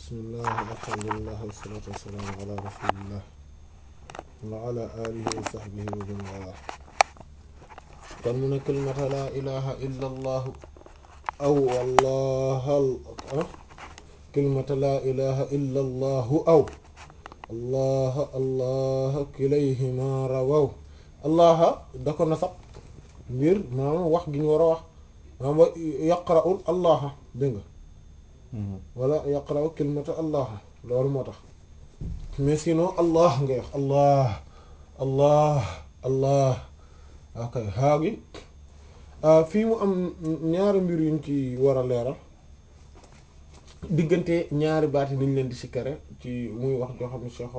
bismillah alhamdulillah wassalatu wassalamu ala rasulillah wa ala alihi wa sahbihi wa man wala kon mu ne kalimata la ilaha illa allah aw allah kalimata la ilaha illa allah aw allah allah kilayhima rawaw allah da ko nasab ngir maanaam wax gi ñu war a wax maanaam yaqra'ul allah dégg nga wala yaqra'u kalimata allah loolu moo tax mais sinon allah ngay wax allah allah allah ok xaa gi fii mu am ñaari mbir yuñ ci war a leeral diggante ñaari baat yi niñ leen di sikkare ci muy wax joo xam ne Cheikh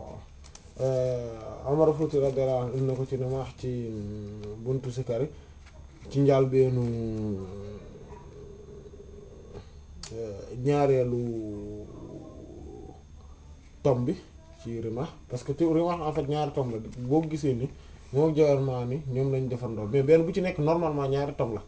Omar Fouti radiyallahu anhu indi na ko ci ne ma wax ci buntu sikkari ci njaal beenu ñaareelu tom bi ci rima parce que tu rima en fait ñaari tom la boo gisee ni moo jawar maa ni ñoom lañ defandoo mais benn bu ci nekk normalement ñaari tom la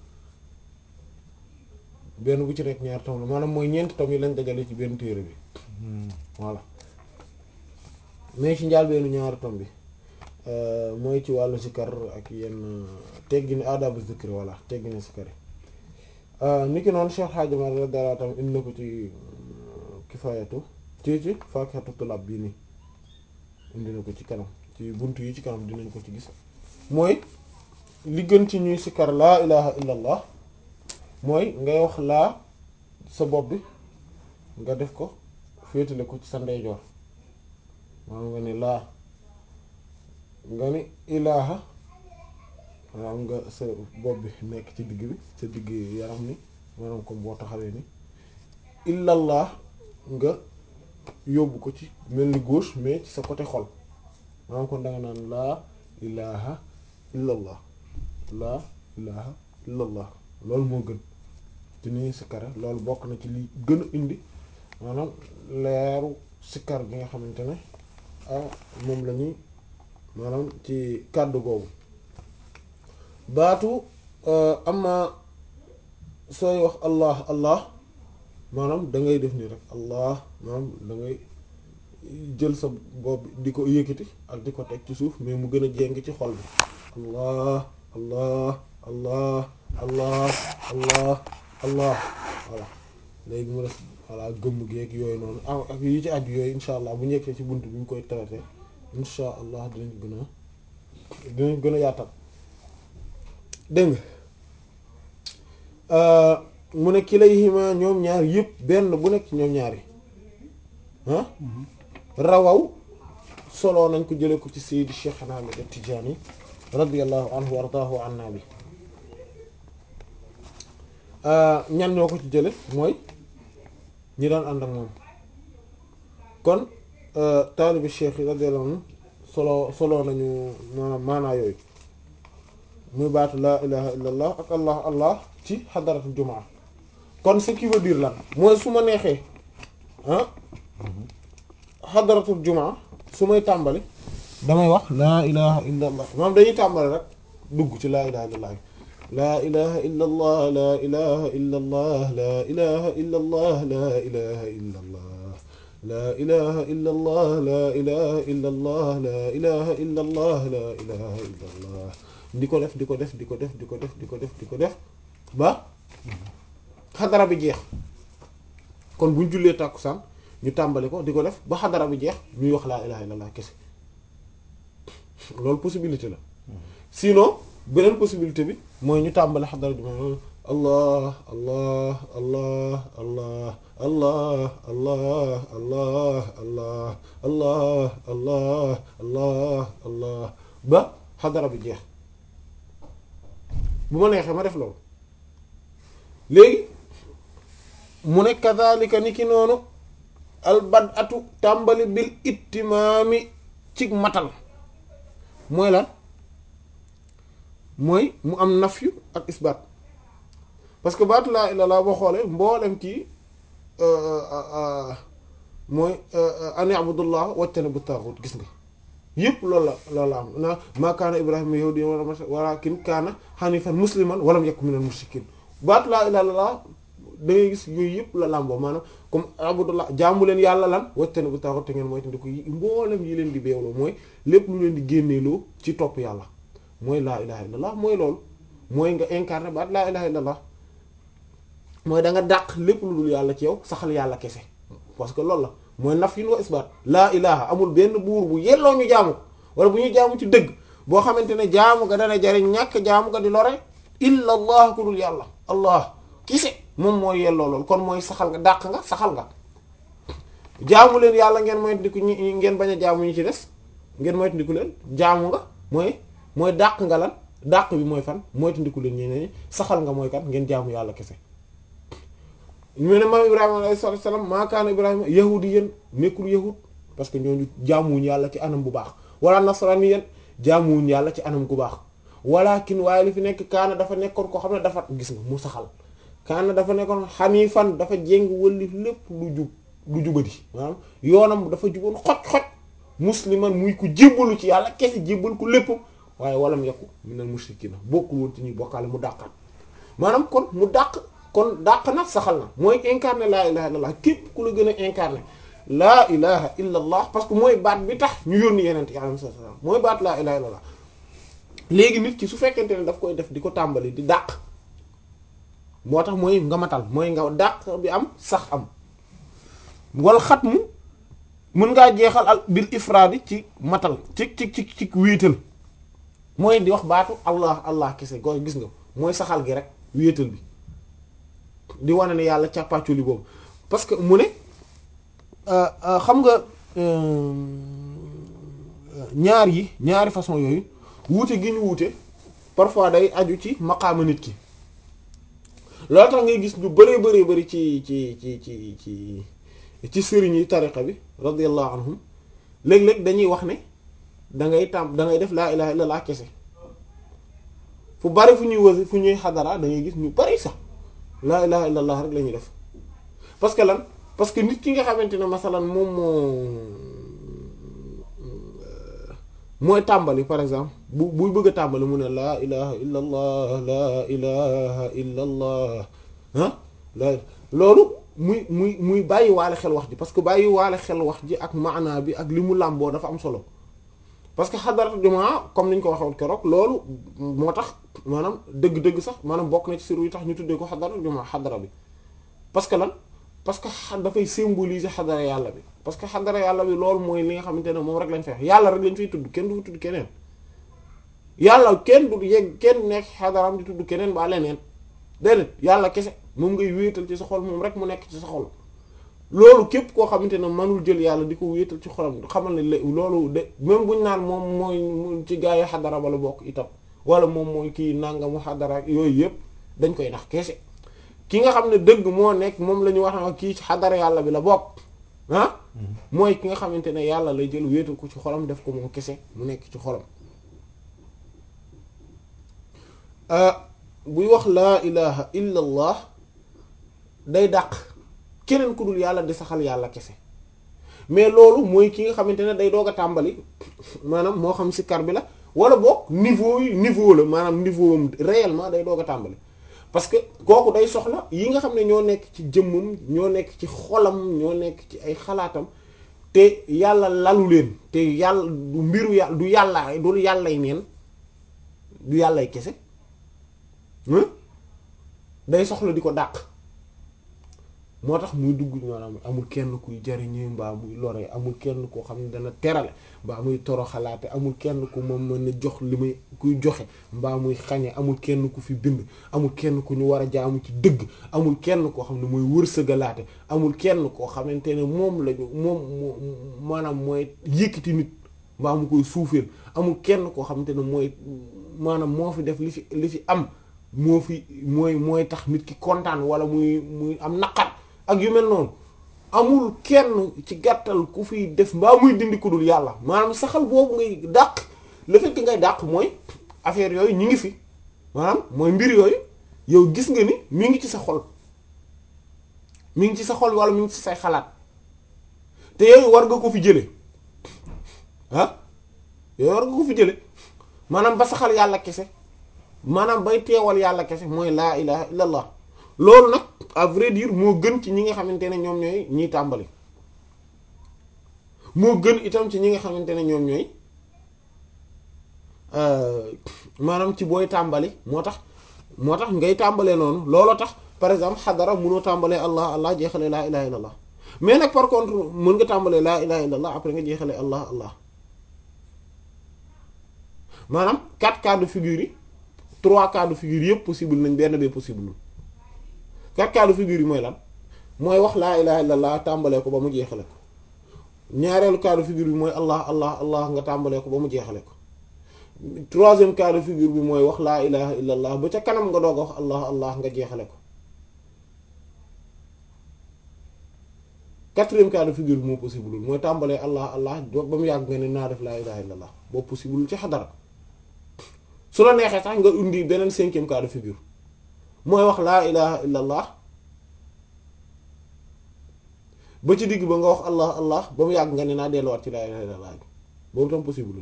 benn bu ci nekk ñaari tom la maanaam mooy ñeenti tom yi lañ dajale ci benn téere bi voilà mais ci njaal beenu ñaari tom bi mooy ci wàllu sikar ak yenn teggini adabu zikri voilà teggini sikari ni ki noonu Cheikh Hadji Malick radiyallahu ta'ala indi na ko ci kifaayatu ci ci faakihatu tulab bii nii indi na ko ci kanam ci buntu yi ci kanam dinañ ko ci gis mooy li gën ci ñuy sikar laa ilaha illa allah mooy ngay wax laa sa bopp bi nga def ko féetale ko ci sa ndeyjoor maanaam nga ni laa nga ni ilaha maanaam nga sa bopp bi nekk ci digg bi sa digg yaram ni maanaam comme boo taxawee ni illallah nga yóbbu ko ci mel ni gauche mais ci sa côté xol maanaam kon da nga naan laa ilaha illallah laa ilaha illallah loolu moo gën ci ni sikkare loolu bokk na ci li gën a indi maanaam leeru sikkar bi nga xamante ne ah moom la ñuy maanaam ci kàddu googu baatu amma sooy wax allah allah maanaam da ngay def nii rek allah maanaam da ngay jël sa bopp di ko yëkkati ak di ko teg ci suuf mais mu gën a jéng ci xol bi allah allah allah allah allah allah voilà léegi mu def voilà gëmm geeg yooyu noonu ak yi ci aju yooyu insha allah bu ñekkee ci bunt bi ñu koy traité insha allah dinañ gën a dinañ gën a yaatal dégg nga mu ne kilayhima ñoom ñaar yëpp benn bu nekk ñoom ñaari ah rawaw solo nañ ko jële ko ci Seydi Cheikh Ahmad Tijaani radiyallahu anhu wa ardaahu anna bi ñan ñoo ko ci jële mooy ñi daan ànd ak moom kon taalibi cheikh yi radiyallahu anhu solo solo nañu maanaam maanaa yooyu muy baatu laa ilaha illa allah ak allah allah ci xadaratul jumaa kon ce qui veut dire lan mooy su ma neexee ah xadaratul jumaa su may tàmbali damay wax laa ilaha illa allah maanaam dañuy tàmbali rek dugg ci laa ilaha illa allah laa ilaha illa allah laa ilaha illa allah laa ilaha illa allah laa ilaha illa allah laa ilaha illa allah laa ilaha illa allah laa ilaha illa allah laa ilaha illa allah di ko def di ko def di ko def di ko def di ko def di ko def ba xadara bi jeex kon buñ jullee tàkkusaan ñu tàmbali ko di ko def ba xadara bi jeex ñuy wax laa ilaha illa allah kese loolu possibilité la sinon beneen possibilité bi mooy ñu tàmbali xadara bi moom allah allah allah allah allah allah allah allah allah allah allah allah ba xadara bi jeex bu ma neexee ma def loolu léegi mu ne kazalika ni ki noonu albad atu tàmbali bil ittimaami ci matal mooy lan mooy mu am nafyu ak isbaat parce que baatu laa illallah boo xoolee mboolem kii mooy an abdullah wajtane bu taaxut gis nga yëpp loolu la loolu la am na maa kaana ibrahima yahudiyyan walakin kaana hanifan musliman walam yakun minal mushrikin baatu laa ilaaha illallaah da ngay gis yooyu yëpp la làmboo maanaam comme abudullah jaamu leen yàlla lan wajtani bu taxut te ngeen mooy tandi ko mboolem yi leen di beewloo mooy lépp lu leen di génneeloo ci topp yàlla mooy laa ilaha illallah mooy loolu mooy nga incarné baat laa ilaha illallah mooy da nga dàq lépp lu dul yàlla ci yow saxal yàlla kese parce que loolu la mooy naf yin wa isbaat laa ilaha amul benn buur bu yelloo ñu jaamu wala bu ñu jaamu ci dëgg boo xamante ne jaamu ga dana jariñ ñàkk jaamu ga di lore illa allah ku dul yàlla allah kese moom mooy yelloo loolu kon mooy saxal nga dàq nga saxal nga jaamu leen yàlla ngeen moytandiku ñi ngeen bañ a jaamu ñi ci des ngeen moytandiku leen jaamu nga mooy mooy dàq nga lan dàq bi mooy fan moytandiku leen ñeneen ñi saxal nga mooy kan ngeen jaamu yàlla kese ñu ne maam Ibrahima alayhi salaatu salaam maa kaana Ibrahima yahudiyan nekkul yahud parce que ñooñu jaamuwuñu yàlla ci anam bu baax wala nasraniyan jaamuwuñu yàlla ci anam gu baax walakin waaye li fi nekk kaana dafa nekkoon ko xam ne dafa gis nga mu saxal kaana dafa nekkoon xaniifan dafa jéng wëlli lépp lu jub lu jubadi maanaam yoonam dafa juboon xoj-xoj musliman muy ku jébbalu ci yàlla kese jébbal ko lépp waaye walam yakku minal mushrikiina bokkul woon ci ñuy bokkaale mu dàqal maanaam kon mu dàq kon dàq na saxal na mooy incarné laa ilaha illallah képp ku la gën a incarné laa ilaha illallah parce que mooy baat bi tax ñu yónni yeneen yi alayhi salaam mooy baat laa ilaha illallah léegi nit ki su fekkente ne daf koy def di ko tàmbali di dàq moo tax mooy nga matal mooy nga dàq bi am sax am wal xat mu mën ngaa jeexal al bil ifraadi ci matal ci ci ci ci wéetal mooy di wax baatu allah allah kese go gis nga mooy saxal gi rek wéetal bi di wane ne yàlla càppaaculi boobu parce que mu ne xam nga ñaar yi ñaari façon yooyu wuute gi ñu wuute parfois day aju ci maqaama nit ki loolu tax ngay gis lu bëree bëree bëri ci ci ci ci ci ci sëriñ yi tariqa bi radiyallahu anhum léeg-léeg dañuy wax ne da ngay tàm da ngay def laa ilaha illallah kese fu bari fu ñuy wasi fu ñuy xadara da ngay gis ñu bari sax laa ilaha illallah rek la ñuy def parce que lan parce que nit ki nga xamante ne masalan moom moo mooy tàmbali par exemple bu buy bëgg a tàmbali mu ne laa ilaha illa allah laa ilaha illa allah ah la loolu muy muy muy bàyyi waale xel wax ji parce que bàyyi waale xel wax ji ak maanaa bi ak li mu làmboo dafa am solo parce que xadarat jumaa comme niñ ko waxoon keroog loolu moo tax maanaam dëgg-dëgg sax maanaam bokk na ci siru yi tax ñu tuddee ko xadarat jumaa xadara bi parce que lan parce que dafay symboliser xadara yàlla bi parce que xadara yàlla bi loolu mooy li nga xamante ne moom rek lañ fay wax yàlla rek lañ fay tudd kenn du fa tudd keneen yàlla kenn du yegg kenn nekk xadaram di tudd keneen ba leneen déedéet yàlla kese moom ngay wéetal ci sa xol moom rek mu nekk ci sa xol loolu képp koo xamante ne mënul jël yàlla di ko wéetal ci xolam xamal ne loolu de même buñ naan moom mooy ci gaa yi xadara ba la bokk itam wala moom mooy kii nangamu xadara yooyu yëpp dañ koy nax kese ki nga xam ne dëgg moo nekk moom la ñu wax na kii ci xadara yàlla bi la bokk ah mooy ki nga xamante ne yàlla lay jël wéetal ko ci xolam def ko moom kese mu nekk ci xolam buy wax laa ilaha illa allah day dàq keneen ku dul yàlla di saxal yàlla kese mais loolu mooy ki nga xamante ne day doog a tàmbali maanaam moo xam si kar bi la wala boog niveau yi niveau la maanaam niveau am réellement day doog a tàmbali parce que kooku day soxla yi nga xam ne ñoo nekk ci jëmmam ñoo nekk ci xolam ñoo nekk ci ay xalaatam te yàlla lalu leen te yàlla du mbiru yàlla du yàlla du yàllay neen du yàllay kese day soxla di ko dàq moo tax muy dugg maanaam amul kenn kuy jariñu mbaa muy lore amul kenn koo xam ne dana terale mbaa muy toro xalaate amul kenn ku moom mën na jox li muy kuy joxe mbaa muy xañe amul kenn ku fi bind amul kenn ku ñu war a jaamu ci dëgg amul kenn koo xam ne mooy wërsëgalaate amul kenn koo xamante ne moom lañu moom maanaam mooy yëkkati nit mbaa mu koy suufeel amul kenn koo xamante ne mooy maanaam moo fi def li fi li fi am moo fi mooy mooy tax nit ki kontaan wala muy muy am naqar ak yu mel noonu amul kenn ci gàttal ku fiy def mbaa muy dindi ku dul yàlla maanaam saxal boobu ngay dàq le fait que ngay dàq mooy affaire yooyu ñu ngi fi maanaam mooy mbir yooyu yow gis nga ni mi ngi ci sa xol mi ngi ci sa xol wala mi ngi ci say xalaat te yooyu war nga ko fi jële ah yooyu war nga ko fi jële maanaam ba saxal yàlla kese maanaam bay teewal yàlla kese mooy laa ilaha illallah loolu nag à vrai dire moo gën ci ñi nga xamante ne ñoom ñooy ñiy tàmbali moo gën itam ci ñi nga xamante ne ñoom ñooy maanaam ci booy tàmbali moo tax moo tax ngay tàmbalee noonu looloo tax par exemple xadara mënoo tàmbalee allah allah jeexalee laa ilaha illallah mais nag par contre mën nga tàmbalee laa ilaha illallah après nga jeexalee allah allah maanaam quatre cas de figure yi trois cas de figure yëpp possible nañ benn bee possible quatre cas de figure yi mooy lan mooy wax laa ilaha illallah tàmbalee ko ba mu jeexale ko ñaareelu cas de figure bi mooy allah allah allah nga tàmbalee ko ba mu jeexale ko troisième cas de figure bi mooy wax laa ilaha illallah ba ca kanam nga doog a wax allah allah nga jeexale ko quatrième cas de figure bi moo possible mooy tàmbalee allah allah ba mu yàgg nga ne naa def laa ilaha illallah boobu possible ci xadara su la neexee sax nga indi beneen cinquième cas de figure mooy wax laa ilaha illallah ba ci digg ba nga wax allah allah ba mu yàgg nga ne naa delluwaat ci laa ilaha illallah boobu tam possible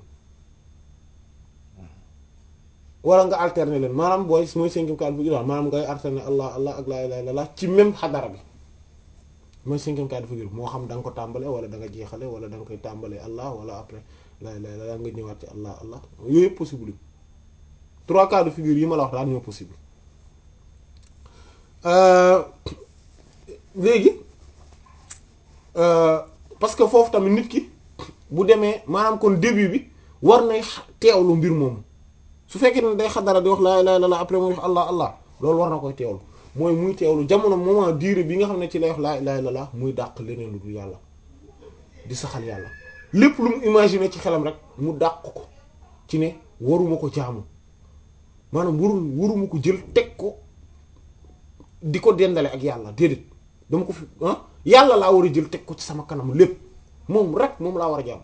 wala nga alterner leen maanaam booy mooy cinquième cas de figure maanaam ngay alterner allah allah ak laa ilaha illallah ci même xadara bi mooy cinquième cas de figure moo xam da nga ko tàmbale wala da nga jeexale wala da nga koy tàmbale allah wala après laa ilaha illallah nga ñëwaat ci allah allah yooyu yëpp possible trois cas de figure yi ma la wax daal ñoo possible léegi parce que foofu tamit nit ki bu demee maanaam kon début bi war nay teewlu mbir moomu su fekkee ne day xadara di wax laa ilaaha illallaah après muy wax allah allah loolu war na koy teewlu mooy muy teewlu jamono moment durée bi nga xam ne ci lay wax laa ilaaha illallaah muy dàq leneen lu dul yàlla di saxal yàlla lépp lu mu imaginer ci xelam rek mu dàq ko ci ne waruma ko jaamu maanaam warul waruma ko jël teg ko di ko dendale ak yàlla déedéet dama ko fi ah yàlla laa war a jël teg ko ci sama kanam lépp moom rek moom laa war a jaamu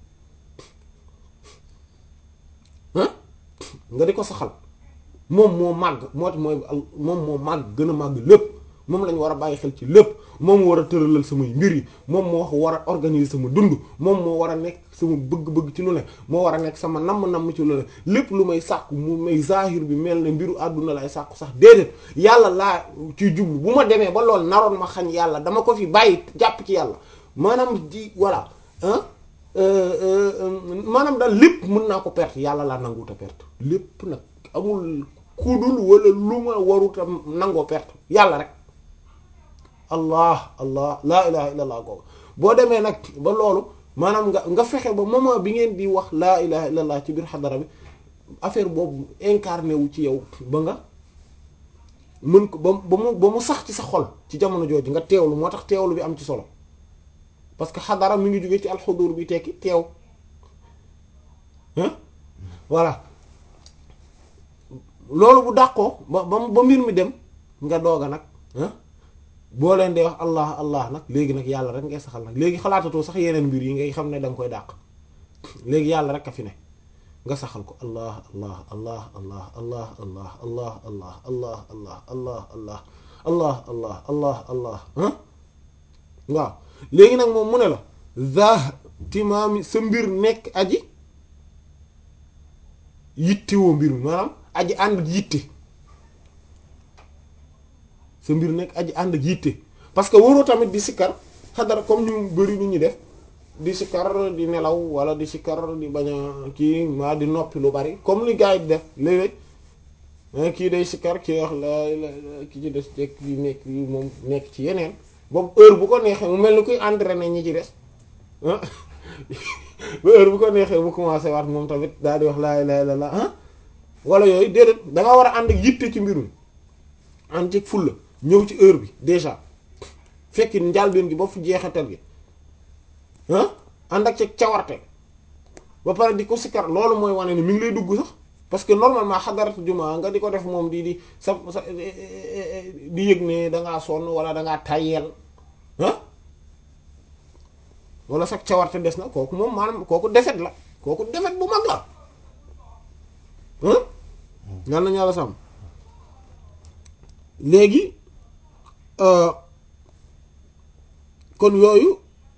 ah nga di ko saxal moom moo màgg moo tax mooy moom moo màgg gën a màgg lépp moom lañu war a bàyyi xel ci lépp moom moo war a tëralal samay mbir yi moom moo war a organiser sama dund moom moo war a nekk sama bëgg-bëgg ci lu ne moo war a nekk sama namm-namm ci lu ne lépp lu may sàkku mu may zahir bi mel ne mbiru àdduna lay sàkku sax déedéet yàlla laa ciy jublu bu ma demee ba lool naroon ma xañ yàlla dama ko fi bàyyi jàpp ci yàlla maanaam di voilà ah maanaam daal lépp mën naa ko perte yàlla laa nanguta perte lépp nag amul kudul wala lu ma waruta nangoo perte yàlla rek allah allah laa ilaha illallah googu boo demee nag ba loolu maanaam nga nga fexe ba moment bi ngeen di wax laa ilaha illallah ci biir xadara bi affaire boobu incarné wu ci yow ba nga mën ko ba ba mu ba mu sax ci sa xol ci jamono jooju nga teewlu moo tax teewlu bi am ci solo parce que xadara mi ngi jóge ci alxudur bi tekki teew voilà loolu bu dàqoo ba ba ba mbir mi dem nga doog a nag boo leen dee wax allah allah nag léegi nag yàlla rek ngay saxal nag léegi xalaatatoo sax yeneen mbir yi ngay xam ne da nga koy dàq léegi yàlla rek a fi ne nga saxal ko allah allah allah allah allah allah allah allah allah allah allah allah allah allah allah allah ah waaw léegi nag moom mu ne la za timaami sa mbir nekk aji yittewoo mbir mi maanaam aji ànd ak yitte sa mbir nekk aji ànd ak yitte parce que waroo tamit di sikkar xadara comme ñu bari nu ñu def di sikkar di nelaw wala di sikkar di bañ a kii maa di noppi lu bari comme li gars yi di def léeg-léeg kii day sikkar kii wax la ki ci des jekk yi nekk yi moom nekk ci yeneen boobu heure bu ko neexee mu mel ni kuy entraîner ñi ci des ba heure bu ko neexee mu commencé waat moom tamit daal di wax laa ilaaha illallaah ah wala yooyu déedéet da nga war a ànd ak yitte ci mbirum ànd ci fulla ñëw ci heure bi déjà fekk njàlbeen gi ba fu jeexatal gi ah ànd ak ci cawarte ba pare di ko sikkar loolu mooy wane ni mi ngi lay dugg sax parce que normalement xadaratu jumaa nga di ko def moom di di sa sa di yëg ne dangaa sonn wala dangaa tayeel ah wala sax cawarte des na kooku moom maanaam kooku defet la kooku defet bu mag la ah yal nañu yàlla sàmm léegi kon yooyu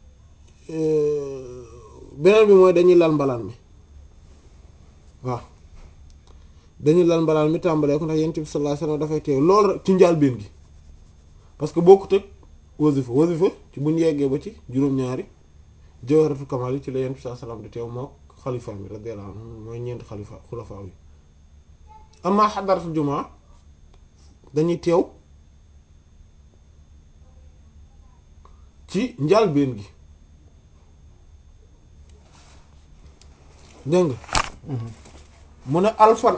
beneen bi mooy dañuy lal mbalaan mi waaw dañuy lal mbalaan mi tàmbalee ko ndax yonent bi sallallahu alayhi wasallam dafay teew loolu rek ci njàlbéen gi parce que bokkut ak wasifa wasifa ci bu ñu yeggee ba ci juróom-ñaari jawharatul kamal yi ci la yent bi saa salaam di teew moo xalifa mi radiyallahu anhu mooy ñeenti xalifa xulafa yi amma xadaratul jumaa dañuy teew ci njàlbéen gi dégg nga mu ne alfan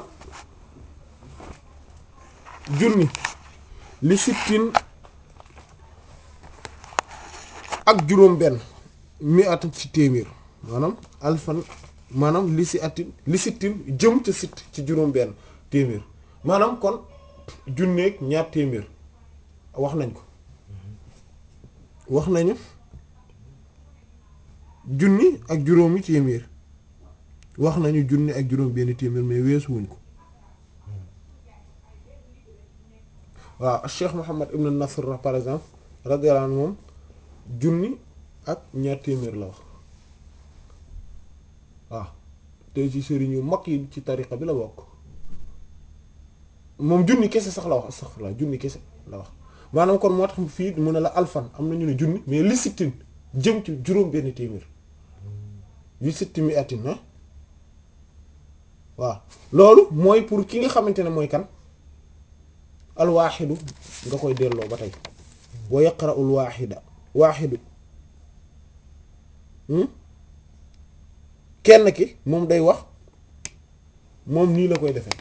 junni li sittin ak juróom benn mi at ci téeméer maanaam alfan maanaam li si atin li sittin jëm ca sitt ci juróom benn téeméer maanaam kon junneeg ñaar téeméer wax nañ ko wax nañu junni ak juróomi téeméer wax nañu junni ak juróom benn téeméer mais weesu wuñ ko waaw Cheikh Muhammad ibn Nasr par exemple radiyallahu anhu moom junni ak ñaar téeméer la wax waaw te ci sëriñ yu mag yi ci tariqa bi la bokk moom junni kese sax la wax astaghfirullah junni kese la wax maanaam kon moo tax fii mu ne la alfan am na ñu ne junni mais li sittin jëm ci juróom benn téeméer li sitti mi atin na waaw loolu mooy pour ki nga xamante ne mooy kan alwaaxidu nga koy delloo ba tey wa yaqra'ul waaxida waaxidu kenn ki moom day wax moom nii la koy defee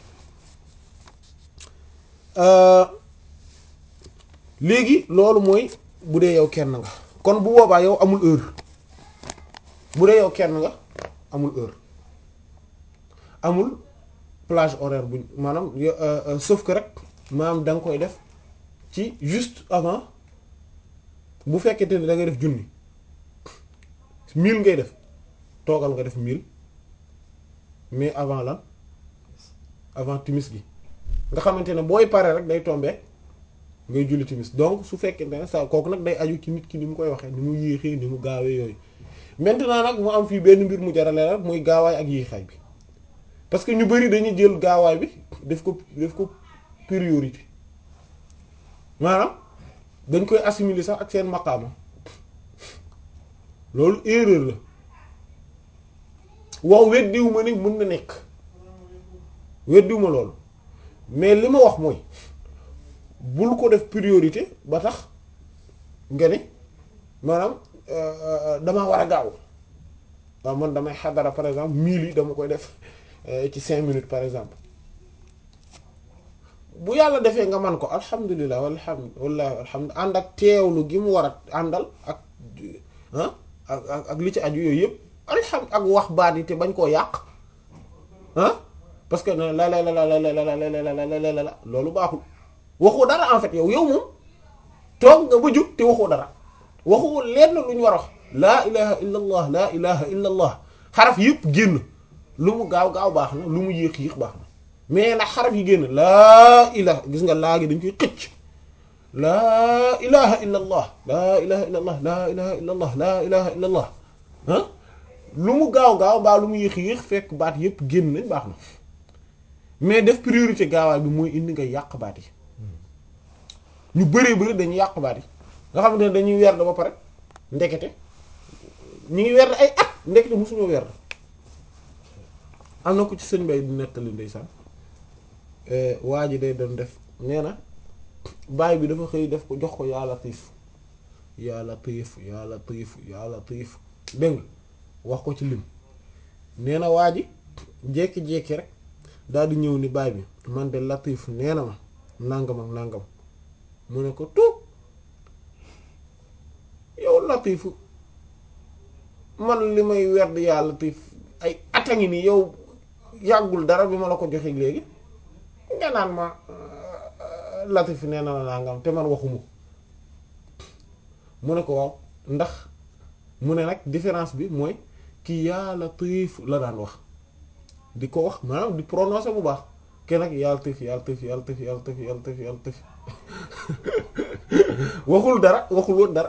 léegi loolu mooy bu dee yow kenn nga kon bu boobaa yow amul heure bu dee yow kenn nga amul heure amul plage horaire bu maanaam sauf que rek maanaam da nga koy def ci juste avant bu fekkente ne da ngay def junni mille ngay def toogal nga def mille mais avant lan avant timis gi nga xamante ne booy pare rek day tomber ngay julli timis donc su fekkente ne sa kooku nag day aju ci nit ki ni mu koy waxee ni mu yéexee ni mu gaawee yooyu maintenant nag mu am fii benn mbir mu jarale rek muy gaawaay ak yéexaay bi parce que ñu bari dañuy jël gaawaay bi def ko def ko priorité maanaam dañ koy assimiler sax ak seen maqaama loolu erreur la waaw weddiwu ma ni mën na nekk weddiwu ma loolu mais li ma wax mooy bul ko def priorité ba tax nga ne maanaam damaa war a gaaw waaw man damay xadara par exemple mille yi dama koy def ci cinq minutes par exemple bu yàlla defee nga man ko alhamdulilah walhamd wallahi alhamd ànd ak teewlu gi mu war a àndal ak ah ak ak li ci aju yooyu yëpp alham ak wax baat yi te bañ koo yàq ah parce que la la la la la la la la la loolu baaxul waxoo dara en fait yow yow moom toog nga ba jóg te waxoo dara waxoo lenn lu ñu war a wax laa ilaha illa allah laa ilaha illa allah xaraf yëpp génn lu mu gaaw gaaw baax na lu mu yéex yéex baax na mais nag xaraf yi génn laa ilaha gis nga laa gi dañ koy xëcc laa ilaha illa allah laa ilaha illa allah laa ilaha illa allah laa ilaha illa allah ah lu mu gaaw gaaw mbaa lu mu yéex yéex fekk baat yëpp génn nañ baax na mais def priorité gaawaay bi mooy indi nga yàq baat yi ñu bëree bëri dañuy yàq baat yi nga xamante ne dañuy werd ba pare ndekete ñu ngi werd ay at ndekete mosuñoo werd am na ko ci sëñ bay di nettali ndeysaan waa ji day doon def nee na baay bi dafa xëy def ko jox ko yaa latif yaa latif yaa latif yaa latif dégg nga wax ko ci lim nee na waa ji jékki-jékki rek daal di ñëw ni baay bi man de latif nee na ma nangam ak nangam mu ne ko tuub yow latifu man li may werd yaa latif ay at a ngi nii yow yàggul dara bi ma la ko joxe léegi nga naan ma latif nee na la nangam te man waxuma mu ne ko waaw ndax mu ne nag différence bi mooy kii yaa latif la daan wax di ko wax maanaam di prononcer bu baax kenn nag yaa latif yaa latif yaa latif yaa latif yaa latif yaa latif waxul dara waxul woon dara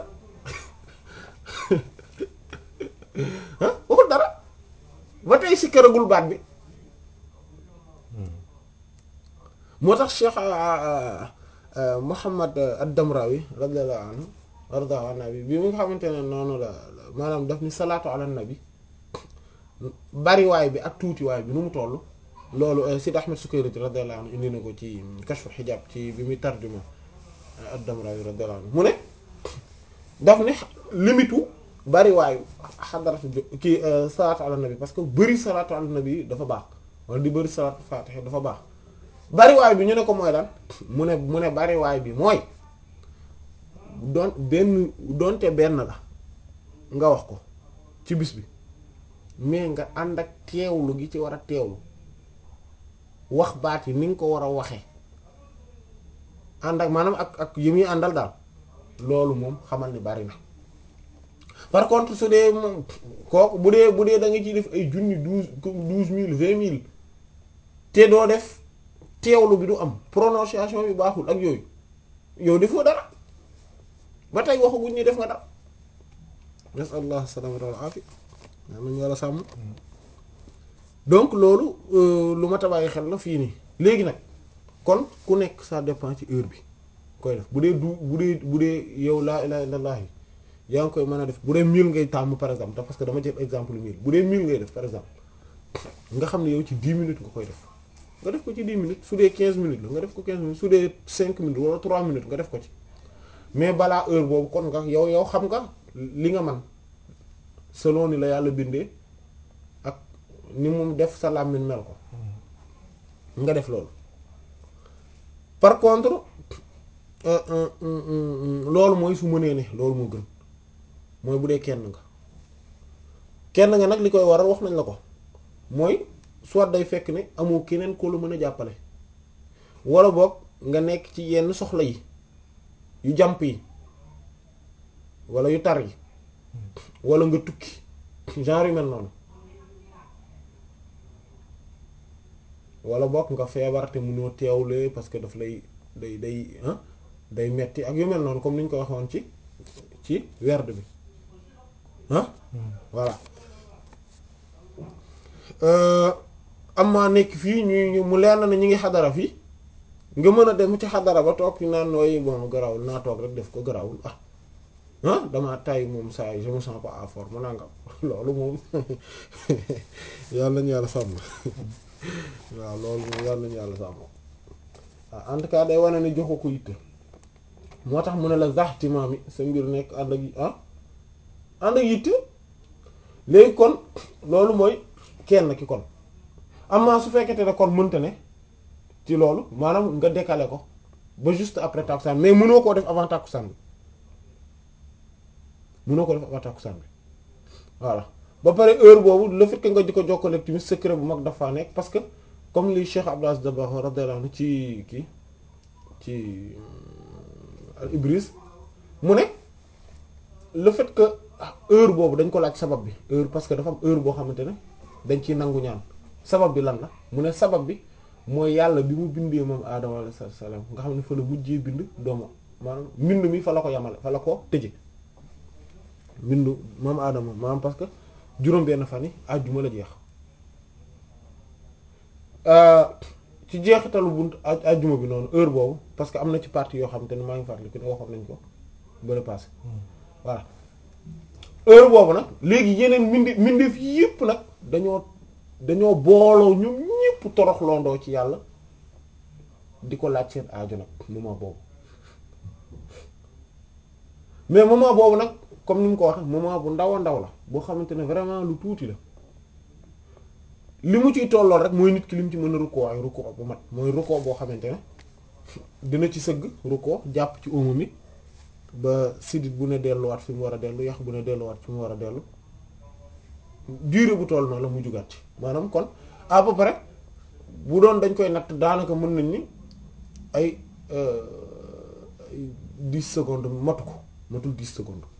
ah waxul dara ba tey si këragul baat bi moo tax Cheikh Muhammad ad-Damrawi radiyallahu anhu warda an nabi bi mu nga xamante ne noonu la maanaam daf ni salaatu ala nabi bariwaay bi ak tuutiwaay bi nu mu toll loolu Sid Ahmed Sukayrij radiyallahu anhu indi na ko ci kashfu xijaab ci bi muy tarjuma ad-Damrawi radiyallahu anhu mu ne daf ne limitu bariwaayu xadaratu kii salaatu ala nabi parce que bëri salaatu ala nabi dafa baax wala di bëri salaatu faatiha dafa baax bariwaay bi ñu ne ko mooy lan mu ne mu ne bariwaay bi mooy doon benn doonte benn la nga wax ko ci bis bi mais nga ànd ak teewlu gi ci war a teewlu wax baat yi ni nga ko war a waxee ànd ak maanaam ak ak yi muy àndal daal loolu moom xamal ni bari na par contre su dee moom kooku bu dee bu dee da nga ciy def ay junni douze douze mille vingt mille te doo def teewlu bi du am prononciation bi baaxul ak yooyu yow defoo dara ba tey waxaguñ ni def nga dara nasallah salamata wal afi yaa nañu war a sàmm donc loolu lu ma tabaay xel la fii nii léegi nag kon ku nekk ça dépend ci heure bi koy def bu dee du bu dee bu dee yow laa ilaha illallah yi yaa ngi koy mën a def bu dee mille ngay tàmm par exemple te parce que dama jël exemple mille bu dee mille ngay def par exemple nga xam ne yow ci dix minutes nga koy def nga def ko ci dix minutes su dee quinze minutes la nga def ko quinze minutes su dee cinq minutes wala trois minutes nga def ko ci mais balaa heure boobu kon nga yow yow xam nga li nga man selon ni la yàlla bindee ak ni mu def sa làmmiñ mel ko nga def loolu par contre loolu mooy su mënee ne loolu moo gën mooy bu dee kenn nga kenn nga nag li koy waral wax nañ la ko mooy soit day fekk ne amoo keneen ko la mën a jàppale wala boog nga nekk ci yenn soxla yi yu jàmp yi wala yu tar yi wala nga tukki genre yu mel noonu wala boog nga feebar te mënoo teewlee parce que daf lay day day day metti ak yu mel noonu comme ni ñu ko waxoon ci ci werd bi ah voilà am maa nekk fii ñu mu leer na ne ñu ngi xadara fii nga mën a dem ci xadara ba toog naan nooy bon garawul naa toog rek def ko garawul ah ah damaa tay moom saa yi je me sens pas à forme nanga loolu moom yàlla nañu yàlla sàmm waaw loolu moom yàlla nañu yàlla sàmm waaw en tout cas day wane ne joxu ko yitte moo tax mu ne la zaxtimaa mi sa mbir nekk ànd ak ah ànd ak yitte léegi kon loolu mooy kenn ki kon amaa su fekkete ne kon mënta ne ci loolu maanaam nga décaler ko ba juste après takkusaan mais mënoo koo def avant takkusaan bi mënoo ko def avant takkusaan bi voilà ba pare heure boobu le fait que nga di ko jokkale tamit secret bu mag dafa nekk parce que comme li Cheikh Abdou Aziz Dabakh radiyallahu anhu ci kii ci al Ibris mu ne le fait que heure boobu dañ ko laaj sabab bi heure parce que dafa am heure boo xamante ne dañ ciy nangu ñaan sabab bi lan la mu ne sabab bi mooy yàlla bi mu bindee moom aadama alayhi salaam nga xam ne fa la mujjee bind doomu maanaam mbind mi fa la ko yamale fa la ko tëje mbindu moom aadama maanaam parce que juróom benn fan yi àjjuma la jeex ci jeexitalu bunt àjjuma bi noonu heure boobu parce que am na ci partie yoo xam te ne maa ngi fàttali ko ne waxoon nañ ko bële passé voilà heure boobu nag léegi yeneen mbindi mbindeef yépp nag dañoo dañoo booloo ñoom ñépp toroxlondoo ci yàlla di ko laaj seen aajo nag moment boobu mais moment boobu nag comme ni mu ko waxee moment bu ndaw a ndaw la boo xamante ne vraiment lu tuuti la li mu ciy tollool rek mooy nit ki li mu ci mën a rukkoo ay rukkoo bu mat mooy rukkoo boo xamante ne dina ci sëgg rukkoo jàpp ci óomu mi ba sidit bu ne delluwaat fi mu war a dellu yax bu ne delluwaat fi mu war a dellu durée bu toll noonu la mu jugaat ci maanaam kon à peu près bu doon dañ koy natt daanaka mën nañ ni ay dix secondes matu ko matul dix secondes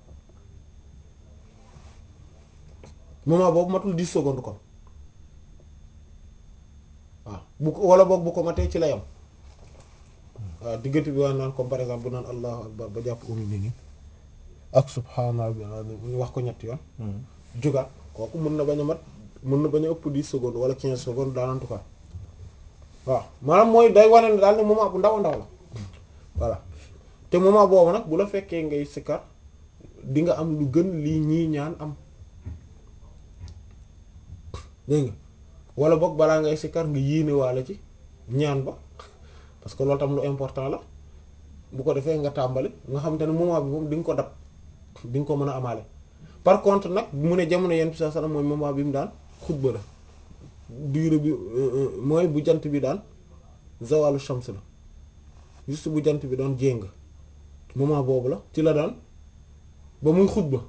moment boobu matul dix secondes kon waaw bu ko wala boog bu ko matee ci la yam waaw diggante bi waa naan comme par exemple bu naan allahu akbar ba jàpp umi ni ni ak subhaana ñu wax ko ñetti yoon jugaat kooku mën na bañ a mat mën na bañ a ëpp dix secondes wala quinze secondes daal en tout cas waaw maanaam mooy day wane ne daal ne moment bu ndaw a ndaw la voilà te moment boobu nag bu la fekkee ngay sikkar di nga am lu gën lii ñii ñaan am dégg nga wala boog balaa ngay sikkar nga yéene waale ci ñaan ba parce que loolu tam lu important la bu ko defee nga tàmbali nga xam te ne moment bi moom di nga ko dab di nga ko mën a amaale par contre nag mu ne jamono yenn saa salaam mooy moment bi mu daan xutba la durée bi mooy bu jant bi daan zawalu shams la juste bu jant bi doon jéng moment boobu la ci la daan ba muy xutba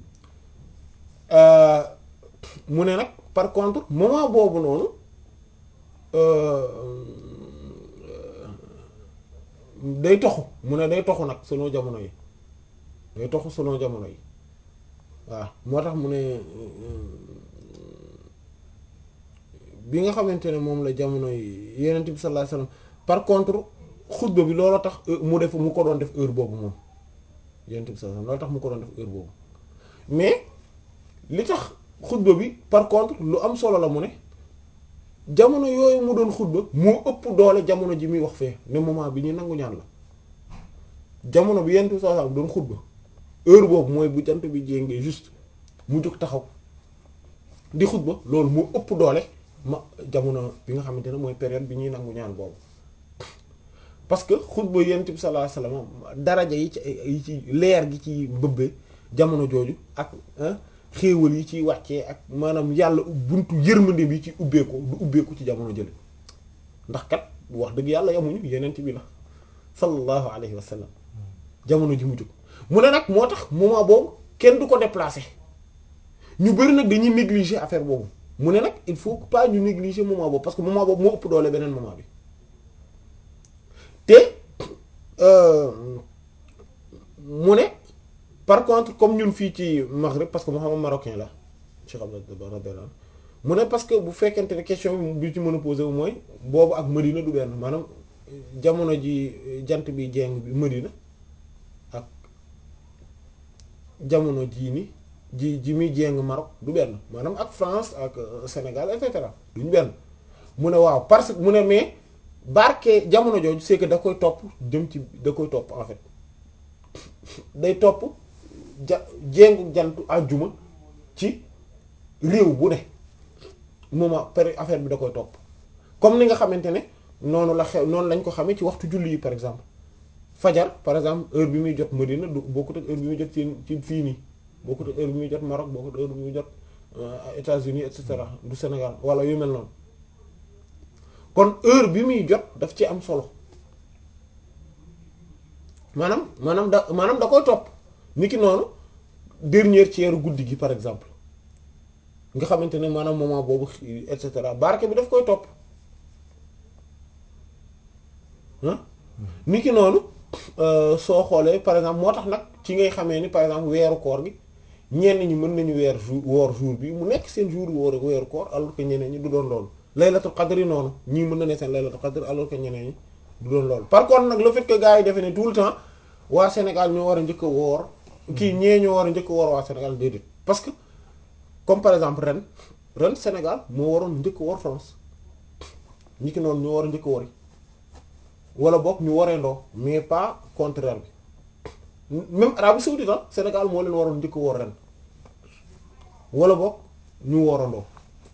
mu ne nag par contre moment boobu noonu day toxu mu ne day toxu nag selon jamono yi day toxu selon jamono yi waaw moo tax mu ne bi nga xamante ne moom la jamono yi yenent bi sallallahu alayhi wasallam par contre xutba bi loolu tax mu def mu ko doon def heure boobu moom yenent bi sallallahu alayhi wasallam loolu tax mu ko doon def heure boobu mais li tax xutba bi par contre lu am solo la mu ne jamono yooyu mu doon xutba moo ëpp doole jamono ji muy wax fee ne moment bi ñu nangu ñaan la jamono bi yenent bi sallallahu alayhi wasallam doon xutba heure boobu mooy bu jant bi jéngee juste mu jóg taxaw di xutba loolu moo ëpp doole ma jamono bi nga xamante ne mooy période bi ñuy nangu ñaan boobu parce que xutba yonent bi sallallahu alayhi wasallam daraja yi ci yi ci leer gi ci bëbbee jamono jooju ak xéewal yi ciy wàccee ak maanaam yàlla buntu yërmande bi ci ubbeeku du ubbeeku ci jamono jële ndax kat wax dëgg yàlla yamuñu yonent bi la sallallahu alayhi wasallam jamono ji mu jóg mu ne nag moo tax moment boobu kenn du ko déplacer ñu bari nag dañuy négliger affaire boobu mu ne nag il faut pas ñu négliger moment boobu parce que moment boobu moo ëpp doole beneen moment bi te mu ne par contre comme ñun fii ci Maghreb parce que moo xam marocain la Cheikh Abdallah mu ne parce que bu fekkente ne question bi ci mën a poser wu mooy boobu ak Medina du benn maanaam jamono ji jant bi jeng bi Medina ak jamono jii ni ji ji muy jéng Maroc du benn maanaam ak France ak Sénégal et cetera duñ benn mu ne waaw parce que mu ne mais barke jamono jooju c'est que da koy topp jëm ci da koy topp en fait day topp ja jéngu jantu àjjuma ci réew bu ne moment période affaire bi da koy topp comme ni nga xamante ne noonu la xew noonu lañ ko xamee ci waxtu julli yi par exemple fajar par exemple heure bi muy jot Medina du bokkut ak heure bi muy jot ci ci fii nii bokkut ak heure bi muy jot Maroc bokkut ak heure bi muy jot États-Unis et cetera du Sénégal wala yu mel noonu kon heure bi muy jot daf ci am solo maanaam maanaam da maanaam da koy topp niki noonu dernier tiers guddi gi par exemple nga xamante ne maanaam moment boobu et cetera barke bi daf koy topp ah niki noonu soo xoolee par exemple moo tax nag ci ngay xamee ni par exemple weeru koor gi ñenn ñi mën nañu weer jour woor jour bi mu nekk seen jour woor weeru koor alors que ñeneen ñi du doon loolu laylatul qadr yi noonu ñii mën na ne seen laylatul qadr alors que ñeneen ñi du doon loolu par contre nag le fait que gars yi defee ne tout le temps waa Sénégal ñoo war a njëkk a woor kii ñee ñoo war a njëkk a woor waa Sénégal déedéet parce que comme par exemple ren ren Sénégal moo waroon njëkk a woor France ñi ki noonu ñoo war a njëkk a wori wala boog ñu waree ndoo mais pas contraire bi même Arabie saoudite ah Sénégal moo leen waroon njëkk woor ren wala boog ñu woorandoo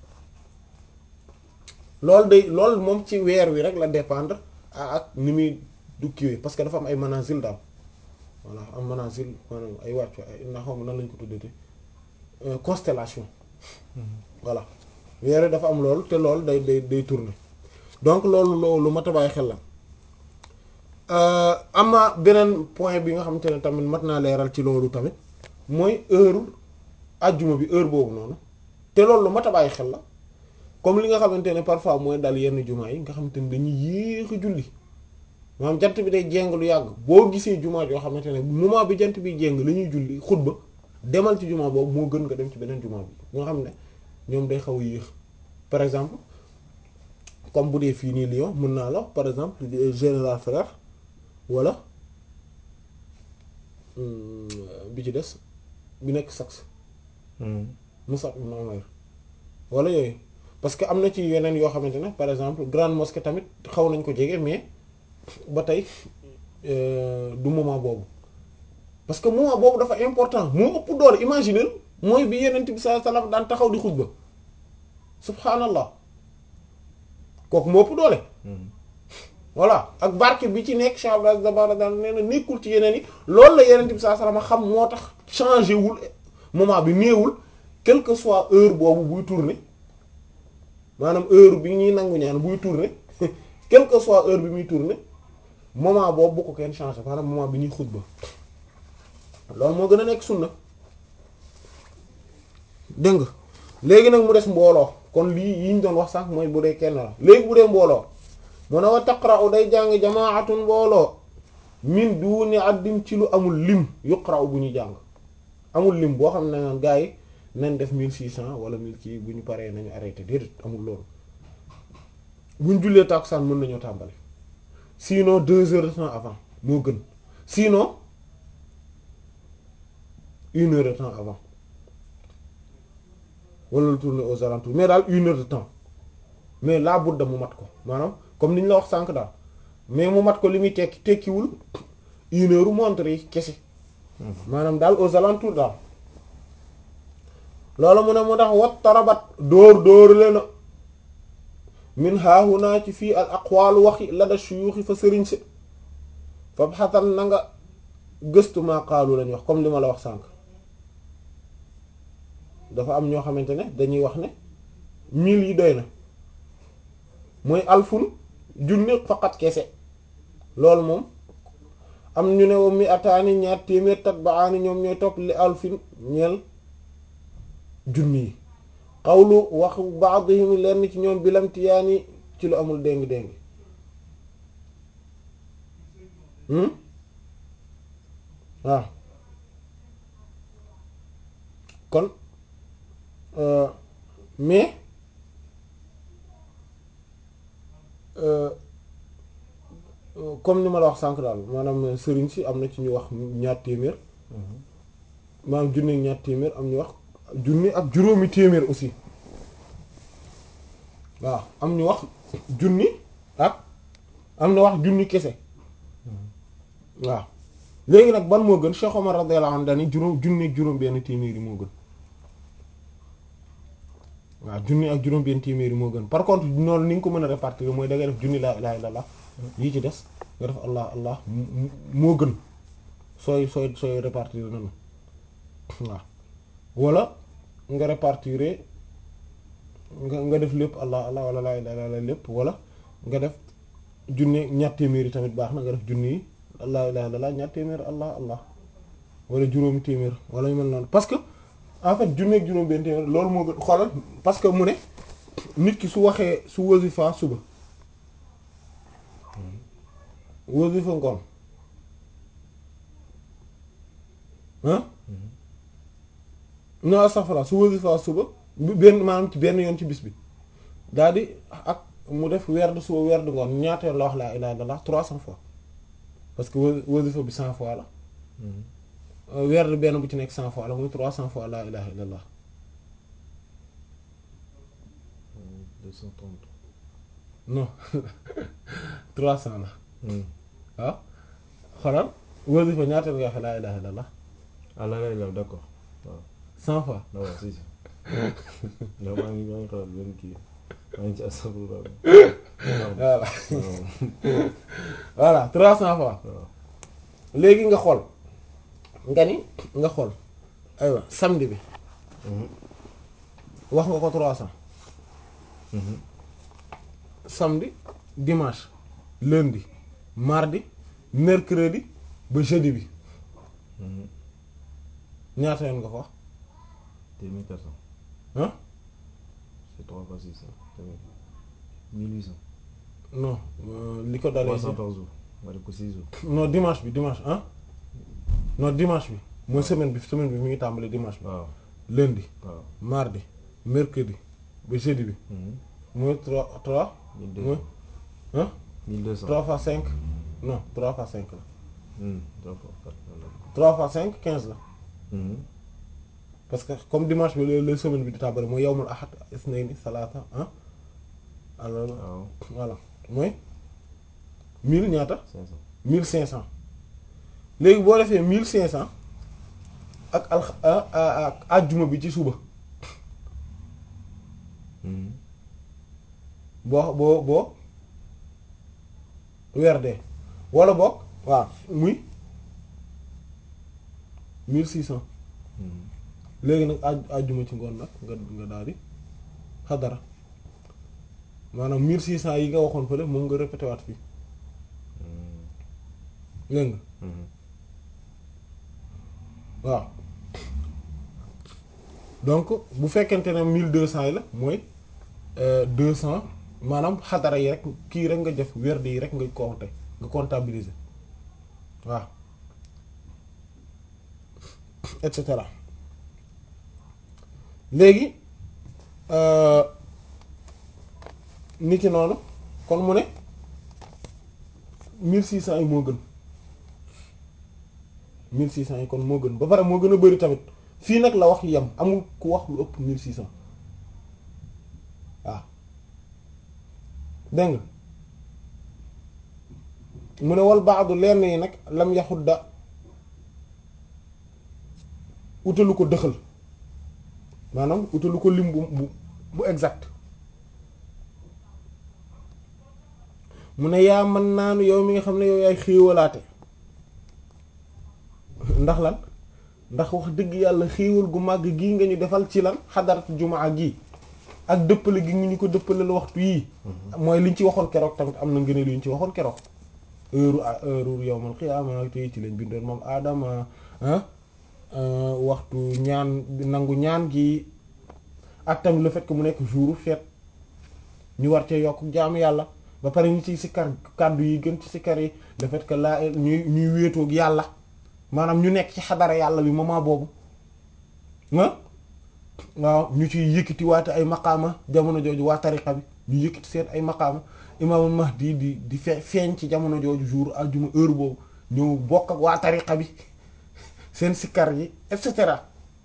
loolu day loolu moom ci weer wi rek la dépendre ak ni muy du kiiwee parce que dafa am ay manazil daal voilà am manazil maanaam ay wàccu ay na xaw ma nan lañ ko tuddee constellation voilà weer wi dafa am loolu te loolu day day day tourner donc loolu loolu lu mat a bàyyi xel la am na beneen point bi nga xamante ne tamit mat naa leeral ci loolu tamit mooy heure ajjuma bi heure boobu noonu te loolu lu mat a bàyyi xel la comme li nga xamante ne parfois mooy dal yenn jumaa yi nga xamante ne dañuy yéex a julli maanaam jant bi day jéng lu yàgg boo gisee jumaa yoo xamante ne moment bi jant bi jéng la ñuy julli xutba demal ci jumaa boobu moo gën nga dem ci beneen jumaa bi nga xam ne ñoom day xaw a yéex par exemple comme bu dee fii nii Lyon mën naa la par exemple Général Frère wala bi ci des bi nekk Saxe Musab ibn Umayr wala yooyu parce que am na ci yeneen yoo xamante ne par exemple grande mosquée tamit xaw nañ ko jege mais ba tey du moment boobu parce que moment boobu dafa important moo ëpp doole imaginer mooy bi yenent bi sallallahu alayhi wasallam daan taxaw di xutba subhanallah kooku moo ëpp doole voilà ak barke bi ci nekk Cheikh Abdou Dabara daan nee na nekkul ci yeneen yi loolu la yenent bi sallallahu alayhi wasallam xam moo tax changé wul moment bi néewul quelle que soit heure boobu buy tourner maanaam heure bi ñuy nangu ñaan buy tourner quelle que soit heure bi muy tourner moment boobu bu ko kenn changé maanaam moment bi ñuy xutba loolu moo gën a nekk sunna dégg nga léegi nag mu des mbooloo kon lii yi ñu doon wax sax mooy bu dee kenn la léegi bu dee mbooloo mu ne wa taqra'u day jàng jamaatun mbooloo min duni addin ci lu amul lim yuqra'u bu ñu jàng amul lim boo xam ne naan gaa yi nañ def mille six cent wala mille kii bu ñu paree nañu arrêté déedéet amul loolu buñ jullee tàkkusaan mën nañoo tàmbali sinon deux heures de temps avant moo gën sinon une heure de temps avant wala lu tourner aux alentours mais daal une heure de temps mais laa budda mu mat ko maanaam comme ni ñu la wax sànq daal mais mu mat ko li muy tekki tekkiwul une heure montre yi kese maanaam daal aux alentours daal loolu mu ne mu tax wat tarabat dóor dóor lena min haahunaa ci fii al aqwaalu waxi la da shuyuuxi fa sëriñ si fab xasan na nga gëstu maa qaalu lañ wax comme li ma la wax sànq dafa am ñoo xamante ne dañuy wax ne mille yi doy na mooy alfun junni faqat kese loolu moom am ñu ne wa mi ataani ñaar téeméer tat ba aani ñoom ñooy topp li alfin ñeel junni yi xawlu wax ba'dihim lenn ci ñoom bilamtiyaani ci lu amul déng-déng waaw kon mais comme ni ma la wax sànq daal maanaam sëriñ si am na ci ñu wax ñaar téeméer maanaam junni ak ñaar téeméer am ñu wax junni ak juróomi téeméer aussi waaw am ñu wax junni ak am na wax junni kese waaw léegi nag ban moo gën Cheikh Omar radiyallahu anhu dani juróom junni ak juróom benn téeméer yi moo gën waaw junni ak juróom benn téeméer yi moo gën par contre noonu ni nga ko mën a répartir mooy da ngay def junni laa ilaha illallah yi ci des nga def allah allah moo gën sooy sooy sooy répartir noonu waaw wala nga répartir nga nga def lépp allah allah wala laa ilaha illallah lépp wala nga def junni ñaar téeméer yi tamit baax na nga def junni yi allah ilaha illallah ñaar téeméer allah allah wala juróomi téeméer wala ñu mel noonu parce que en fait junni ak juróom benn téeméer loolu moo gën xoolal parce que mu ne nit ki su waxee su wasifa suba wasifa ngoon ah non safara su wasifa suba benn maanaam ci benn yoon ci bis bi daal di ak mu def werd suba werd ngoon ñaata yoon la wax laa ilaha illallah trois cents fois parce que wasifa bi cent fois la werd benn bu ci nekk cent fois la muy trois cents fois laa ilaha illallah deux cent trente non trois cents la waaw xoolal wasifa ñaata yoon nga wax laa ilaha illallah ah la la la d'accord waaw cent fois waaw si si ndax maa ngi maa ngi xalaat benn kii maa ngi ci astafurlah voilà voilà trois cents fois waaw léegi nga xool nga ni nga xool aywa samedi bi wax nga ko trois cents samedi dimanche lundi mardi mercredi ba jeudi bi ñaata yoon nga ko wax téeméer quatre cent ah c'est trois fois six cent téeméer mille huit cent non euh, li ko dalee trois cent par jour nga def ko six jours non dimanche bi dimanche ah non dimanche bi mooy semaine bi semaine bi mi ngi tàmbali dimanche bi waaw lundi waaw mardi mercredi ba jeudi bi mooy trois trois mille deux mooy cent ah mille deux cent trois fois cinq non trois fois cinq la Hmm, trois fois quatre voilà. trois fois cinq quinze la Mhm. parce que comme dimanche bi la la semaine bi di tàmbali mooy yawmul ahad isnayni salaata ah alors waaw voilà mooy mille ñaata cinq cent mille cinq cent léegi boo defee mille cinq cent ak al ak àjjuma bi ci suba boo boo boo weer dee wala boog waaw muy mille six cent léegi nag aj àjjuma ci ngoon nag nga nga daal di xadara maanaam mille six cent yi nga waxoon fële moom nga répété waat fii dégg nga waaw donc bu fekkente ne mille deux cent yi la mooy deux cent maanaam xadara yi rek kii rek nga def werd yi rek nga compter nga comptabiliser waaw et cetera léegi niki noonu kon mu ne mille six cent yi moo gën mille six cent yi kon moo gën ba pare moo gën a bari tamit fii nag la wax yem amul ku wax lu ëpp mille six cent waaw dégg nga mu ne wal baadu lenn yi nag lam yaxudda utalu ko dëxal maanaam utalu ko lim bu bu bu exact mu ne yaa mën naanu yow mi nga xam ne yow yaay xéewalaate ndax lan ndax wax dëgg yàlla xéewal gu màgg gii nga ñu defal ci lan xadaratu jumaa gii ak dëppale gi nga ñu ko dëppaleel waxtu yii mooy liñ ci waxoon keroog tamit am na ngëneel yuñ ci waxoon keroog heure heure yawmal qiyaama tey ci lañ bindoon moom aadama waxtu ñaan nangu ñaan gi ak tamit le fait que mu nekk jour fête ñu war cee yokk jaamu yàlla ba pare ñu ci sikkar kàddu yi gën ci sikkar yi le fait que laa ñuy ñuy wéetoog yàlla maanaam ñu nekk ci xadara yàlla bi moment boobu ah waaw ñu ci yëkkati waate ay maqaama jamono jooju waa tariqa bi ñu yëkkati seen ay maqaama imaamul mahdi di di fe feeñ ci jamono jooju jour aljuma heure boobu ñëw bokk ak waa tariqa bi seen sikkar yi et cetera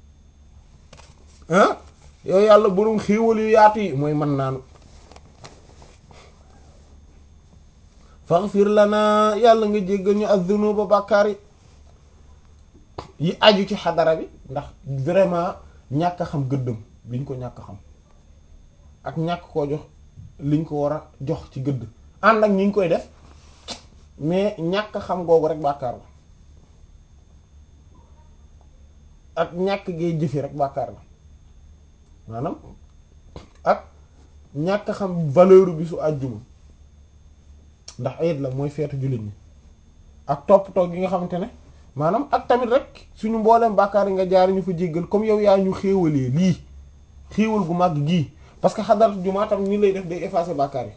ah yow yàlla boroom xéewal yu yaatu yi mooy mën naanu faghfir lana yàlla nga jéggal ñu az-zunuba bàkkaar yi yi aju ci xadara bi ndax vraiment ñàkk a xam gëddëm biñ ko ñàkk xam ak ñàkk koo jox liñ ko war a jox ci gëdd ànd ak ñi ngi koy def mais ñàkk xam googu rek bàkkaar la ak ñàkk gee jëfi rek bàkkaar la maanaam ak ñàkk xam valeur bi su àjjuma ndax ayit la mooy feetu jullit ñi ak toppatoo gi nga xamante ne maanaam ak tamit rek suñu mbooleem bàkkaar yi nga jaar ñu fa jéggal comme yow yaa ñu xéewalee lii xéewal gu màgg gii parce que xadaratu jumaa tam ni lay def day effacer bàkkaar yi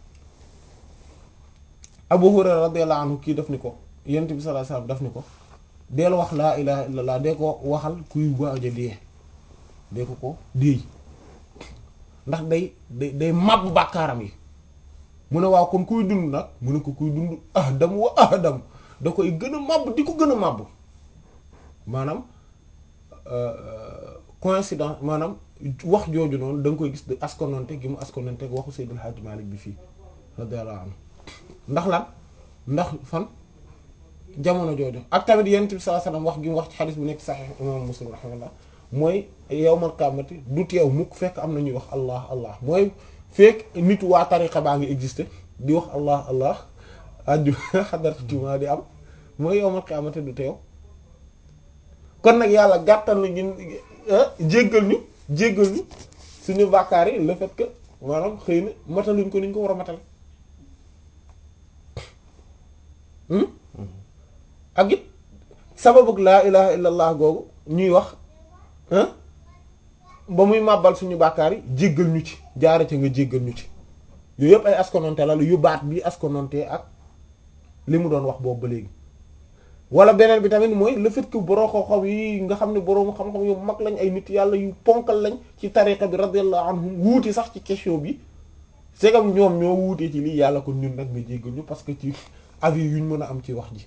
Abu Hurayra radiyallahu anhu kii def ni ko yent bi sallallahu alayhi wasallam def ni ko deel wax laa ilaha illallah dee ko waxal kuy waaj a dee dee ko ko déey ndax day day day màbb bàkkaaram yi mu ne waaw kon kuy dund nag mu ne ko kuy dund ahdam wa ahdam da koy gën a màbb di ko gën a màbb maanaam coïncidence maanaam wax jooju noonu da nga koy gis de askononte gi mu askononte waxu Seydil Hadji Malick bi fii radiyallahu anhu ndax lan ndax fan jamono jooju ak tamit yonent bi sallallahu alayhi wasallam wax gi mu wax ci xadis bu nekk Sahih imam Muslim rahimahullah mooy yawmal qiyaamati du teew mukk fekk am na ñuy wax allah allah mooy fekk nit waa tariqa baa ngi exister di wax allah allah aju xadaratu jumaa di am mooy yawmal qiyaamati du teew kon nag yàlla gàttal na ñun jéggal ñu jéggal ñu suñu bàkkaar yi le fait que maanaam xëy na mataluñ ko niñ ko war a matal ak it sababu laa ilaha illallah googu ñuy wax ba muy màbbal suñu bàkkaar yi jéggal ñu ci jaare ca nga jéggal ñu ci yooyu yëpp ay askononte la yu baat bi askononte ak li mu doon wax boobu ba léegi wala beneen bi tamit mooy le fait que boroo xam-xam yi nga xam ne boroom xam-xam yu mag lañ ay nit yàlla yu ponkal lañ ci tariqa bi radiyallahu anhum wuuti sax ci question bi c'est comme ñoom ñoo wuutee ci lii yàlla kon ñun nag nga jéggal ñu parce que ci avis yuñ mën a am ci wax ji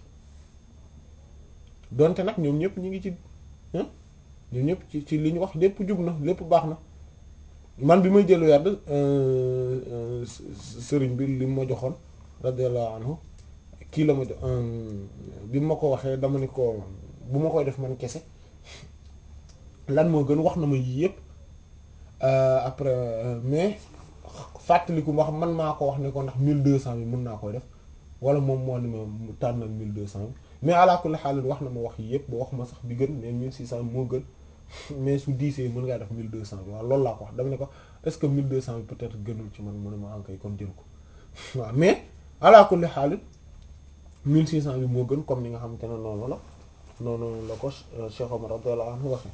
donte nag ñoom ñëpp ñu ngi ci ñoom ñëpp ci ci li ñu wax lépp jub na lépp baax na man bi may jël werd sëriñ bi li ma joxoon radiyallahu anhu kii la ma jox bi ma ko waxee dama ni ko bu ma koy def man kese lan moo gën wax na ma yii yëpp après mais fàttaliku ma xam man maa ko wax ne ko ndax mille deux cent bi mën naa koy def wala moom moo ne ma mu tànnal mille deux cent bi mais ala kulli xaal wax na ma wax yi yëpp ba wax ma sax bi gën mais mille six cent moo gën mais su diisee mën ngaa def mille deux cent bi waaw loolu laa ko wax dama ne ko est-ce que mille deux cent bi peut-être gënul ci man mu ne ma ankay kon jël ko waaw mais ala kulli xaal mille six cent bi moo gën comme ni nga xamante ne noonu la noonu la ko Cheikh Omar radiyallahu anhu waxe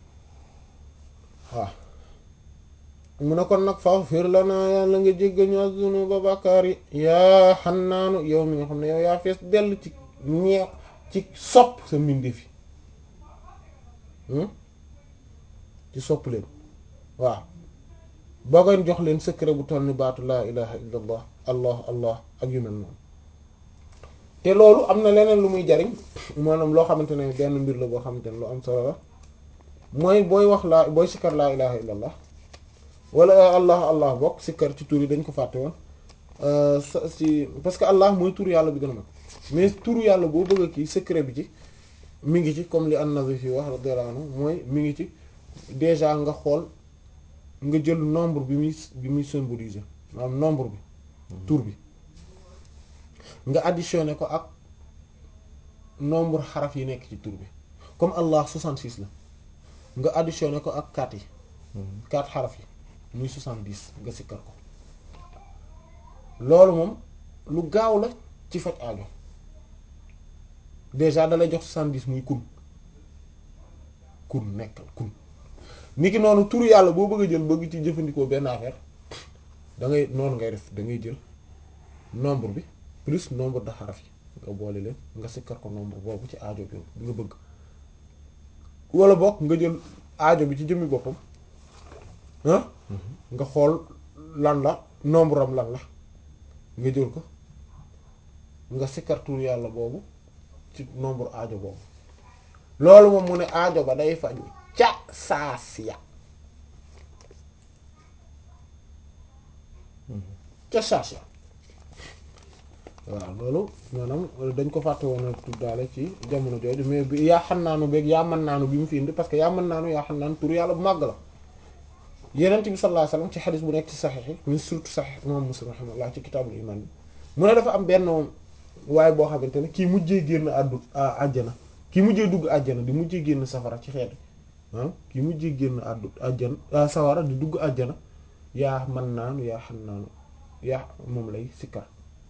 waaw mu ne kon nag faghfir lanaa yàlla nga jéggal ñu az-zunuba bàkkaar yi yaa xannaanu yow mi nga xam ne yow yaa fees dell ci ñeew ci sopp sa mbindeef yi ci sopp leen waaw boo koy jox leen secret bu toll ni baatu laa ilaha illa allah allah allah ak yu mel noonu te loolu am na leneen lu muy jariñ maanaam loo xamante ne benn mbir la boo xamante ne lu am solo la mooy booy wax laa booy sikkar laa ilaha illa allah wala allah allah bokk sikkar ci tur yi dañ ko fàtte woon si parce que allah mooy tur yàlla bi gën a mag mais turu yàlla boo bëgg a kii secret bi ci mi ngi ci comme li an-Nawawi wax radiyallahu anhu mooy mi ngi ci déjà nga xool nga jël nombre bi muy bi muy symboliser maanaam nombre bi tur bi nga additionné ko ak nombre xaraf yi nekk ci tur bi comme allah 66 la nga additionné ko ak 4 yi 4 xaraf yi muy 70 nga sikkar ko loolu moom lu gaaw la ci faj aajo déjà dalay jox 70 muy kun kun nekkal kun niki noonu turu yàlla boo bëgg a jël bëgg ci jëfandikoo benn affaire da ngay noonu ngay def da ngay jël nombre bi plus nombre de xaraf yi nga boole leen nga sikkar ko nombre boobu ci aajo bi nga bëgg wala bokk nga jël aajo bi ci jëmmi boppam ah nga xool lan la nombre am lan la nga jël ko nga sikkar tur yàlla boobu ci nombre aajo boobu loolu moom mu ne aajo ba day faju ca saasiya ca saasiya waaw loolu maanaam dañ ko fàtte woon a tuddaale ci jamono jooju mais bi yaa xam naanu beeg yaa mën naanu bi mu fi indi parce que yaa mën naanu yaa xam naanu tur yàlla bu màgg la yenent bi sallallahu alayhi wasallam ci xadis bu nekk ci saxiix yi min surtout saxiix imam muslim rahimahullah ci kitaabul iman bi mu ne dafa am benn waaye boo xamante ne kii mujjee génn àddu àjjana kii mujjee dugg àjjana di mujjee génn safara ci xeet ah kii mujjee génn àddu àjjana sawara di dugg àjjana yaa mën naanu yaa xam naanu yaa moom lay sikkar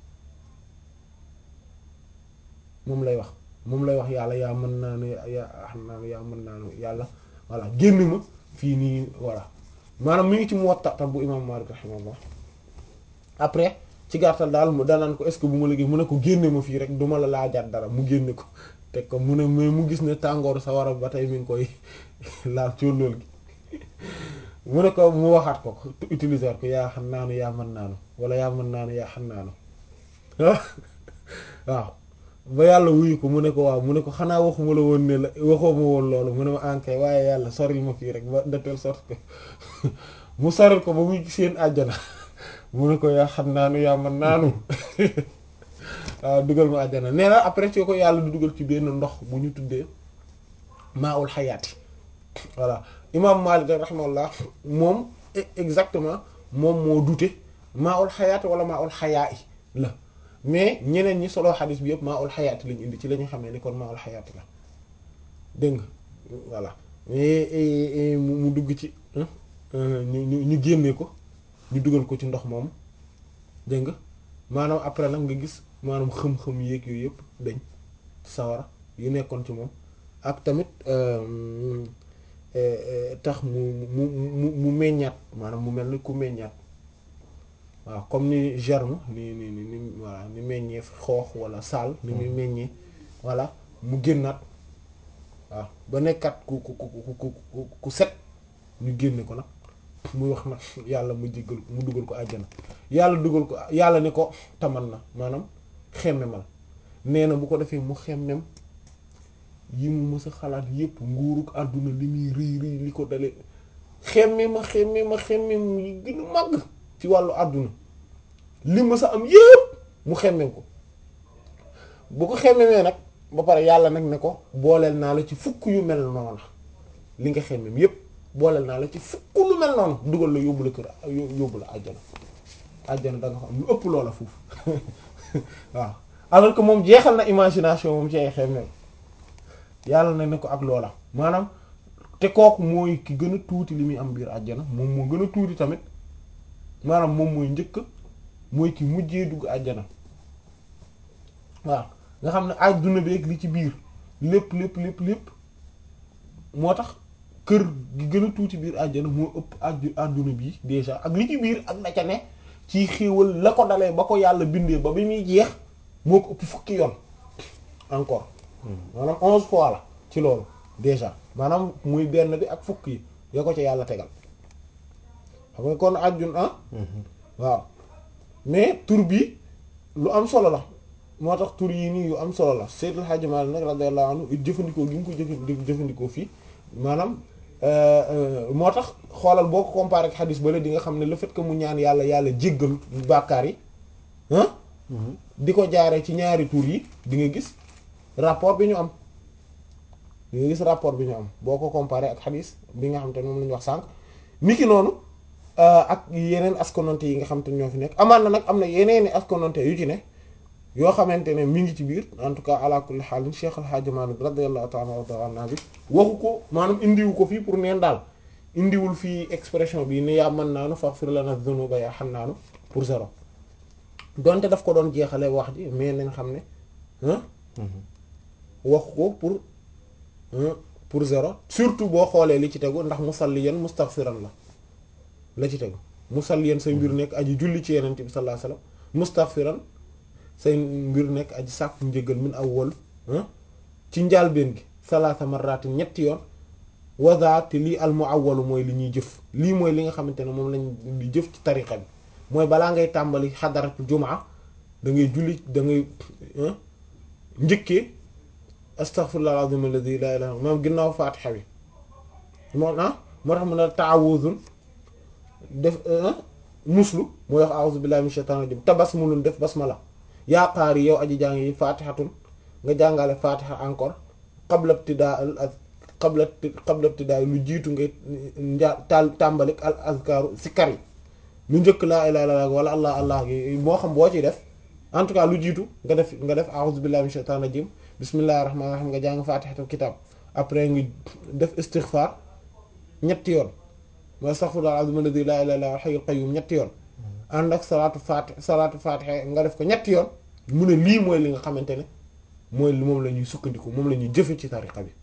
moom lay wax moom lay wax yàlla yaa mën naanu yaa xam naanu yaa mën naanu yàlla voilà génn ma fii nii voilà maanaam mi ngi ci Muwatta tam bu imam Malik rahimahullah après ci gàttal daal mu danaan ko est-ce que bu ma liggéey mu ne ko génne ma fii rek duma la laajaat dara mu génne ko teg ko mu ne mais mu gis ne tàngooru sa waral ba tey mi ngi koy laal cóolóol gi mu ne ko mu waxaat ko ko utiliser ko yaa xam naanu yaa mën naanu wala yaa mën naanu yaa xam naanu waaw ba yàlla wuyu ko mu ne ko waaw mu ne ko xanaa waxuma la woon ne la waxoo ma woon loolu mu ne ma ankay waaye yàlla soril ma fii rek ba de telle sorte que mu soril ko ba muy seen àjjana mu ne ko yaa xam naanu yaa mën naanu waaw dugal ma àjjana nee na après ci ko yàlla du dugal ci benn ndox bu ñu tuddee maaul xayaati voilà imam Malik rahimahullah moom exactement moom moo dute maaul xayaati wala maaul xayaa i la mais ñeneen ñi solo xadis bi yëpp maa ul xayaati lañu indi ci la ñu xamee ni kon maa ul xayaati la dégg nga voilà mais mu dugg ci ñu ñu génne ko ñu dugal ko ci ndox moom dégg nga maanaam après nag nga gis maanaam xëm-xëm yéeg yooyu yëpp dañ sawara yu nekkoon ci moom ak tamit tax mu mu mu mu meññaat maanaam mu mel ni ku meññaat waaw comme ni germe ni ni ni ni voilà ni meññee xoox wala saal ni muy meññee voilà mu génnaat waaw ba nekkat ku ku ku ku ku set ñu génne ko nag muy wax nag yàlla mu jéggal mu dugal ko àjjana yàlla dugal ko yàlla ne ko taman na maanaam xemmemal nee na bu ko defee mu xemmem yi mu mës a xalaat yépp nguuruk àdduna li muy rëy rëy li ko dale xemme ma xemme ma xemme yi gën a màgg ci wàllu àdduna li ma sa am yépp mu xemmem ko bu ko xemmemee nag ba pare yàlla nag ne ko booleel naa la ci fukk yu mel noonu li nga xemmem yépp booleel naa la ci fukk lu mel noonu dugal la yóbbu la kër yóbbu la àjjana àjjana da nga fa am lu ëpp loola foofu waaw alors que moom jeexal na imagination moom ci ay xemmem yàlla na ne ko ak loola maanaam te kooku mooy ki gën a tuuti li muy am biir àjjana moom moo gën a tuuti tamit maanaam moom mooy njëkk mooy ki mujjee dugg àjjana waaw nga xam ne àdduna beeg li ci biir lépp lépp lépp lépp moo tax kër gi gën a tuuti biir àjjana moo ëpp àddu àdduna bii déjà ak li ci biir ak na ca ne ci xéewal la ko dalee ba ko yàlla bindee ba bi muy jeex moo ko ëpp fukki yoon encore maanaam onze fois la ci loolu déjà maanaam muy benn bi ak fukk yi yoo ko ci yàlla tegal xam nga kon àjjun ah waaw mais tur bi lu am solo la moo tax tur yi nii yu am solo la Seydil Hadji Malick nag radiyallahu anhu jëfandikoo gi mu ko jëf jëfandikoo fii maanaam moo tax xoolal boo ko comparé ak xadis bale di nga xam ne le fait que mu ñaan yàlla yàlla jéggal bàkkaar yi ah di ko jaaree ci ñaari tur yi di nga gis rapport bi ñu am di nga gis rapport bi ñu am boo ko comparé ak xadis bi nga xam te moom la ñu wax sànq niki noonu ak yeneen askononte yi nga xam te ñoo fi nekk amaan na nag am na yeneeni askononte yu ci ne yoo xamante ne mi ngi ci biir en tout cas ala kulli haal Cheikh Al Hadj Malick radiyallahu ta'ala anhu bi waxu ko maanaam indiwu ko fii pour neen daal indiwul fii expression bi ni yaa mën naanu faghfir lana dhunuba yaa hannaanu pour zéro donte daf ko doon jeexale wax ji mais nañ xam ne waxu ko pour pour zéro surtout boo xoolee li ci tegu ndax musalliyan mustaghfiran la la ci tegu musalliyan say mbir nekk aji julli ci yeneen bi sallallahu alayhi wasallam mustaghfiran say mbir nekk aji sàkku njëgal min awwal ci njaalbeen gi salaasa marratin ñetti yoon wazaati lii al muawwalu mooy li ñuy jëf lii mooy li nga xamante ne moom lañ di jëf ci tariqa bi mooy balaa ngay tàmbali xadaratul jumaa da ngay julli da ngay njëkkee astaghfirullah al-azim alladhi la ilaha illa moom ginnaaw faatixa bi moo ah moo tax mu ne ta'awuzun def muslu mooy wax a'udhu billahi minash shaitanir rajim tabasmulun def basmala yaa qaari yow aji jàng yi faatixatun nga jàngale faatixa encore qabla ibtidaa al qabla qabla ibtidaa lu jiitu ngay njaa taal tàmbalik al azkaaru sikkar yi lu njëkk laa ilaaha illallaah wala allah allah gi moo xam boo ciy def en tout cas lu jiitu nga def nga def a'uuzu billaahi mina shaytaani rajiim bismillahir rahmaanir rahiim nga jàng faatixatul kitaab après nga def istighfar ñetti yoon mooy astaghfirullaah al-aziim alladii laa ilaaha illaa huwal hayyul qayyuum ñetti yoon ànd ak salaatu faati salaatu faatixa nga def ko ñetti yoon mu ne lii mooy li nga xamante ne mooy moom la ñuy sukkandiku moom la ñuy jëfe ci tariqa bi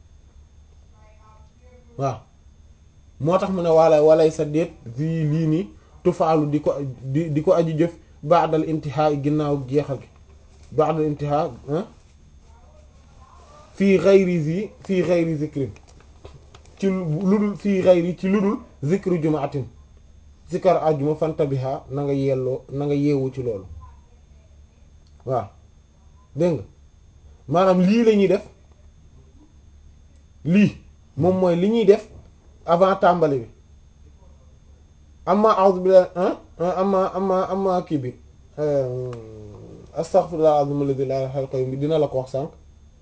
waaw moo tax mu ne wala walay sa déet vi lii nii tufaalu di ko di di ko aju jëf ba'dal intihaa ginnaaw jeexal gi ba'dal intihaa fii ghayri zi fii ghayri zikrin ci lu dul fii ghayri ci lu dul zikru jumaatin zikar ajuma fantabiha na nga yelloo na nga yeewu ci loolu waaw dégg nga maanaam lii la ñuy def lii moom mooy li ñuy def avant tàmbali bi amma a'udhu billahi amma amma amma kii bi astaghfirullah azim alladhi la ilaha illa huwa bi dina la ko wax sànq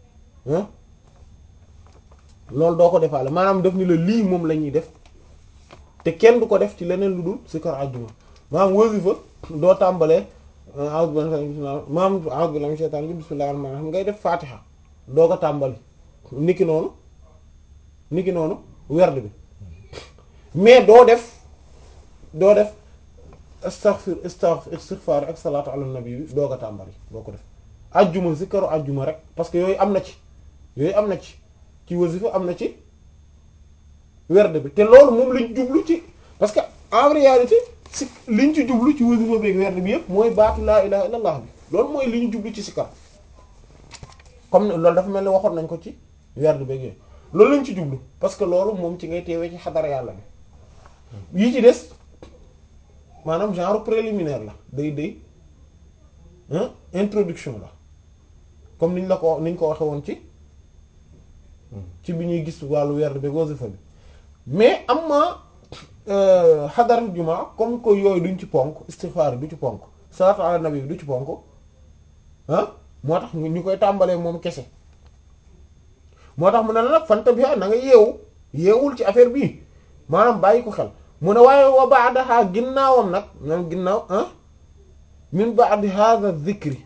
loolu doo ko defaale maanaam def ni la lii moom la ñuy def te kenn du ko def ci leneen lu dul sikar àjjuma maanaam wasifa doo tàmbalee a'udhu billahi maanaam a'udhu billahi minash shaitanir rajim bismillahir rahmanir rahim ngay def faatiha doo ko tàmbali niki noonu niki noonu werd bi mais doo def doo def astaghfir istighfar ak salaatu ala nabi bi doo ko tàmbali doo ko def ajjuma zikaru ajjuma rek parce que yooyu am na ci yooyu am na ci ci wasifa am na ci werd bi te loolu moom lañ jublu ci parce que en réalité si liñ ci jublu ci wasifa beeg werd bi yëpp mooy baatu laa ilaha illallah bi loolu mooy li ñu jublu ci sikar comme loolu dafa mel ni waxoon nañ ko ci werd beeg yooyu loolu lañ ci jublu parce que loolu moom ci ngay teewee ci xadara yàlla bi yi ci des maanaam genre préliminaire la day day introduction la comme niñ la ko niñ ko waxe woon ci ci bi ñuy gis wàllu werd bi wasifa bi mais am ma xadara juma comme que yooyu duñ ci ponk istighfar du ci ponk salaatu ala nabi bi du ci ponk ah moo tax ñu koy tàmbalee moom kese moo tax mu ne la nag fanta bi na nga yeewu yeewul ci affaire bii maanaam bàyyi ko xel mu ne waaye wa ba'daha ginnaawam nag ñoom ginnaaw ah min ba'di hadha dhikri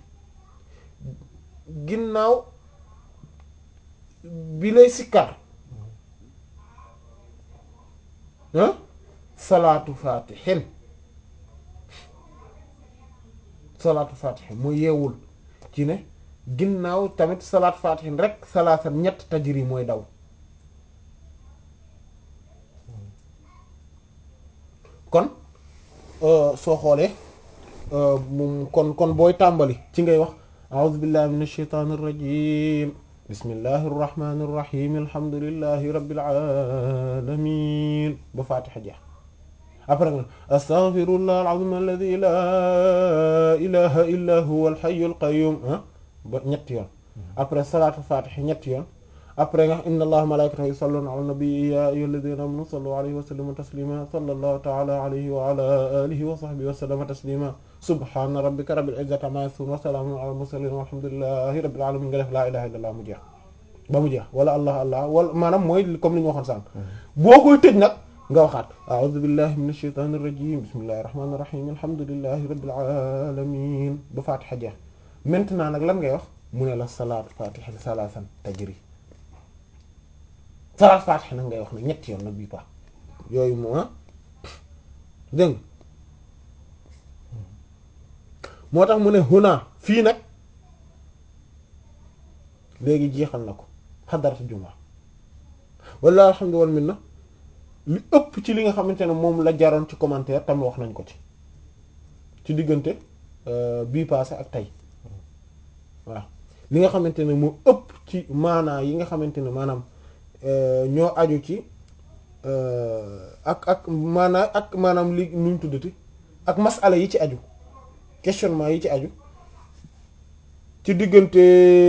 ginnaaw bi lay sikkar ah salaatu fatihin salaatu fatihin mu yeewul ci ne ginnaaw tamit salaatu fatihin rek salaasan ñett tajri mooy daw kon soo xoolee moom kon kon booy tàmbali ci ngay wax a'udhu billahi minash shaitanir rajim bismillahir rahmanir rahim alhamdulillahi rabbil alamin ba fatiha jeex après nga astaghfirullah alazim alladhi la ilaha illa huwa alhayyul qayyum ba ñetti yoon après salatu fatiha ñetti yoon après nga inna allaha malaikatahu yusalluna ala nabi ya ayyuhalladhina amanu sallu alayhi wa sallimu taslima sallallahu ta'ala alayhi wa ala alihi wa sahbihi wa sallama taslima subhana rabbika rabbil izzati amma yasifun wa salamun ala mursalin walhamdulillahi rabbil alamin nga def la ilaha illallah mu jeex ba mu jeex wala allah allah wala maanaam mooy comme li ñu waxoon sànq boo koy tëj nag nga waxaat a'udhu billahi minash shaitanir rajim bismillahir rahmanir rahim alhamdulillahi rabbil alamin ba fatiha jeex maintenant nag lan ngay wax mu ne la salaat fatiha salasan tajri salaat fatiha nag ngay wax nag ñetti yoon nag bii paax yooyu moo ah dégg moo tax mu ne huna fii nag léegi jeexal na ko xadaratu juma walla alhamdu wal minna li ëpp ci li nga xamante ne moom la jaroon ci commentaire tam wax nañ ko ci ci diggante bii passé ak tey waaw li nga xamante ne moo ëpp ci maanaa yi nga xamante ne maanaam ñoo aju ci ak ak maanaa ak maanaam li nuñ tuddati ak masala yi ci aju questionnement yi ci aju ci diggante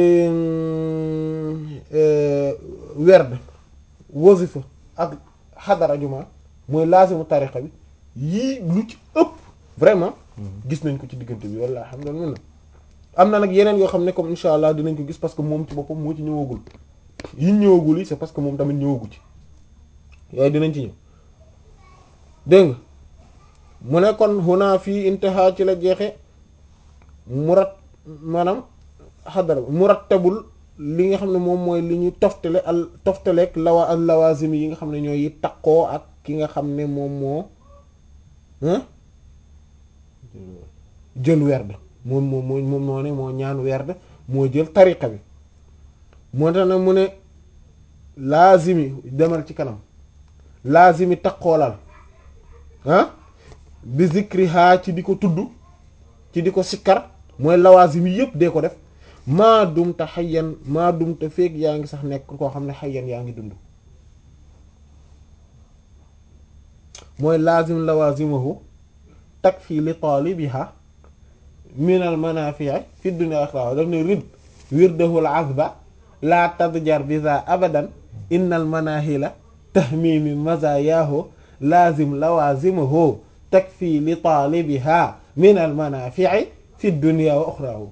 werd wasifa ak xadara juma mooy laasimu tariqa bi yii lu ci ëpp vraiment gis nañ ko ci diggante bi walla alhamdulillah am na nag yeneen yoo xam ne comme insha allah dinañ ko gis parce que moom ci boppam moo ci ñëwagul yi ñëwagul yi c'est parce que moom tamit ñëwagu ci yooyu dinañ ci ñëw dégg nga mu ne kon huna fii intaha ci la jeexe murat maanaam xadara murattabul li nga xam ne moom mooy li ñu toftale al toftaleeg lawa al lawazim yi nga xam ne ñooy takkoo ak ki nga xam ne moom moo jël werd moom moom moo moom moo ne moo ñaan werd moo jël tariqa bi moo tax nag mu ne laazimi demal ci kanam laazimi takkoolal ah bi zikriha ci di ko tudd ci di ko sikkar mooy lawazim yi yëpp dee ko def maa dumta xayyan maa dumta feeg yaa ngi sax nekk koo xam ne xayyan yaa ngi dund mooy laazim lawazimahu takfi li talibiha min al manafi'i fi dunya akhirah daf ne rid wirdahu al azba la tadjar bi za abadan innal manahila tahmimi mazayahu lazim lawazimahu takfi li talibiha min al manafi'i fi dunya wa ukhrahu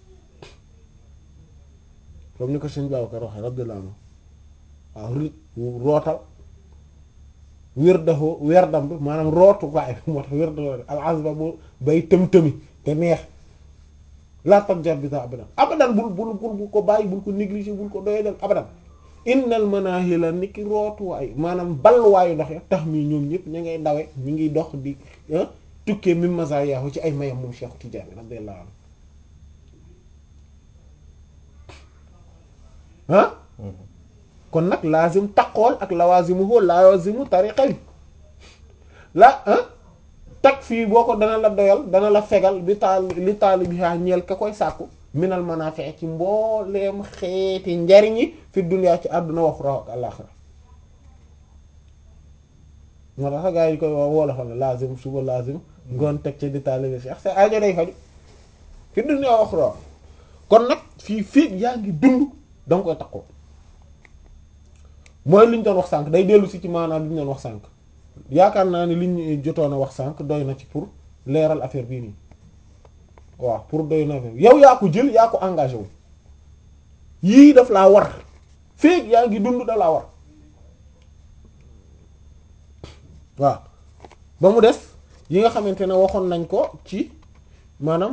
comme ni ko sëñ Babacar waxee radiyallahu anhu waaw rit rootal wirdahu werdam bi maanaam rootu waay moo tax wirdahu al azba bu bay tëm-tëmi te neex la tabjar bi sa abadan abadan bul bul bul ko bàyyi bul ko négliger bul ko doye del abadan innal manahila ni ki rootuwaay maanaam balluwaayu ndox ya tax mi ñoom ñëpp ñu ngay dawe ñu ngi dox di tukkee mim mazaayahu ci ay mayam moom Cheikh Tidiane radiyallahu anhu ah kon nag laazim taqool ak lawazimuhu lawazimu tariqa bi la ah tag fii boo ko dana la doyal dana la fegal bi taal li taali bi haa ñeel ka koy sàkku minal manaafi' ci mbooleem xeeti njariñ yi fi dunya ci àdduna wax raw ak àllaxira moo tax gaa yi koy wax woo la xam ne laazim suba laazim ngoon teg ci di taali bi Cheikh sa aajo day faju fi dunya wax raw kon nag fii fii yaa ngi dund danga koy takkoo mooy li ñu doon wax sànq day dellu si ci maanaam li ñu doon wax sànq yaakaar naa ni li ñu jotoon a wax sànq doy na ci pour leeral affaire bii nii waaw pour doy na yow yaa ko jël yaa ko engagé wu yii daf laa war feek yaa ngi dund da laa war waaw ba mu des yi nga xamante ne waxoon nañ ko ci maanaam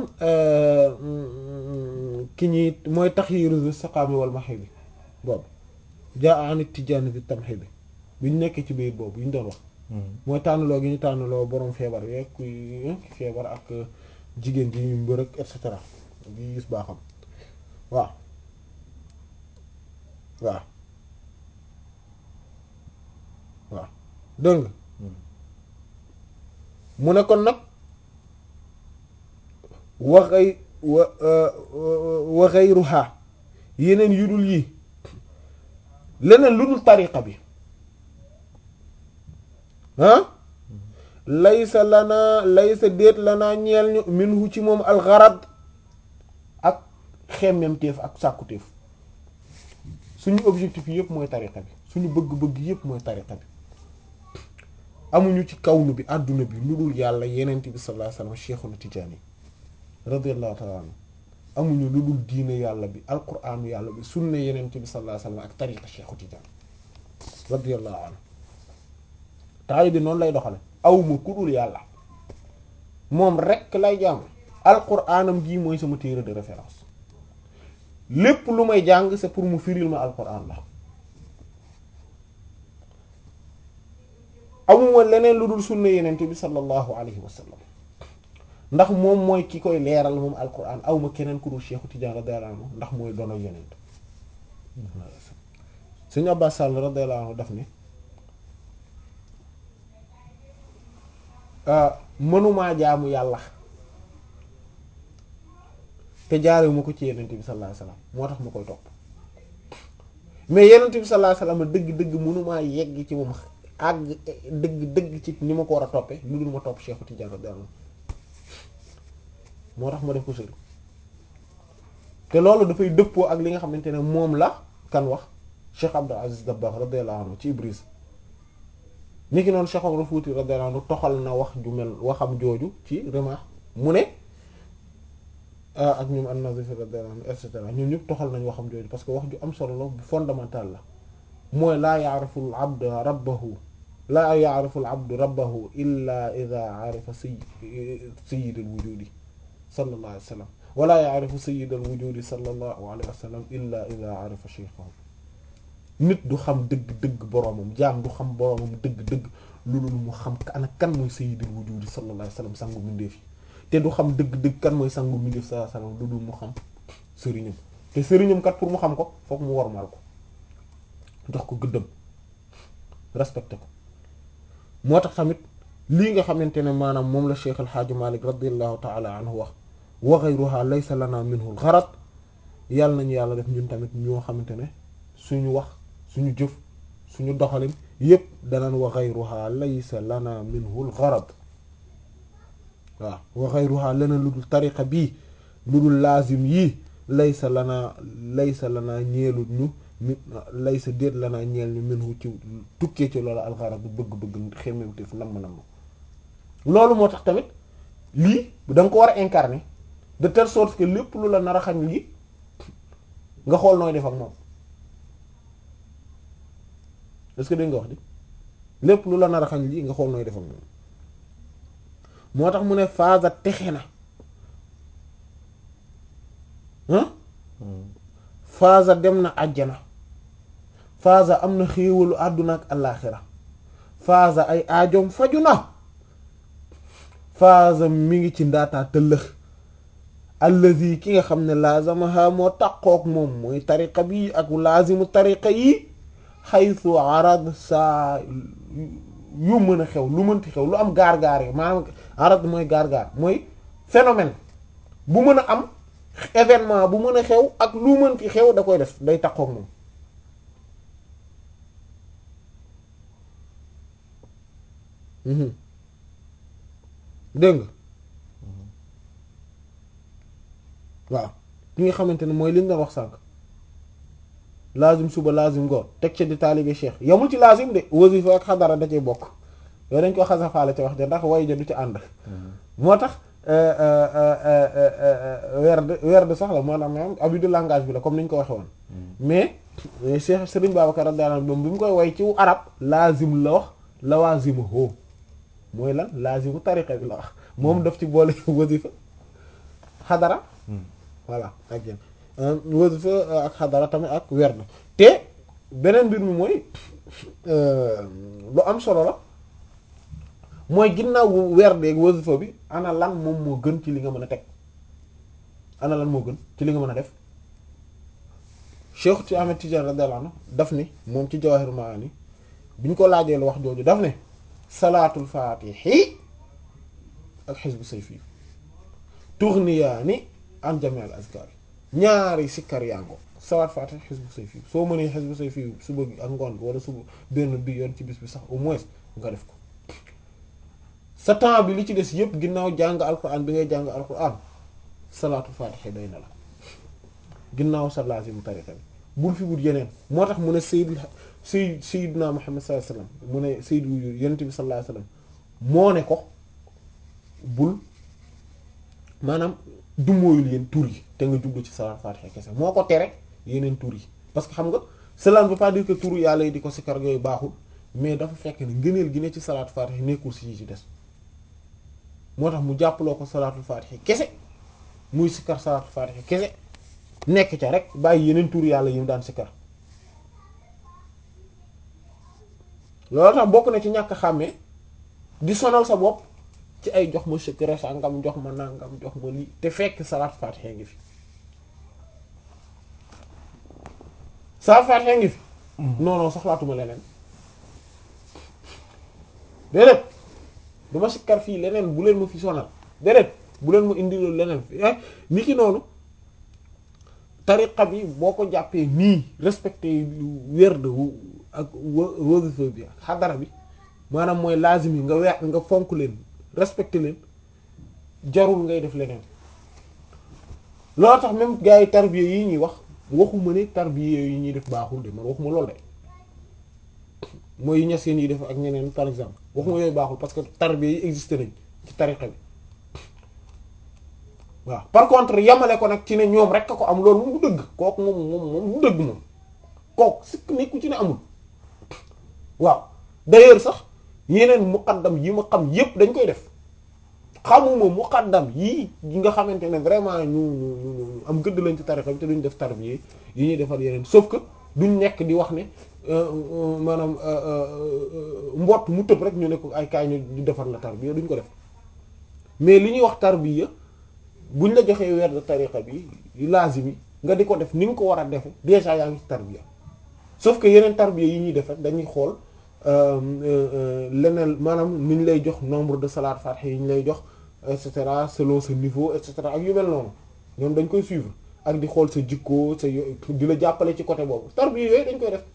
ki ñi mooy taxyiru saqaami wal mahid bi boobu jaa anit tijaani bi tamxi bi bi ñu nekkee ci biir boobu yi ñu doon wax mooy tànnaloo gi ñu tànnaloo borom feebar yeeg kuy feebar ak jigéen ji ñu mbër ak et cetera bi gis baaxam waaw waaw waaw dégg nga mu ne kon nag waxay wa waxay ruxaa yeneen yu dul yii leneen lu dul tariqa bi ah laysa lanaa laysa déet lanaa ñeel ñu minhu ci moom alxarad ak xemmemteef ak sàkkuteef suñu objectif yëpp mooy tariqa bi suñu bëgg-bëgg yëpp mooy tariqa bi amuñu ci kawnu bi àdduna bi lu dul yàlla yenent bi sallallahu alayhi wasallam Cheikhuna Tijaani radiyallahu ta'ala anhu amuñu lu dul diine yàlla bi alquraanu yàlla bi sunna yenent bi sallallahu alayhi wasallam ak tariqa Cheikhu Tijaani radiyallahu anhu taali bi noonu lay doxale awma ku dul yàlla moom rekk lay jàng alquraanam jii mooy sama téere de référence lépp lu may jàng c'est pour mu firil ma alquraan la amuma leneen lu dul sunna yenente bi sallallahu alayhi wa sallam ndax moom mooy ki koy leeral moom alquran awma keneen ku dul Cheikhu Tidiane radiyallahu anhu ndax mooy doona yenent Sëriñ Abbas Sall radiyallahu anhu daf ne mënumaa jaamu yàlla te jaare ma ko ci yenente bi sallallahu alayhi wa sallam moo tax ma koy topp mais yenente bi sallallahu alayhi wa sallam dëgg-dëgg mënumaa yegg ci moom àgg dëgg dëgg ci ni ma ko war a toppee lu dul ma topp Cheikh Tidiane radiyallahu moo tax ma def ko sëriñ te loolu dafay dëppoo ak li nga xamante ne moom la kan wax Cheikh Abdul Aziz Dabakh radiyallahu anhu ci Ibris ni ki noonu Cheikh Omar Fouti radiyallahu anhu toxal na wax ju mel waxam jooju ci Rimah mu ne ak ñoom an-Nazif radiyallahu anhu et cetera ñoom ñëpp toxal nañ waxam jooju parce que wax ju am solo la bu fondamental la mooy laa yaarifu al abd rabbahu laa yaarifu al abdu rabbahu illa ida arifa say sayid al wujudi sallallahu alayhi wa sallam wala yaarifu sayid al wujudi sallallahu alayhi wa sallam illa ida arifa shaykhahu nit du xam dëgg-dëgg boroomam jaam du xam boroomam dëgg-dëgg loolu mu xam ana kan mooy sayid al wujudi sallallahu alayhi wa sallam sangu mindeef yi te du xam dëgg-dëgg kan mooy sangu mindeef sallallahu alayhi wa sallam loolu mu xam sëriñam te sëriñam kat pour mu xam ko fokk mu wormal ko jox ko gëddëm respecté ko moo tax tamit lii nga xamante ne maanaam moom la Cheikh El Hadj Malick radiyallahu ta'ala anhu wax wa ghayruha laysa lana minhu al-gharad yàlla nañu yàlla def ñun tamit ñoo xamante ne suñu wax suñu jëf suñu doxalin yépp danaan wa ghayruha laysa lana minhu al-gharad waaw wa ghayruha leneen lu dul tariqa bii lu dul laazim yii laysa lana laysa lana ñeelut ñu mi lay sa déet la naa ñeel ñu minhu ci tukkee ci loolu alxarab bu bëgg-bëgg xemmemteef namm namm loolu moo tax tamit lii da nga ko war a incarner de telle sorte que lépp lu la nar a xañ lii nga xool nooy def ak moom est-ce que dégg nga wax di lépp lu la nar a xañ lii nga xool nooy def ak moom moo tax mu ne phase texe na phase dem na àjjana phase am na xéewalu àdduna ak àllaaxira phase ay aajoom faju na phase mi ngi ci ndaataa tëllëx allazi ki nga xam ne laazamaha moo taqook moom mooy tariqa bi ak laazimu tariqa yi xaytu arad saa yu mën a xew lu mënti xew lu am gaar-gaar yi maanaam arad mooy gaar-gaar mooy phénomène bu mën a am événement bu mën a xew ak lu mënti xew da koy def day taqook moom dégg nga waaw ki nga xamante ne mooy li ñu doon wax sànq lazim suba lazim ngoon teg ca di taalibe cheikh yamul ci lazim de wasifa ak xadara da cee bokk yooyu dañ ko xasafaale ca wax de ndax way ja du ci ànd moo tax werd werd sax la maanaam maanaam abus de langage bi la comme ni ñu ko waxee woon mais Cheikh Serigne Babacar radiyallahu anhu bi mu koy way ci arab laazim la wax lawaazimu hoo mooy lan laazimu tariqa bi la wax moom daf ci boole wasifa xadara voilà ak yéen wasifa ak xadara tamit ak werd te beneen mbir mi mooy lu am solo la mooy ginnaaw werdeeg wasifa bi ana lan moom moo gën ci li nga mën a teg ana lan moo gën ci li nga mën a def Cheikh ci Ahmed Tidiane radiyallahu anhu daf ni moom ci Jawahir Maani bi ñu ko laajee lu wax jooju daf ne salaatul faatihi ak xisbu sayfi tughniyaani an jami' al azkar ñaari sikkar yango salaat faatihi xisbu sayfi soo mënee xisbu sayfi suba gi ak ngoon gi wala suba benn bi yoon ci bis bi sax au moins nga def ko sa temps bi li ci des yépp ginnaaw jàng alquran bi ngay jàng alquran salaatul faatihi doy na la ginnaaw sa lazim tariqa bi bul fi wut yeneen moo tax mu ne sayyid sayyid sayyidina Muhammad sallallahu alayhi wasallam mu ne sayyid wu yonent bi sallallahu alayhi wasallam moo ne ko bul maanaam dumóoyul yéen tur yi te nga jublu ci salaat faatiha kese moo ko tere yeneen tur yi parce que xam nga cela ne veut pas dire que tur yàlla yi di ko sikkar yooyu baaxul mais dafa fekk ne ngëneel gi ne ci salaat faatiha nekkul si ci des moo tax mu jàppaloo ko salaatul faatiha kese muy sikkar salaatul faatiha kese nekk ca rek bàyyi yeneen tur yàlla yi mu daan sikkar loolu tax bokk na ci ñàkk xàmmee di sonal sa bopp ci ay jox ma secret sangam jox ma nangam jox ma lii te fekk salaat faatiha ngi fi salaat faatiha ngi fi non non soxlaatuma leneen déedéet duma sikkar fii leneen bu leen ma fi sonal déedéet bu leen ma indi loolu leneen ni ki noonu tariqa bi boo ko jàppee nii respecté werd ak wasifa bi ak xadara bi maanaam mooy lazim yi nga weex nga fonk leen respecté leen jarul ngay def leneen loolu tax même gars yi tarbiya yi ñuy wax waxuma ne tarbiya yi ñuy def baaxul de man waxuma loolu de mooy ña seen yi def ak ñeneen par exemple waxuma yooyu baaxul parce que tarbiya yi existé nañ ci tariqa bi waaw par contre yamale ko nag ci ne ñoom rek a ko am loolu moom du dëgg kooku moom moom moom du dëgg moom kooku sikk nekku ci ne amul waaw d'ailleurs sax yeneen muqaddam yi ma xam yépp dañ koy def xamuma muqaddam yii yi nga xamante ne vraiment ñu ñu ñu am gëdd lañ ci tarixa bi te duñ def tarbiya yi ñuy defal yeneen sauf que duñ nekk di wax ne maanaam mbott mu tëb rek ñu ne ko ay kaay ñu defar la tarbiya duñ ko def mais li ñuy wax tarbiya buñ la joxee weer de tariqa bi lazimi nga di ko def ni nga ko war a defe déjà yaa ngi ci tarbiya sauf que yeneen tarbiya yi ñuy def rek dañuy xool leneen maanaam ni ñu lay jox nombre de salat fatiha yi ñu lay jox et cetera selon ce niveau et cetera ak yu mel noonu ñoom dañ koy suivre ak di xool sa jikko sa di la jàppale ci côté boobu tarbiya yooyu dañ koy def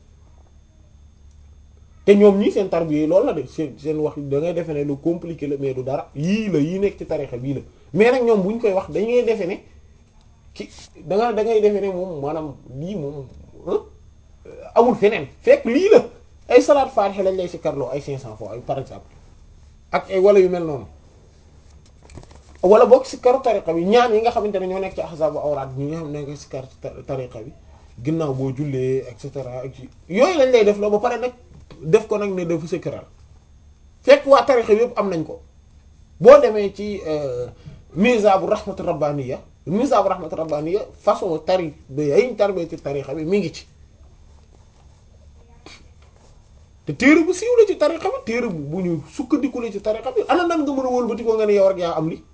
te ñoom ñii seen tarbiya yi loolu la de seen seen wax da ngay defe ne lu compliqué la mais du dara yii la yii nekk ci tarixa bii la mais nag ñoom bu ñu koy wax dañuy defe ne ki da nga da ngay defe ne moom maanaam lii moom amul feneen fekk lii la ay salaat faatiha lañ lay si karloo ay 500 fois par exemple ak ay wala yu mel noonu wala boog si karu tariqa bi ñaan yi nga xamante ne ñoo nekk ci ahzaabu awraat ñi nga xam ne nga si kar tariqa bi ginnaaw boo jullee et cetera ak yooyu lañ lay def loo ba pare nag def ko nag ne dafa secret fekk waa tariqa bi yëpp am nañ ko boo demee ci mizabu rahmatu rabbaniya mizabu rahmatu rabbaniya façon tari ba yayiñ tarbee ci tariqa bi mi ngi ci te téere bu siiw la ci tariqa bi téere bu bu ñu sukkandiku la ci tariqa bi ana nan nga mën a wëlbati ko nga ne yow rek yaa am li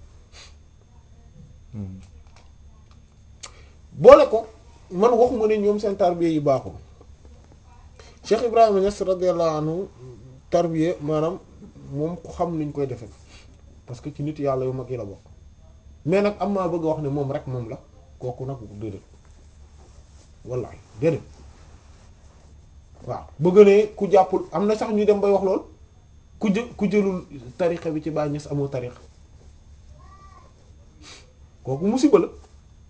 boole ko man waxuma ne ñoom seen tarbiya yi baaxul Cheikh Ibrahima Niass radiyallahu anhu tarbiya maanaam moom ku xam niñ koy defe parce que ci nit yàlla yu mag yi la bokk mais nag am maa bëgg a wax ne moom rek moom la kooku nag déedéet wallahi déedéet waaw bëgg ne ku jàppul am na sax ñu dem bay wax lool ku jë ku jëlul tariqa bi ci Baay Ñas amoo tariqa kooku musiba la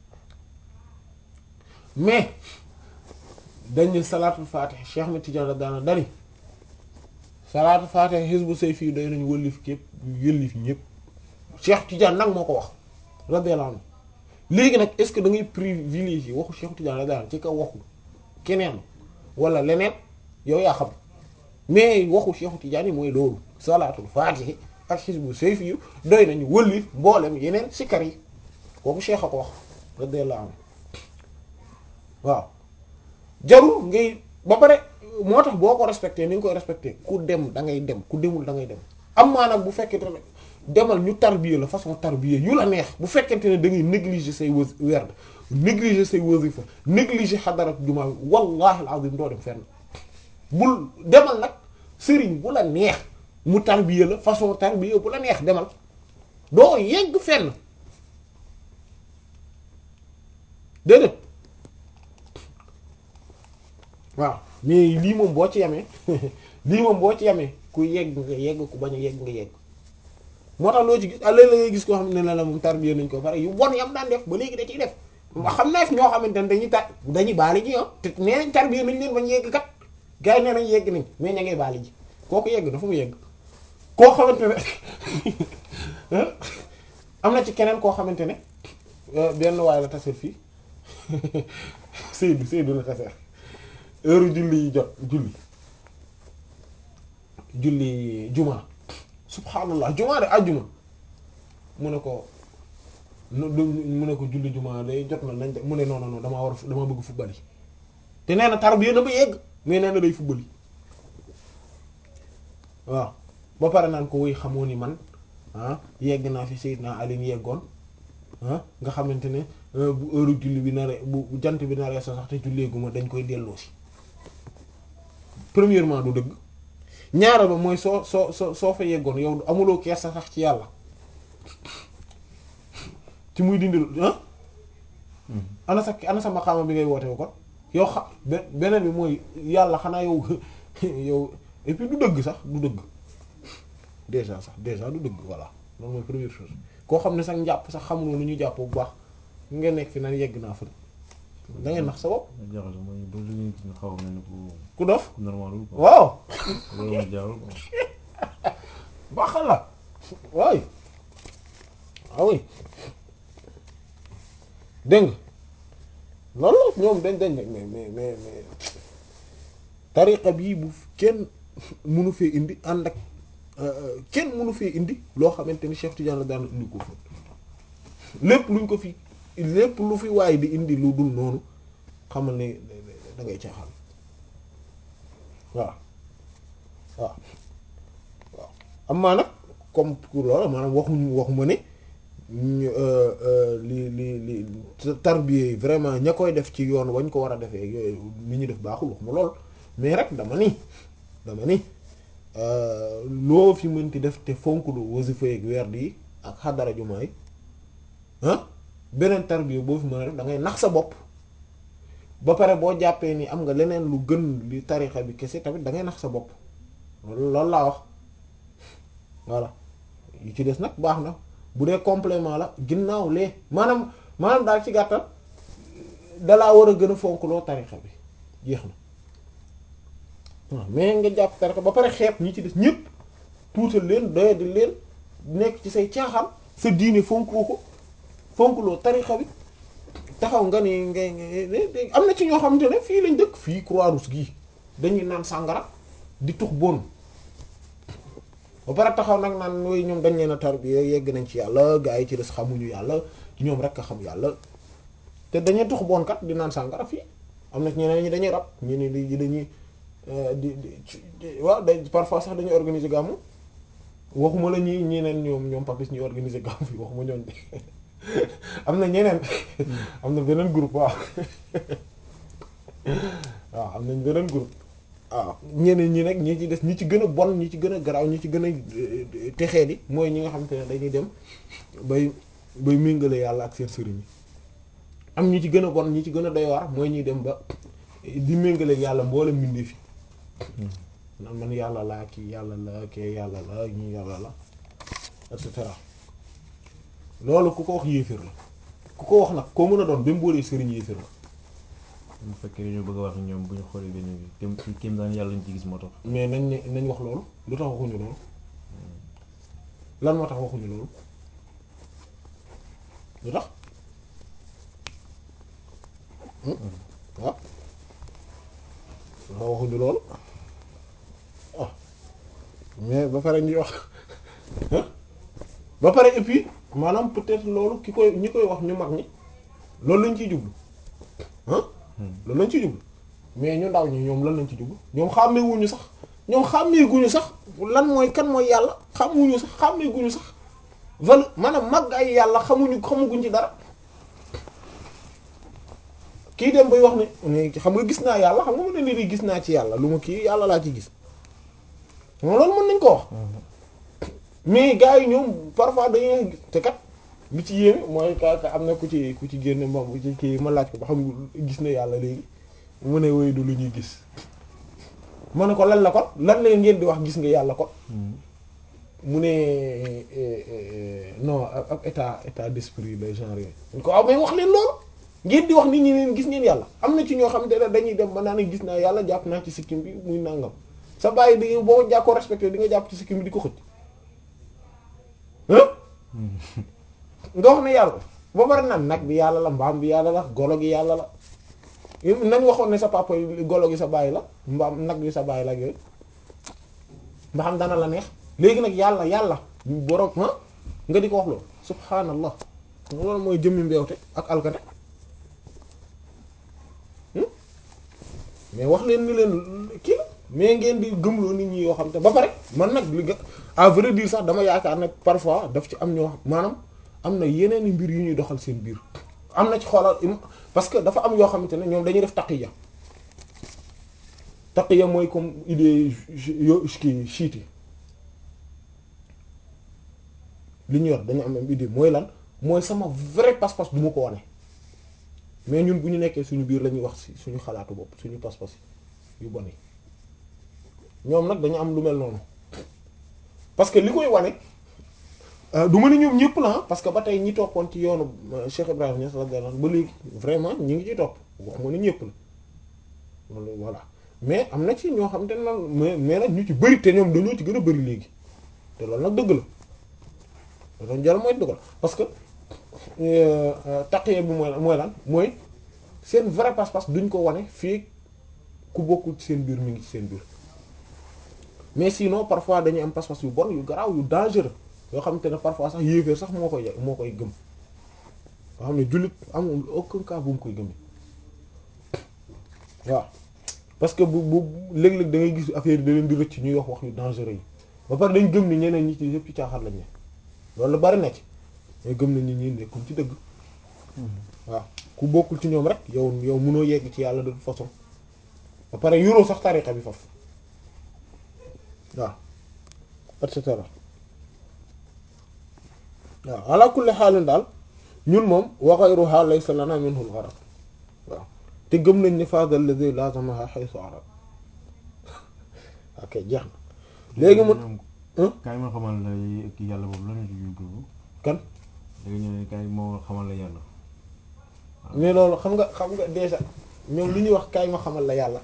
mais dañu salaatul faatiha Cheikh Ahmed Tidiane daana dani salaatul faatiha hizbu sayfi doy nañu wëllif képp yëllif ñépp Cheikh Tidiane nag moo ko wax radiyallahu anhu léegi nag est-ce que da ngay privilégier waxu Cheikh Tidiane radiyallahu anhu ci kaw waxu keneen wala leneen yow yaa xam mais waxu Cheikh Tidiane yi mooy loolu salaatul faatihi ak xisbu sayfi yu doy nañu wëlli mboolem yeneen sikkar yi kooku Cheikh a ko wax radiyallahu anhu waaw jarul ngay ba pare moo tax boo ko respecté ni nga koy respecté ku dem da ngay dem ku demul da ngay dem am maa nag bu fekkente ne demal ñu tarbiya la façon tarbiya yu la neex bu fekkente ne da ngay négliger say wës werd négliger say wasifa négliger xadarat jumaa bi wallahi alazim doo dem fenn bul demal nag sëriñ bu la neex mu tarbiya la façon tarbiya bu la neex demal doo yegg fenn déedéet waaw mais lii moom boo ci yamee lii moom boo ci yamee ku yegg nga yegg ku bañ a yegg nga yegg moo tax loo ci gis léeg la ngay gis koo xam ne la moom tarbiya nañ ko pare yu bon yam daan def ba léegi da ciy def xam naa fi ñoo xamante ne dañuy tar dañuy baali ji ah te nee nañ tarbiya nañ leen bañ yegg kat gars yi nee nañ yegg nañ mais ña ngay baali ji kooku yegg dafa mu yegg koo xamante ne am na ci keneen koo xamante ne benn waay la taseel fii Seydou Seydou la taseel heure julli yi jot julli julli juma subhaanallah juma de àjjuma mu ne ko mu ne ko julli juma day jot na nañ mu ne non non damaa war a dama bëgg football yi te nee na tarbiya na ba yegg mais nee na day football yi waaw ba pare naan ko woy xamoo ni man ah yegg naa fi Seydina Ali yeggoon ah nga xamante ne bu heure julli bi naree bu jant bi naree sa sax te julleeguma dañ koy delloo si premièrement du dëgg ñaara ba mooy soo soo soo soo fa yeggoon yow amuloo kees sa sax ci yàlla ci muy dindil ah ana sa ana sa maqaama bi ngay woote wu kon yow xa beneen bi mooy yàlla xanaa yow yow et puis du dëgg sax du dëgg déjà sax déjà du dëgg voilà loolu mooy première chose koo xam ne sax njàpp sax xamuloo nu ñu jàpp bu baax nga nekk fi naan yegg naa fa da ngay nax sa bopp. jaxase mooy ba li ñu xaw a mel ni ku ku dof normalul quoi. waaw loolu mooy jaarul quoi. baaxal la waay ah oui dégg nga loolu ñoom dañ dañ mais mais mais mais tariqa bii bu kenn mënu fee indi ànd ak kenn mënu fee indi loo xamante ni Cheikh Tidiane la daan indi ko fa lépp luñ ko fi lépp lu fi waay di indi lu dul noonu xamal ne da ngay caaxaan waaw waaw waaw amaa nag comme pour loolu maanaam waxuñu waxuma ne li li li tarbiya vraiment ña koy def ci yoon wañ ko war a defee yooyu li ñu def baaxul waxuma lool mais rek dama ni dama ni loo fi mënti def te fonk lu wasifa ak werd yi ak xadara jumaa yi ah beneen tarbiya boo fi mën a def da ngay nax sa bopp ba pare boo jàppee ni am nga leneen lu gën li tarixa bi kese tamit da ngay nax sa bopp loolu loolu laa wax voilà yu ci des nag baax na bu dee complément la ginnaaw lee maanaam maanaam daal ci gàttal dalaa war a gën a fonk loo tarixa bi jeex na waaw mais nga jàpp tarixa ba pare xeeb ñi ci des ñépp tuutal leen doyadi leen nekk ci say caaxaan sa diine fonkoo ko fonkloo tarixa bi taxaw nga ni ngay ngay am na ci ñoo xamante ne fii lañ dëkk fii Croix-Rouge gii dañuy naan sàngara di tux bon ba pare taxaw nag naan yooyu ñoom dañ leen a tarbiya yegg nañ ci yàlla gaa yi ci des xamuñu yàlla ñoom rek a xam yàlla te dañuy tux bon kat di naan sàngara fii am na ñeneen ñi dañuy rab ñu ni di dañuy di di waaw day parfois sax dañuy organiser gàmmu waxuma la ñi ñeneen ñoom ñoom papis ñuy organiser gàmmu fii waxuma ñoon de am na ñeneen am na beneen groupe waaw waaw am nañ beneen groupe waaw ñeneen ñi nag ñi ci des ñi ci gën a bon ñi ci gën a garaaw ñi ci gën a texee di mooy ñi nga xam te ne dañuy dem bay bay méngale yàlla ak seen sëriñ yi am ñi ci gën a bon ñi ci gën a doy waar mooy ñuy dem ba di méngale yàlla mboolem mbindee fi nan man yàlla laa kii yàlla la kii yàlla la ñi yàlla la et cetera loolu ku ko wax yéeféer la ku ko wax nag koo mën a doon ba mu boolee sëriñ yéeféer la bu fekkee dañoo bëgg a wax ñoom bu ñu xoolee dañuy kéem kéem daan yàlla ñu ci gis moo tax. mais nañ ne nañ wax loolu lu tax waxuñu loolu lan moo tax waxuñu loolu lu tax waaw ma waxuñu loolu ah mais ba pare ñuy wax ba pare et puis maanaam peut-être loolu ki koy ñi koy wax ñu mag ñi loolu lañ ciy jublu ah loolu lañ ciy jublu mais ñu ndaw ñi ñoom lan lañ ci jublu ñoom xàmmeewuñu sax ñoom xàmmeeguñu sax lan mooy kan mooy yàlla xamuñu sax xàmmeeguñu sax val maanaam mag ay yàlla xamuñu xamuguñ ci dara kii dem bay wax ne xam nga gis naa yàlla xam nga mën na ni gis naa ci yàlla lu ma kii yàlla laa ci gis moom loolu mën nañ ko wax mais gars yi ñoom parfois dañuy te kat li ci yéeme mooy ka ka am na ku ci ku ci génne moom ku ci kii ma laaj ko ba xam gis na yàlla léegi mu ne woy du lu ñuy gis ma ne ko lan la ko lan la ngeen di wax gis nga yàlla ko mu ne non ab état état d'esprit le genre yooyu ko aw mais wax leen loolu ngeen di wax nit ñi leen gis ngeen yàlla am na ci ñoo xam ne dañuy dem ba naa ne gis naa yàlla jàpp naa ci sikkim bi muy nangam sa bàyyi di boo jàkkoo respecté di nga jàpp ci sikkim bi di ko xëcc nga wax ne yàlla ba bari nag nag bi yàlla la mbaam bi yàlla la golo gi yàlla la nañ waxoon ne sa papa golo gi sa bàyyi la mbaam nag bi sa bàyyi la ak yooyu ba xam dana la neex léegi nag yàlla yàlla borom nga di ko wax loolu subhaanallah loolu mooy jëmmi mbeewte ak alkate mais wax leen ni leen kii la mais ngeen di gëmloo nit ñi yoo xam te ba pare man nag li à vrai dire sax dama yaakaar ne parfois daf ci am ñoo maanaam am na yeneen i mbir yu ñuy doxal seen biir am na ci xoolal parce que dafa am yoo xamante ne ñoom dañuy def taqiya taqiya mooy comme idée yo kii chiite li ñu yor dañu am am idée mooy lan mooy sama vrai pas-pas du ma ko wane mais ñun bu ñu nekkee suñu biir la ñuy wax ci suñu xalaatu bopp suñu pas-pas yu bon yi ñoom nag dañu am lu mel noonu parce que li koy wane du ma ne ñoom ñëpp la parce que ba tey ñi toppoon ci yoonu Cheikh Ibrahima Niass radiyallahu anhu ba léegi vraiment ñi ngi ciy topp wax ma ne ñëpp la loolu voilà mais am na ci ñoo xam te ne mais mais nag ñu ci bëri te ñoom dañoo ci gën a bëri léegi te loolu nag dëgg la dañoo jar mooy dëgg la parce que taqiya bi mooy mooy lan mooy seen vrai pas-pas duñ ko wane fii ku bokkul ci seen biir mi ngi ci seen biir mais sinon parfois dañuy am pas-pas yu bon yu garaaw yu dangereux yoo xamante ne parfois sax yéeféer sax moo koy moo koy gëm yoo xam ne jullit amul aucun cas bu mu koy gëmee waaw parce que bu bu léeg-léeg da ngay gis affaire yi da leen di rëcc ñuy wax wax yu dangereux yi ba pare dañ gëm ni ñeneen ñi ci yëpp ci caaxaan lañ ne loolu bari na ci mais gëm na nit ñi nekkum ci dëgg waaw ku bokkul ci ñoom rek yow yow mënoo yegg ci yàlla de toute façon ba pare yuroo sax tariqa bi foofu waaw et cetera waaw ala kulli xaalin daal ñun moom wa ghayruha laysa lana minhu al-gharad waaw te gëm nañ ni fadha alladhi lazamaha haythu arad ok jeex na léegi mu kaay ma xamal la ki yàlla boobu lan la ci jublu kan da nga ñëw ne kaay moo xamal la yàlla mais loolu xam nga xam nga déjà ñoom lu ñuy wax kaay ma xamal la yàlla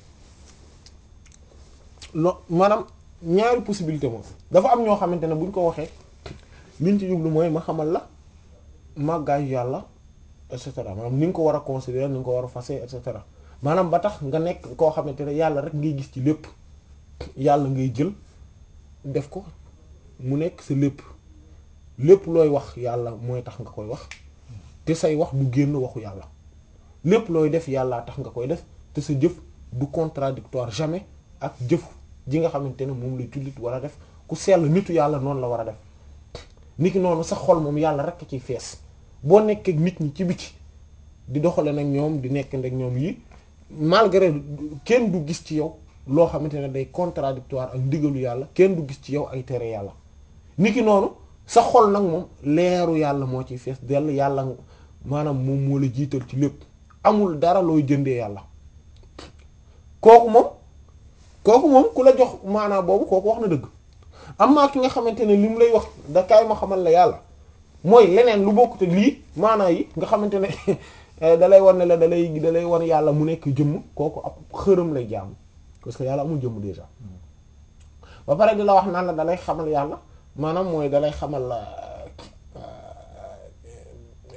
lo maanaam ñaari possibilité moom dafa am ñoo xamante ne buñ ko waxee liñ ci jublu mooy ma xamal la màggaayu yàlla et cetera maanaam ni nga ko war a considérer ni nga ko war a fase et cetera maanaam ba tax nga nekk koo xamante ne yàlla rek ngay gis ci lépp yàlla ngay jël def ko mu nekk sa lépp lépp looy wax yàlla mooy tax nga koy wax te say wax du génn waxu yàlla lépp looy def yàllaa tax nga koy def te sa jëf du contradictoire jamais ak jëf ji nga xamante ne moom la jullit war a def ku sell nitu yàlla noonu la war a def niki noonu sa xol moom yàlla rek a ciy fees boo nekkee nit ñi ci biti di doxale nag ñoom di nekk nag ñoom yi malgré kenn du gis ci yow loo xamante ne day contradictoire ak ndigalu yàlla kenn du gis ci yow ay tere yàlla niki noonu sa xol nag moom leeru yàlla moo ciy fees dell yàlla maanaam moom moo la jiital ci lépp amul dara looy jëndee yàlla kooku moom kooku moom ku la jox maanaam boobu kooku wax na dëgg amaa ki nga xamante ne li mu lay wax da kaay ma xamal la yàlla mooy leneen lu bokkute lii maanaa yi nga xamante ne da lay wan ne la da lay da lay wan yàlla mu nekk jëmm kooku ab xërëm lay jaamu parce que yàlla amul jëmm déjà ba pare di la wax naan la da lay xamal yàlla maanaam mooy da lay xamal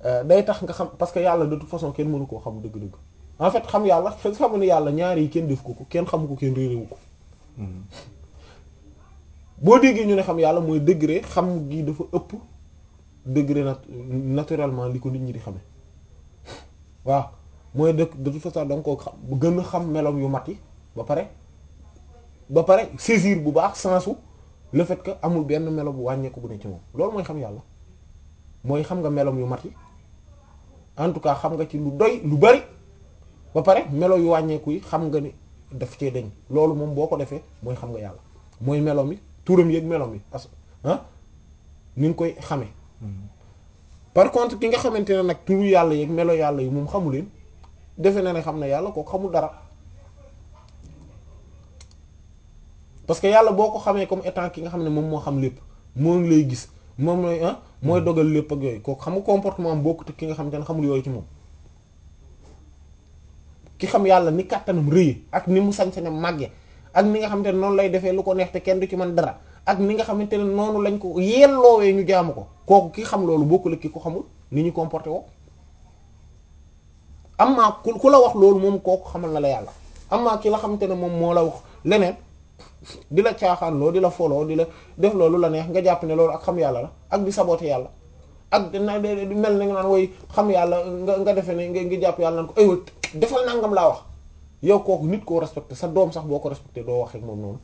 day tax nga xam parce que yàlla de toute façon kenn mënu koo xam dëgg-dëgg en fait xam yàlla xamu ne yàlla ñaari yi kenn def ko ko kenn xamu ko kenn réeréwu ko boo déggee ñu ne xam yàlla mooy degré xam gi dafa ëpp degré nat naturellement li ko nit ñi di xame waaw mooy de de toute façon da nga koo xam gën a xam melom yu mat yi ba pare ba pare saisir bu baax sensu le fait que amul benn melo bu wàññeeku bu ne ci moom loolu mooy xam yàlla mooy xam nga melom yu mat yi en tout cas xam nga ci lu doy lu bari ba pare melo yu wàññeeku yi xam nga ni daf cee deñ loolu moom boo ko defee mooy xam nga yàlla mooy melom yi turam yeeg melom yi as ah ni nga koy xamee par contre ki nga xamante ne nag turu yàlla yeeg melo yàlla yi moom xamu leen defe na ne xam na yàlla kooku xamul dara parce que yàlla boo ko xamee comme étant ki nga xam ne moom moo xam lépp moo ngi lay gis moom mooy ah mooy dogal lépp ak yooyu kooku xam nga comportement am bokkut ki nga xamante ne xamul yooyu ci moom ki xam yàlla ni kàttanam rëy ak ni mu sañ-sañam màgge ak ni nga xamante ne noonu lay defee lu ko neex te kenn du ci mën dara ak ni nga xamante ne noonu lañ ko yelloowee ñu jaamu ko kooku ki xam loolu bokkul ak ki ko xamul ni ñu comporté woo amaa ku ku la wax loolu moom kooku xamal na la yàlla amaa ki la xamante ne moom moo la wax leneen di la caaxaan loo di la foloo di la def loolu la neex nga jàpp ne loolu ak xam yàlla la ak di saboté yàlla ak dina mel na nga naan woy xam yàlla nga nga defee ne nga nga jàpp yàlla naan ko aywa defal nangam laa wax yow kooku nit koo respecté sa doom sax boo ko respecté doo wax ak moom noonu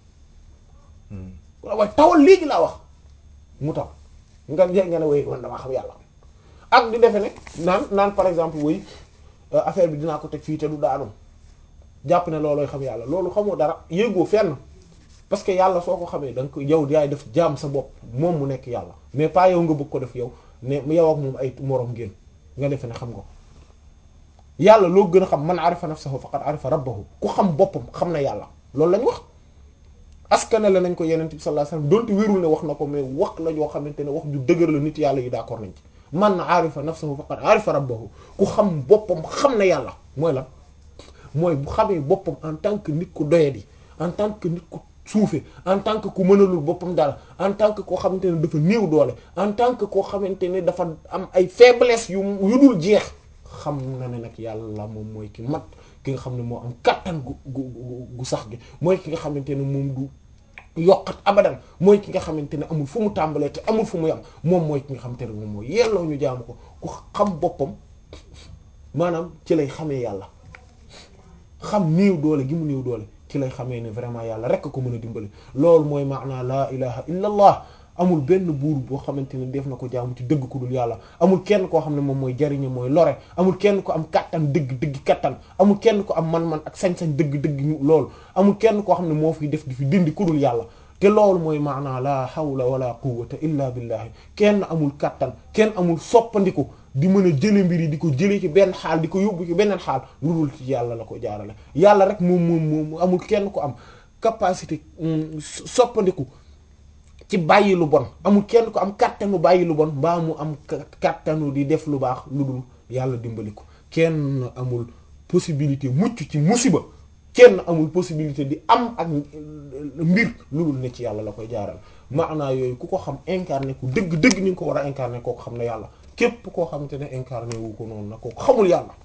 waaye tawal léegi laa wax mu taw nga nga ne woy man damaa xam yàlla ak di defe ne naan naan par exemple woy affaire bi dinaa ko teg fii te du daanu jàpp ne loolooy xam yàlla loolu xamoo dara yéegoo fenn parce que yàlla soo ko xamee da nga ko yow yaay def jaam sa bopp moom mu nekk yàlla mais pas yow nga bëgg ko def yow ne yow ak moom ay moroom ngeen nga defe ne xam nga ko yàlla loo gën a xam man arifa nafsahu faqad arifa rabbahu ku xam boppam xam na yàlla loolu lañ wax askane la nañ ko yeneen bi sallallahu alayhi wasallam donte wérul ne wax na ko mais wax la joo xamante ne wax ju dëgër la nit yàlla yi d'accord nañ ci man arifa nafsahu faqad arifa rabbahu ku xam boppam xam na yàlla mooy lan mooy bu xamee boppam en tant que nit ku doyadi en tant que nit ku suufe en tant que ku mënalul boppam dara en tant que koo xamante ne dafa néew doole en tant que koo xamante ne dafa am ay faiblesse yu yu dul jeex xam na ne nag yàlla moom mooy ki mat ki nga xam ne moo am kattan gu gu gu sax gi mooy ki nga xamante ne moom du yokkat abadan mooy ki nga xamante ne amul fu mu tàmbalee te amul fu mu yam moom mooy ki nga xamante ne moom mooy yelloo ñu jaamu ko ku xam boppam maanaam ci lay xamee yàlla xam néew doole gi mu néew doole ci lay xamee ne vraiment yàlla rek ko mën a dimbali loolu mooy maanaa laa ilaha illa allah amul benn buur boo xamante ne def na ko jaamu ci dëgg ku dul yàlla amul kenn koo xam ne moom mooy jariñe mooy lore amul kenn ko am kattan dëgg dëgg kattan amul kenn ko am man-man ak sañ-sañ dëgg dëgg loolu amul kenn koo xam ne moo fi def di fi dindi ku dul yàlla te loolu mooy maanaa laa hawla wala quwwata illa billahi kenn amul kattan kenn amul soppandiku di mën a jële mbir yi di ko jëlee ci benn xaal di ko yóbbu ci beneen xaal lu dul ci yàlla la ko jaarale yàlla rek moom moom moom amul kenn ko am capacité soppandiku ci bàyyi lu bon amul kenn ko am kattanu bàyyi lu bon mbaa mu am kattanu di def lu baax lu dul yàlla dimbali ko kenn amul possibilité mucc ci musiba kenn amul possibilité di am ak mbir lu dul ne ci yàlla la koy jaaral maanaa yooyu ku ko xam incarné ku dëgg dëgg ni nga ko war a incarné kooku xam na yàlla képp koo xamante ne incarné wu ko noonu nag kooku xamul yàlla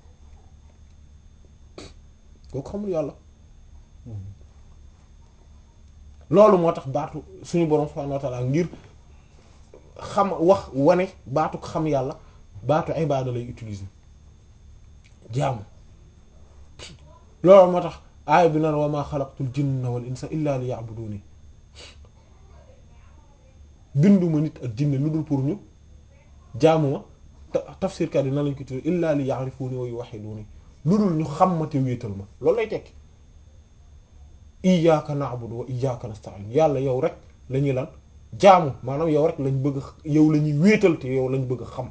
kooku xamul yàlla loolu moo tax baatu suñu borom subhanahu wa ta'ala ngir xam wax wane baatu xam yàlla baatu ibaada lay utiliser jaamu loolu moo tax aaya bi naan wa ma xalaqtul jinna wal insa illa liya'buduni binduma nit ak jinne lu dul pour ñu jaamu ma tafsirkat yi na lañ ko tuddee illa li ya'rifuni wa yuwahhiduni lu dul ñu xam ma te wéetal ma loolu lay tekki iyyaka na'budu wa iyyaka nasta'in yàlla yow rek la ñuy lan jaamu maanaam yow rek lañ bëgg yow la ñuy wéetal te yow lañ bëgg xam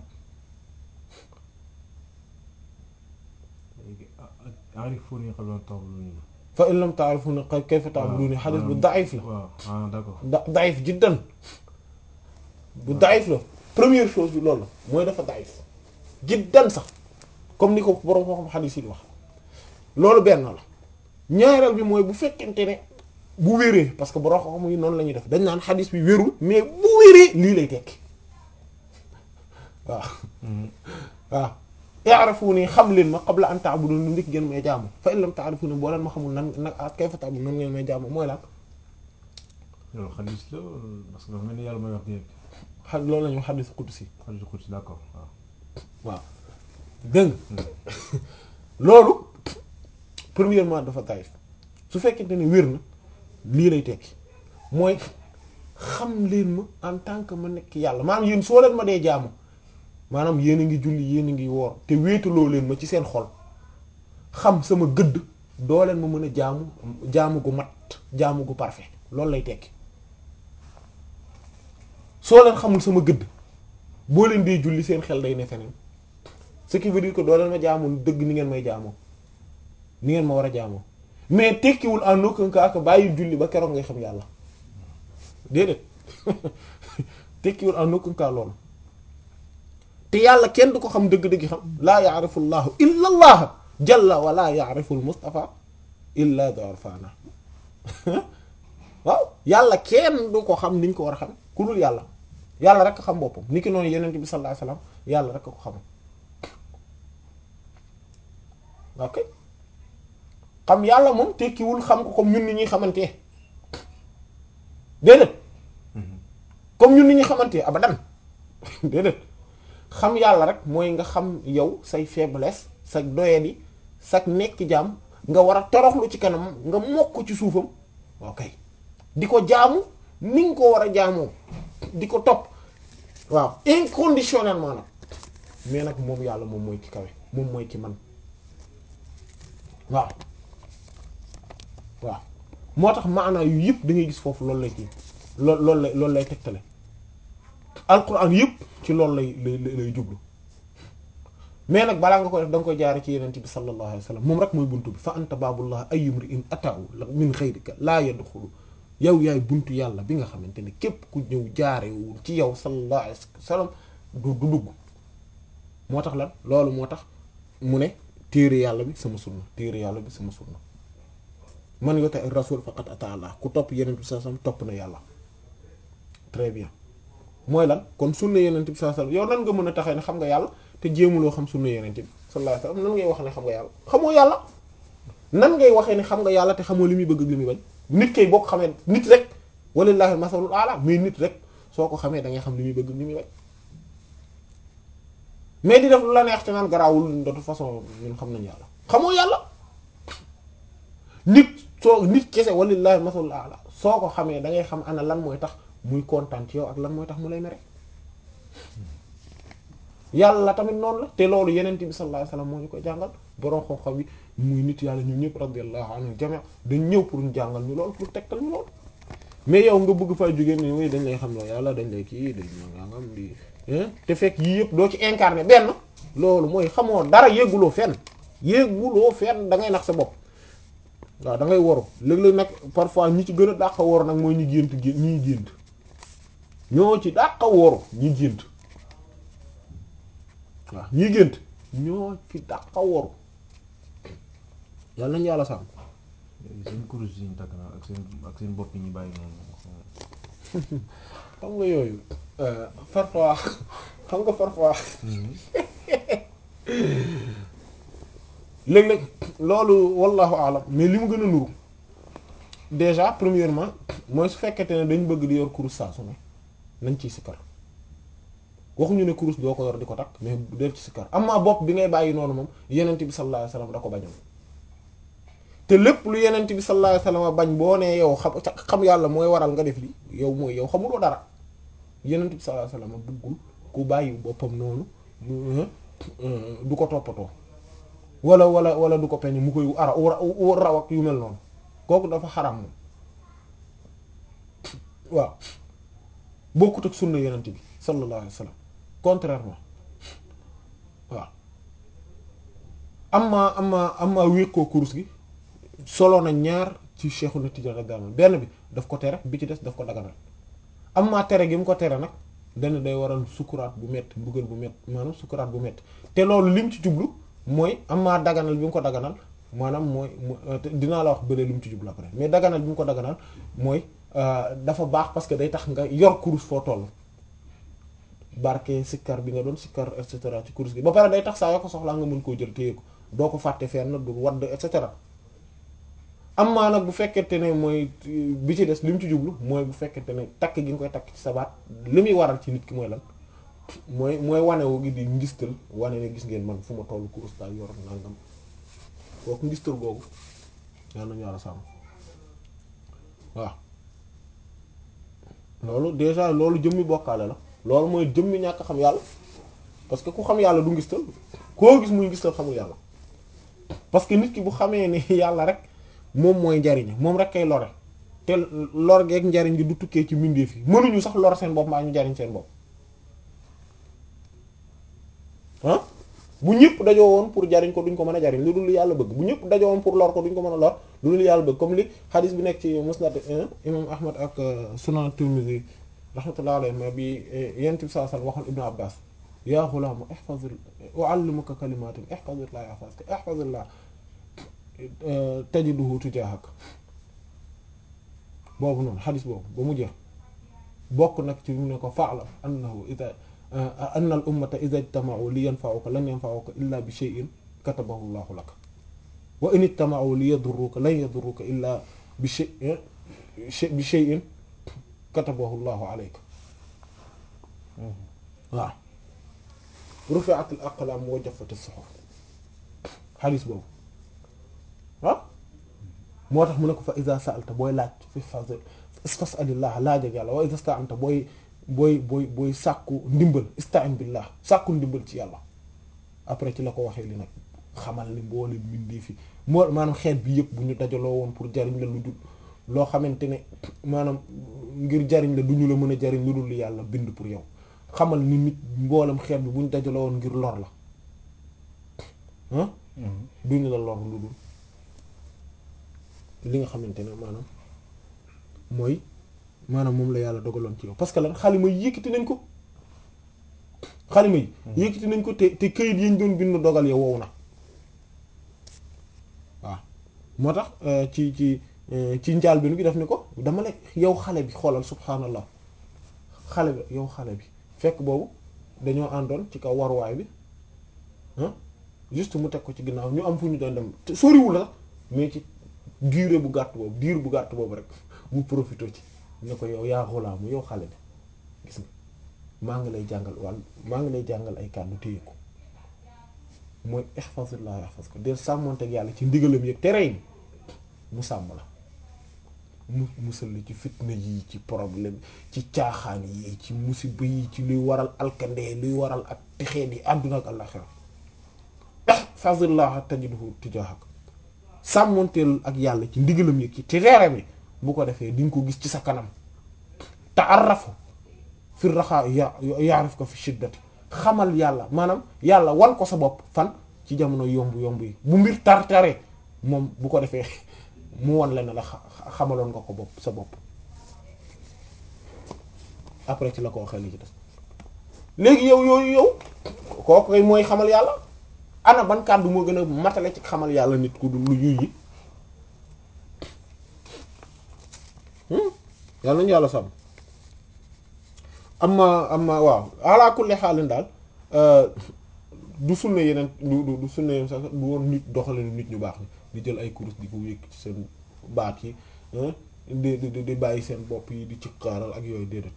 arifuni qabla ta'buduni fa in lam ta'rifuni kayfa ta'buduni hadith bu da'if la waaw ah d'accord da da'if jiddan bu da'if la première chose bi loolu la mooy dafa da'if jiddan sax comme ni ko borom moo xam hadith yi di wax loolu benn la ñaareel bi mooy bu fekkente ne bu wéree parce que borom xam yi noonu la ñuy def dañ naan hadith bi wérul mais bu wéree lii lay tekki waaw waaw i'rafuni xam leen ma qabla an ta'budun lu ndik ngeen may jaamu fa in lam ta'rifuni boo leen ma xamul nan nag kayfa ta'budun nan ngeen may jaamu mooy lan loolu xadis la parce que dafa mel ni yàlla mooy wax direct xa loolu la ñu wax xadis qudsi xadis xudsi d'accord waaw waaw dégg nga loolu premièrement dafa taif su fekkente ne wér na lii lay tekki mooy xam leen ma en tant que ma nekk yàlla maanaam yéen soo leen ma dee jaamu maanaam yéen a ngi julli yéen a ngi woor te wéetaloo leen ma ci seen xol xam sama gëdd doo leen ma mën a jaamu jaamu gu mat jaamu gu parfait loolu lay tekki soo leen xamul sama gëdd boo leen dee julli seen xel day ne feneen ce qui veut dire que doo leen ma jaamul dëgg ni ngeen may jaamoo ni ngeen ma war a jaamoo mais tekkiwul en aucun cas que bàyyi julli ba keroog ngay xam yàlla déedéet tekkiwul en aucun cas loolu te yàlla kenn du ko xam dëgg-dëgg xam laa yaarifu llahu illa allah jalla wa laa yaarifu l mustafa illa dorfana waaw yàlla kenn du ko xam niñ ko war a xam ku dul yàlla yàlla rek xam boppam ni ki noonu yeneen bi sallallahu alayhi wasallam yàlla rek ko xam ok xam yàlla moom tekkiwul xam ko comme ñun ni ñuy xamante déedéet comme ñun ni ñuy xamante abadan déedéet xam yàlla rek mooy nga xam yow say faiblesse sa doyadi sa nekk jaam nga war a toroxlu ci kanam nga mokk ci suufam ok di ko jaamu ni nga ko war a jaamoo di ko topp waaw inconditionnellement nag mais nag moom yàlla moom mooy ki kawe moom mooy ki man waaw waaw moo tax maanaa yu yëpp da ngay gis foofu loolu lay kii lool loolu lay loolu lay tegtale alquran yëpp ci loolu lay lay lay jublu mais nag balaa nga ko def da nga koy jaare ci yenente bi sallallahu alayhi wa sallam moom rek mooy buntu bi fa anta baabullah ayyumri in ataahu min xayrika laa yadxulu yow yaay buntu yàlla bi nga xamante ne képp ku ñëw jaarewul ci yow sallallahu alayhi wa sallam du du dugg moo tax lan loolu moo tax mu ne téere yàlla bi sama sunna téere yàlla bi sama sunna man yote ak rasul faqat ata Allah ku topp yenent bi sallallahu alayhi wasallam topp na yàlla très bien mooy lan kon sunna yenent bi sallallahu alayhi wasallam yow nan nga mën a taxee ne xam nga yàlla te jéemuloo xam sunna yenent bi sallallahu alayhi wasallam nan ngay wax ne xam nga yàlla xamoo yàlla nan ngay waxee ne xam nga yàlla te xamoo li muy bëgg ak li muy bañ nit kay boo ko xamee nit rek walillahi masalul ala mais nit rek soo ko xamee da ngay xam li muy bëgg li muy bañ mais di def lu la neex te naan garaawul de toute façon ñun xam nañ yàlla xamoo yàlla nit soo nit kese walillahi masalul ala soo ko xamee da ngay xam ana lan mooy tax muy kontaan ci yow ak lan mooy tax mu lay mere yàlla tamit noonu la te loolu yeneen bi sallallahu alayhi wasallam moo ñu ko jàngal borom xam-xam yi muy nit yàlla ñun ñëpp radiyallahu anhu jami' dañ ñëw pour ñu jàngal ñu loolu pour tegtal ñu loolu mais yow nga bëgg fay jógee ni muy dañ lay xam loo yàlla dañ lay kii dañ nangam di te fekk yii yëpp doo ci incarné benn loolu mooy xamoo dara yéeguloo fenn yéeguloo fenn da ngay nax sa bopp waaw da ngay waru léeg-léeg nag parfois ñi ci gën a dàq waru nag mooy ñi gént gént ñi gént ñoo ci dàq waru ñi gént waaw ñi gént ñoo ci dàq waru yàlla nañu yàlla sàmm seen kurus yi ñu takk na ak seen ak seen bopp yi ñu bàyyi noonu xam nga yooyu parfois xam nga parfois léeg-léeg loolu wallahu alam mais li mu gën a nuru déjà premièrement mooy su fekkete ne dañ bëgg di yor kurus saa su ne nañ ciy sikkar waxuñu ne kurus doo ko yor di ko takk mais del ci sikkar amma bopp bi ngay bàyyi noonu moom yenent bi sallallahu alayhi wasallam da ko bañoon te lépp lu yenent bi sallallahu alayhi wasallam bañ boo nee yow xam xam yàlla mooy waral nga def li yow mooy yow xamuloo dara yenent bi sallallahu alayhi wasallam bëggul ku bàyyi boppam noonu du ko toppatoo wala wala wala du ko peñ mu koy ara raw ak yu mel noonu kooku dafa xaram moom waaw bokkut ak sunna yenent bi sallallahu alayhi wasallam contrairement waaw amma amma amma wékkoo kurus gi solo na ñaar ci Cheikhu na Tidiane radiyallahu anhu benn bi daf ko tere bi ci des daf ko daganal amma tere gi mu ko tere nag dana day waral sukuraat bu métti mbugal bu métti maanaam sukuraat bu métti te loolu lim ci jublu mooy amma daganal bi mu ko daganal maanaam mooy dinaa la wax bële li mu ci jublu après mais daganal bi mu ko daganal mooy dafa baax parce que day tax nga yor kurus foo toll barke sikkar bi nga doon sikkar et cetera ci kurus gi ba pare day tax saa yoo ko soxlaa nga mën koo jël téye ko doo ko fàtte fenn du wadd et cetera am maa nag bu fekkente ne mooy bi ci des li mu ci jublu mooy bu fekkente ne takk gi nga koy takk ci sa baat li muy waral ci nit ki mooy lan mooy mooy wanewu gi di ngistal wane ne gis ngeen man fu ma tollu kurus daal yor nangam kooku ngistal googu yal nañu yàlla sàmm waaw loolu déjà loolu jëmmi bokkaale la loolu mooy jëmmi ñàkk xam yàlla parce que ku xam yàlla du ngistal koo gis muy ngistal xamul yàlla parce que nit ki bu xamee ni yàlla rek moom mooy njariñ moom rek kay lore te lor geeg njariñ gi du tukkee ci mbindeef yi mënuñu sax lor seen bopp maa ñu njariñ seen bopp ah bu ñëpp dajoo woon pour jariñ ko duñ ko mën a jariñ lu dul yàlla bëgg bu ñëpp dajoo woon pour lor ko duñ ko mën a lor lu dul yàlla bëgg comme li hadith bi nekk ci musnad imam ahmad ak sunan tirmidhi rahmatullahi alayhi ma bi yent bi saa sallam waxoon ibnu abbas ya ghulaam ihfazil u'allimuka kalimatin ihfazillah yahfazka ihfazillah tajiduhu tujahak boobu noonu hadith boobu ba mu jeex bokk nag ci mu ne ko fa'lam annahu idha anna al ummata idha ijtama'u li yanfa'uka lan yanfa'uka illa bi shay'in katabahu Allahu lak wa in ijtama'u li yadurruka lan yadurruka illa bi shay'in bi shay'in katabahu Allahu alayka waaw rufi'at al aqlam wa jaffat as suhuf xadis boobu waaw moo tax mu ne ko fa idha sa'alta booy laaj fi fas'alillah laaj ak yàlla wa idha ista'anta booy booy booy booy sàkku ndimbal ista'in billah sàkku ndimbal ci yàlla après ci la ko waxee li nag xamal ni mboole mbindee fi moo maanaam xeet bi yëpp bu ñu dajaloo woon pour jariñ la lu dul loo xamante ne maanaam ngir jariñ la du ñu la mën a jariñ lu dul yàlla bind pour yow xamal ni nit mboolem xeet bi bu ñu dajaloo woon ngir lor la ah du ñu la lor lu dul li nga xamante ne maanaam mooy maanaam moom la yàlla dogaloon ci yow parce que lan xalima yi yëkkati nañ ko xalima yi yëkkati nañ ko te te këyit yi ñu doon bind dogal yow wow na waaw moo tax ci ci ci njaal bi nu gi def ni ko dama la yow xale bi xoolal subhaanallah xale bi yow xale bi fekk boobu dañoo àndoon ci kaw waruwaay bi ah juste mu teg ko ci ginnaaw ñu am fu ñu doon dem te soriwul la mais ci durée bu gàtt boobu diir bu gàtt boobu rek mu profité ci ne ko yow yaa xulaamu yow xale bi gis nga maa ngi lay jàngal wàll maa ngi lay jàngal ay kàddu téye ko mooy ihfazillah yahfaz ko del sàmmonteeg yàlla ci ndigalam yëg tere yi mu sàmm la mu musal la ci fitna yi ci problème ci caaxaan yi ci musiba yi ci luy waral alkande luy waral ak texee di àdduna ak àllaxira ihfazillah tajidhu tijahak sàmmonteel ak yàlla ci ndigalam yëg ci tere bi bu ko defee di nga ko gis ci sa kanam ta'arrafu fi raxa ya yaarif ko fi shiddati xamal yàlla maanaam yàlla wan ko sa bopp fan ci jamono yomb yomb yi bu mbir tar tare moom bu ko defee mu wan la ne la xamaloon nga ko bopp sa bopp après ci la ko waxee li ci des léegi yow yooyu yow kooku koy mooy xamal yàlla ana ban kàddu moo gën a matale ci xamal yàlla nit ku du lu yuy yi yàlla nañu yàlla sàmm amma amma waaw ala kulli xaalin daal du sunna yeneen du du sunna yeneen sax du woon nit doxale nit ñu baax ni di jël ay kurus di ko wékk ci seen baat yi di di di bàyyi seen bopp yi di ci xaaral ak yooyu déedéet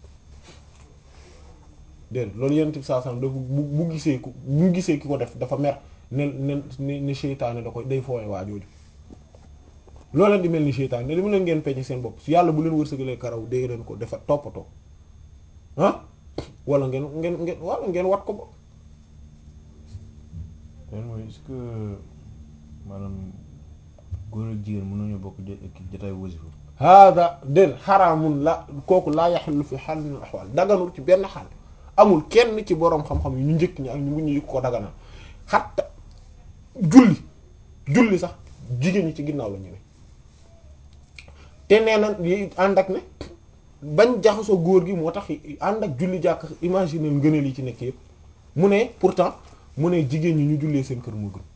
déedéet loolu yeneen tib saa sam dafa bu bu gisee ku bu gisee ki ko def dafa mer ne ne ne seytaane da koy day foowe waa jooju loolu leen di mel ni seytaane ne li mu leen ngeen peñe seen bopp su yàlla bu leen wërsëgalee karaw dégg leen ko dafa toppatoo ah wala ngeen ngeen ngeen wala ngeen wat ko ba leen mooy est-ce que maanaam góor ak jigéen mën nañu bokk jotaay wasifa hada déet xaraamun la kooku laa yaxillu fi xaal min al axwaal daganul ci benn xaal amul kenn ci boroom xam-xam yi ñu njëkk ñi ak ñu mujj ñu ko daganal xatta julli julli sax jigéen ñi ci ginnaaw la ñu ne te nee na yi ànd ak ne bañ jaxasoo góor gi moo tax ànd ak julli jàkk imaginer ngëneel yi ci nekk yëpp mu ne pourtant mu ne jigéen ñi ñu jullee seen kër moo gën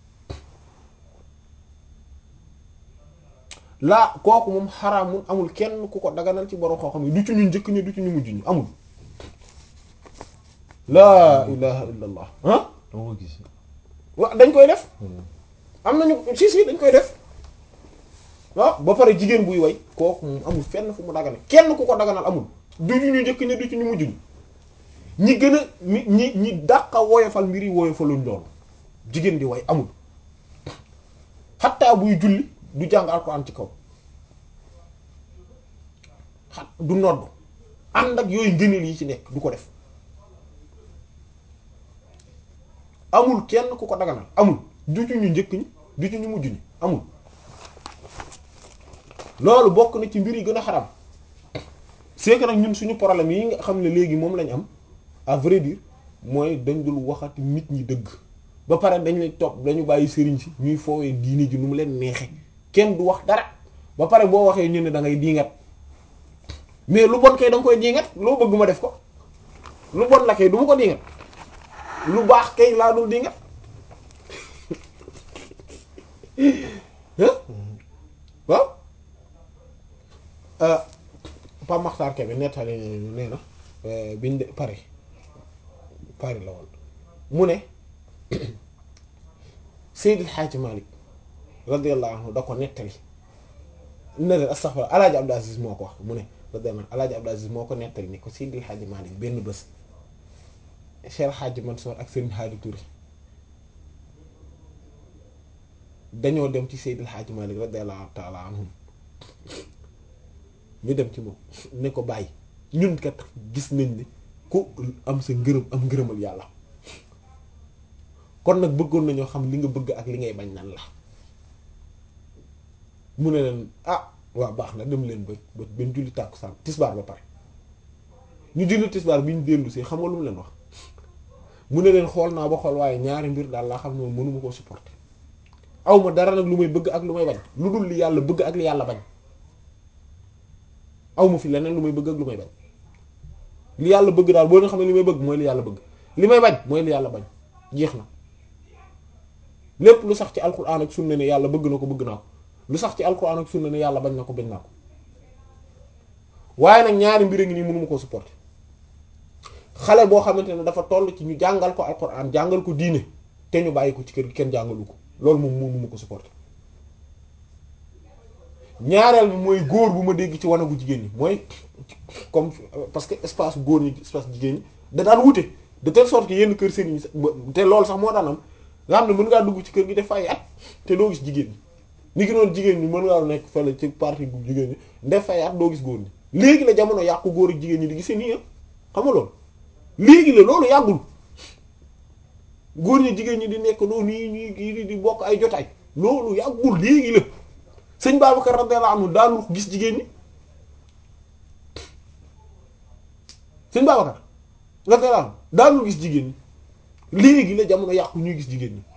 laa kooku moom xaraamul amul kenn ku ko daganal ci borom xoo xam ne du ci ñu njëkk ñi du ci ñu mujj ñu amul laa ilaha illa allah ah dama ko gis wa dañ koy def am nañu si si dañ koy def waaw ba pare jigéen buy way kooku moom amul fenn fu mu dagane kenn ku ko daganal amul du ñu ñu njëkk ñi du ci ñu mujj ñi ñi gën a ñi ñi ñi dàqa woyofal mbir yi woyofaluñ loolu jigéen di way amul xattaa buy julli du jàng alxuraan ci kaw xat du nodd ànd ak yooyu ngëneel yi ci nekk du ko def amul kenn ku ko daganal amul du ci ñu njëkk ñi du ci ñu mujj ñi amul loolu bokk na ci mbir yi gën a xaram c'est que nag ñun suñu problème yi nga xam ne léegi moom lañ am à vrai dire mooy dañ dul waxati nit ñi dëgg ba pare dañ lay topp dañu bàyyi sëriñ si ñuy foowee diini ji nu mu leen neexe kenn du wax dara ba pare boo waxee ñu ne da ngay diingat mais lu bon kay da nga koy diingat loo bëgg ma def ko lu bon la kay du ma ko diingat lu baax kay laa dul diingat waaw Pa Maxtaar Kebe nettali nee na biñ de Paris Paris la woon mu ne Seydil Hadji Malick radiyallahu anhu da ko nettali ne leen astaghfirullah Alaaji Abdou Aziz moo ko wax mu ne radiyallahu anhu Alaaji Abdou Aziz moo ko nettali ni ko Seydil Hadji Malick benn bés Cheikh Hadji Mansour ak Serigne Hadi Touré dañoo dem ci Seydil Hadji Malick radiyallahu ta'ala anhum ñu dem ci moom ne ko bàyyi ñun kat gis nañ ne ku am sa ngërëm am ngërëmal yàlla kon nag bëggoon nañoo xam li nga bëgg ak li ngay bañ nan la mu ne leen ah waaw baax na dem leen ba ba benn julli tàkkusaan tisbaar ba pare ñu julli tisbaar bi ñu dellu si xam nga lu mu leen wax mu ne leen xool naa ba xool waaye ñaari mbir daal laa xam ne moom mënuma koo supporter aw ma dara nag lu may bëgg ak lu may bañ lu dul li yàlla bëgg ak li yàlla bañ aw ma fi leneen lu may bëgg ak lu may bañ li yàlla bëgg daal boo nga xam ne li may bëgg mooy li yàlla bëgg li may bañ mooy li yàlla bañ jeex na lépp lu sax ci alquran ak sunna ne yàlla bëgg na ko bëgg naa ko lu sax ci alquran ak sunna ne yàlla bañ na ko bañ naa ko waaye nag ñaari mbir a ngi nii mënuma koo supporter xale boo xamante ne dafa toll ci ñu jàngal ko alquran jàngal ko diine te ñu bàyyi ko ci kër gi kenn jàngalu ko loolu moom mënuma ko supporter ñaareel bi mooy góor bu ma dégg ci wanagu jigéen ñi mooy comme parce que espace góor ñi espace jigéen ñi da daan wute de telle sorte que yenn kër sëriñ te loolu sax moo daan am nga xam ne mën ngaa dugg ci kër gi def fay at te doo gis jigéen ñi ni ki noonu jigéen ñi mën ngaa nekk fële ci partie bu jigéen ñi def fay at doo gis góor ñi léegi la jamono yàqu góor ak jigéen ñi di gisee nii xam nga loolu léegi la loolu yàggul góor ñi jigéen ñi di nekk noonu nii ñuy di bokk ay jotaay loolu yàggul léegi la sëñ Babacar radiyallahu anhu daanu gis jigéen ñi sëñ Babacar radiyallahu anhu daanu gis jigéen ñi léegi la jamono yàqu ñuy gis jigéen ñi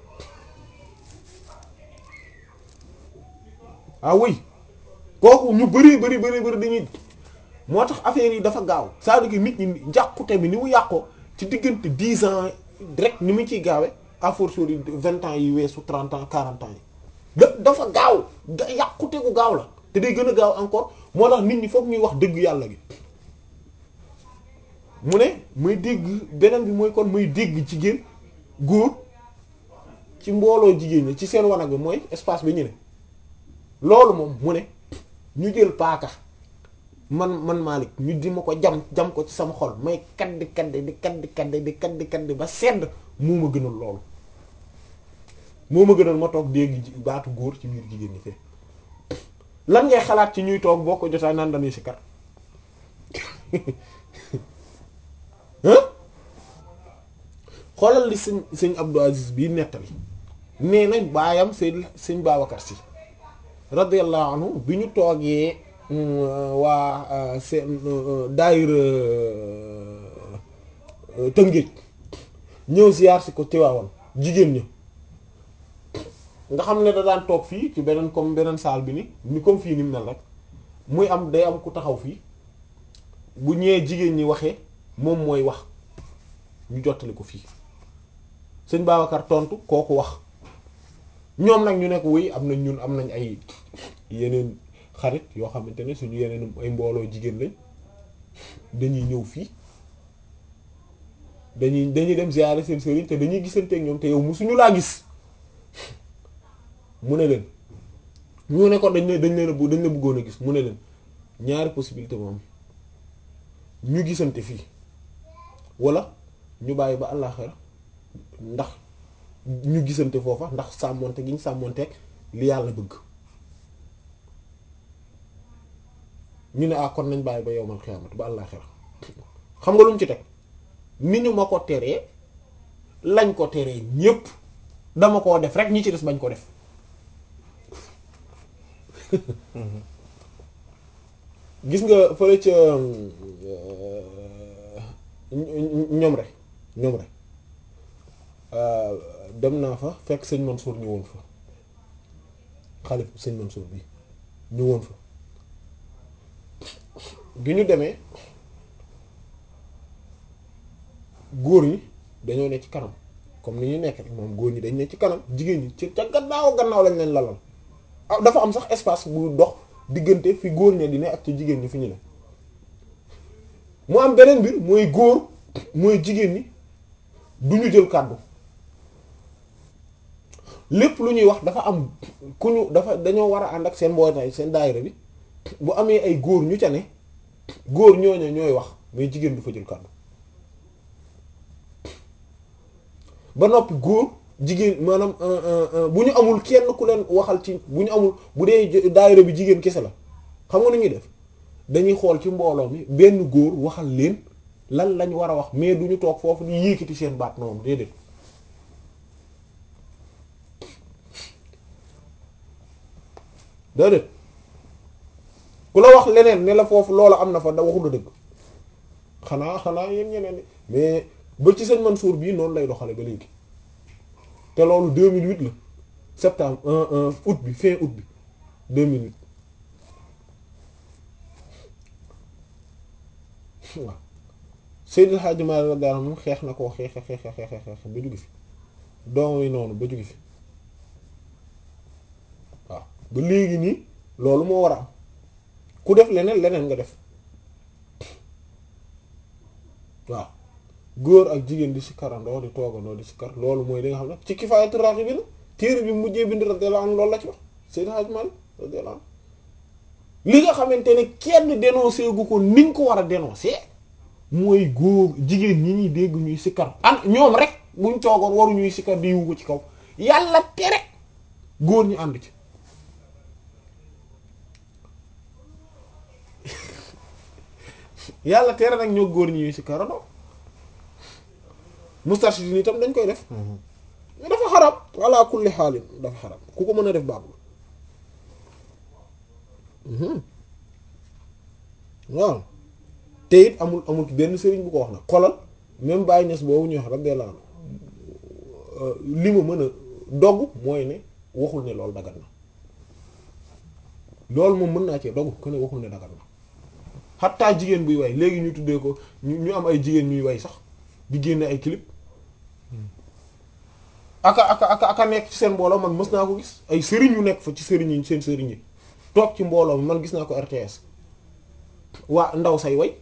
ah oui kooku ñu bari bari bari bari dañuy moo tax affaire yi dafa gaaw c'est-à-dire que nit ñi njàqute bi ni mu yàqoo ci diggante dix ans rek ni mu ciy gaawe à force yi vingt ans yi weesu trente ans quarante ans yi da dafa gaaw da yàqute gu gaaw la te day gën a gaaw encore moo tax nit ñi foog ñuy wax dëgg yàlla gi mu ne muy dégg beneen bi mooy kon muy dégg jigéen góor ci mbooloo jigéen ñi ci seen wanag bi mooy espace bi ñu ne loolu moom mu ne ñu jël paaka man man Malick ñu di ma ko jam jam ko ci sama xol may kaddi kaddi di kaddi kaddi di kaddi kaddi ba sedd moo ma gënal loolu moo ma gënal ma toog dégg baatu góor ci biir jigéen ñi fee lan ngay xalaat ci ñuy toog boo ko jotaay naan dañuy si kat xoolal li sëñ sëñ Abdou Aziz bii nettali nee nañ baayam sëñ sëñ Babacar Si radiyallahu anhu bi ñu toogee waa seen daayira Tëngéej ñëw ziyaar si ko Tiwaawan jigéen ñi nga xam ne da daan toog fii ci beneen comme beneen saal bi ni ni comme fii ni mu mel rek muy am day am ku taxaw fii bu ñëwee jigéen ñi waxee moom mooy wax ñu jottali ko fii sëñ Babacar tontu kooku wax ñoom nag ñu nekk wuy am nañ ñun am nañ ay yeneen xarit yoo xamante ne suñu yeneen ay mbooloo jigéen lañ dañuy ñëw fii dañuy dañuy dem ziyaare seen sëriñ te dañuy gisanteeg ñoom te yow musuñu laa gis mu ne leen ñu ne ko dañ ne dañ leen a bu dañ la bëggoon a gis mu ne leen ñaari possibilité moom ñu gisante fii wala ñu bàyyi ba àllaaxira ndax ñu gisante foofa ndax sàmmonte gi ñu sàmmonteeg li yàlla bëgg ñu ne ah kon nañ bàyyi ba yowmal xiyaamati ba àllaaxira xam nga lu mu ci teg ni ñu ma ko teree lañ ko teree ñépp dama koo def rek ñi ci des bañ ko def gis nga fële ca ñoom rek ñoom rek dem naa fa fekk sëñ Mansour ñu woon fa xalif sëñ Mansour bi ñu woon fa bi ñu demee góor ñi dañoo ne ci kanam comme ni ñu nekk rek moom góor ñi dañ ne ci kanam jigéen ñi ci ca gannaaw gannaaw lañ leen lalal ah dafa am sax espace bu dox diggante fi góor ñi di ne ak ci jigéen ñi fi ñu ne mu am beneen mbir mooy góor mooy jigéen ñi du ñu jël kàddu lépp lu ñuy wax dafa am ku ñu dafa dañoo war a ànd ak seen mbootaay seen daayira bi bu amee ay góor ñu ca ne góor ñooñu ñooy wax mais jigéen du fa jël kàddu ba noppi góor jigéen maanaam bu ñu amul kenn ku leen waxal ci bu ñu amul bu dee daayira bi jigéen kese la xam nga nu ñuy def dañuy xool ci mbooloo mi benn góor waxal leen lan lañ war a wax mais du ñu toog foofu di yékkati seen baat noonu déedéet déedéet ku la wax leneen ne la foofu loola am na fa da waxul dëgg xanaa xanaa yéen ñeneen mais ba ci sëñ Mansour bii noonu lay doxale ba léegi te loolu 2008 la septembre un un août bi fin août bi 2008 waaw Seydil Hadji Malick radiyallahu anhu xeex na koo xeex xeex xeex xeex ba jóge fi doom yi noonu ba jóge fi waaw ba léegi nii loolu moo war a am ku def leneen leneen nga def waaw góor ak jigéen di si karandoo di toogandoo di si kar loolu mooy li nga xam ne ci Kifaayatu Raaxibiin téere bi mujjee bind radiyallahu anhu loolu la ci wax Seydil Hadji Malick radiyallahu anhu li nga xamante ne kenn dénoncé gu ko ni nga ko war a dénoncé mooy góor jigéen ñi ñuy dégg ñuy sikkar an ñoom rek buñ toogoon waru ñuy sikkar di yu ko ci kaw yàlla tere góor ñu ànd ci yàlla tere nag ñoo góor ñi ñuy sikkarandoo mustarshidin itam dañ koy def dafa xaram walla kulli xaalin dafa xaram ku ko mën a def baaxul waaw te it amul amul benn sëriñ bu ko wax nag xolal même Baye Niass boobu ñuy wax radiyallahu anhu li ma mën a dogg mooy ne waxul ne loolu dagat na loolu moom mën naa cee dogg ko ne waxul ne dagat na xattaa jigéen buy way léegi ñu tuddee ko ñu ñu am ay jigéen ñuy way sax di génne ay clip aka aka aka aka nekk ci seen mbooloo man mës naa ko gis ay sëriñ yu nekk fa ci sëriñ yi seen sëriñ yi toog ci mbooloo mi man gis naa ko RTS waa ndaw say way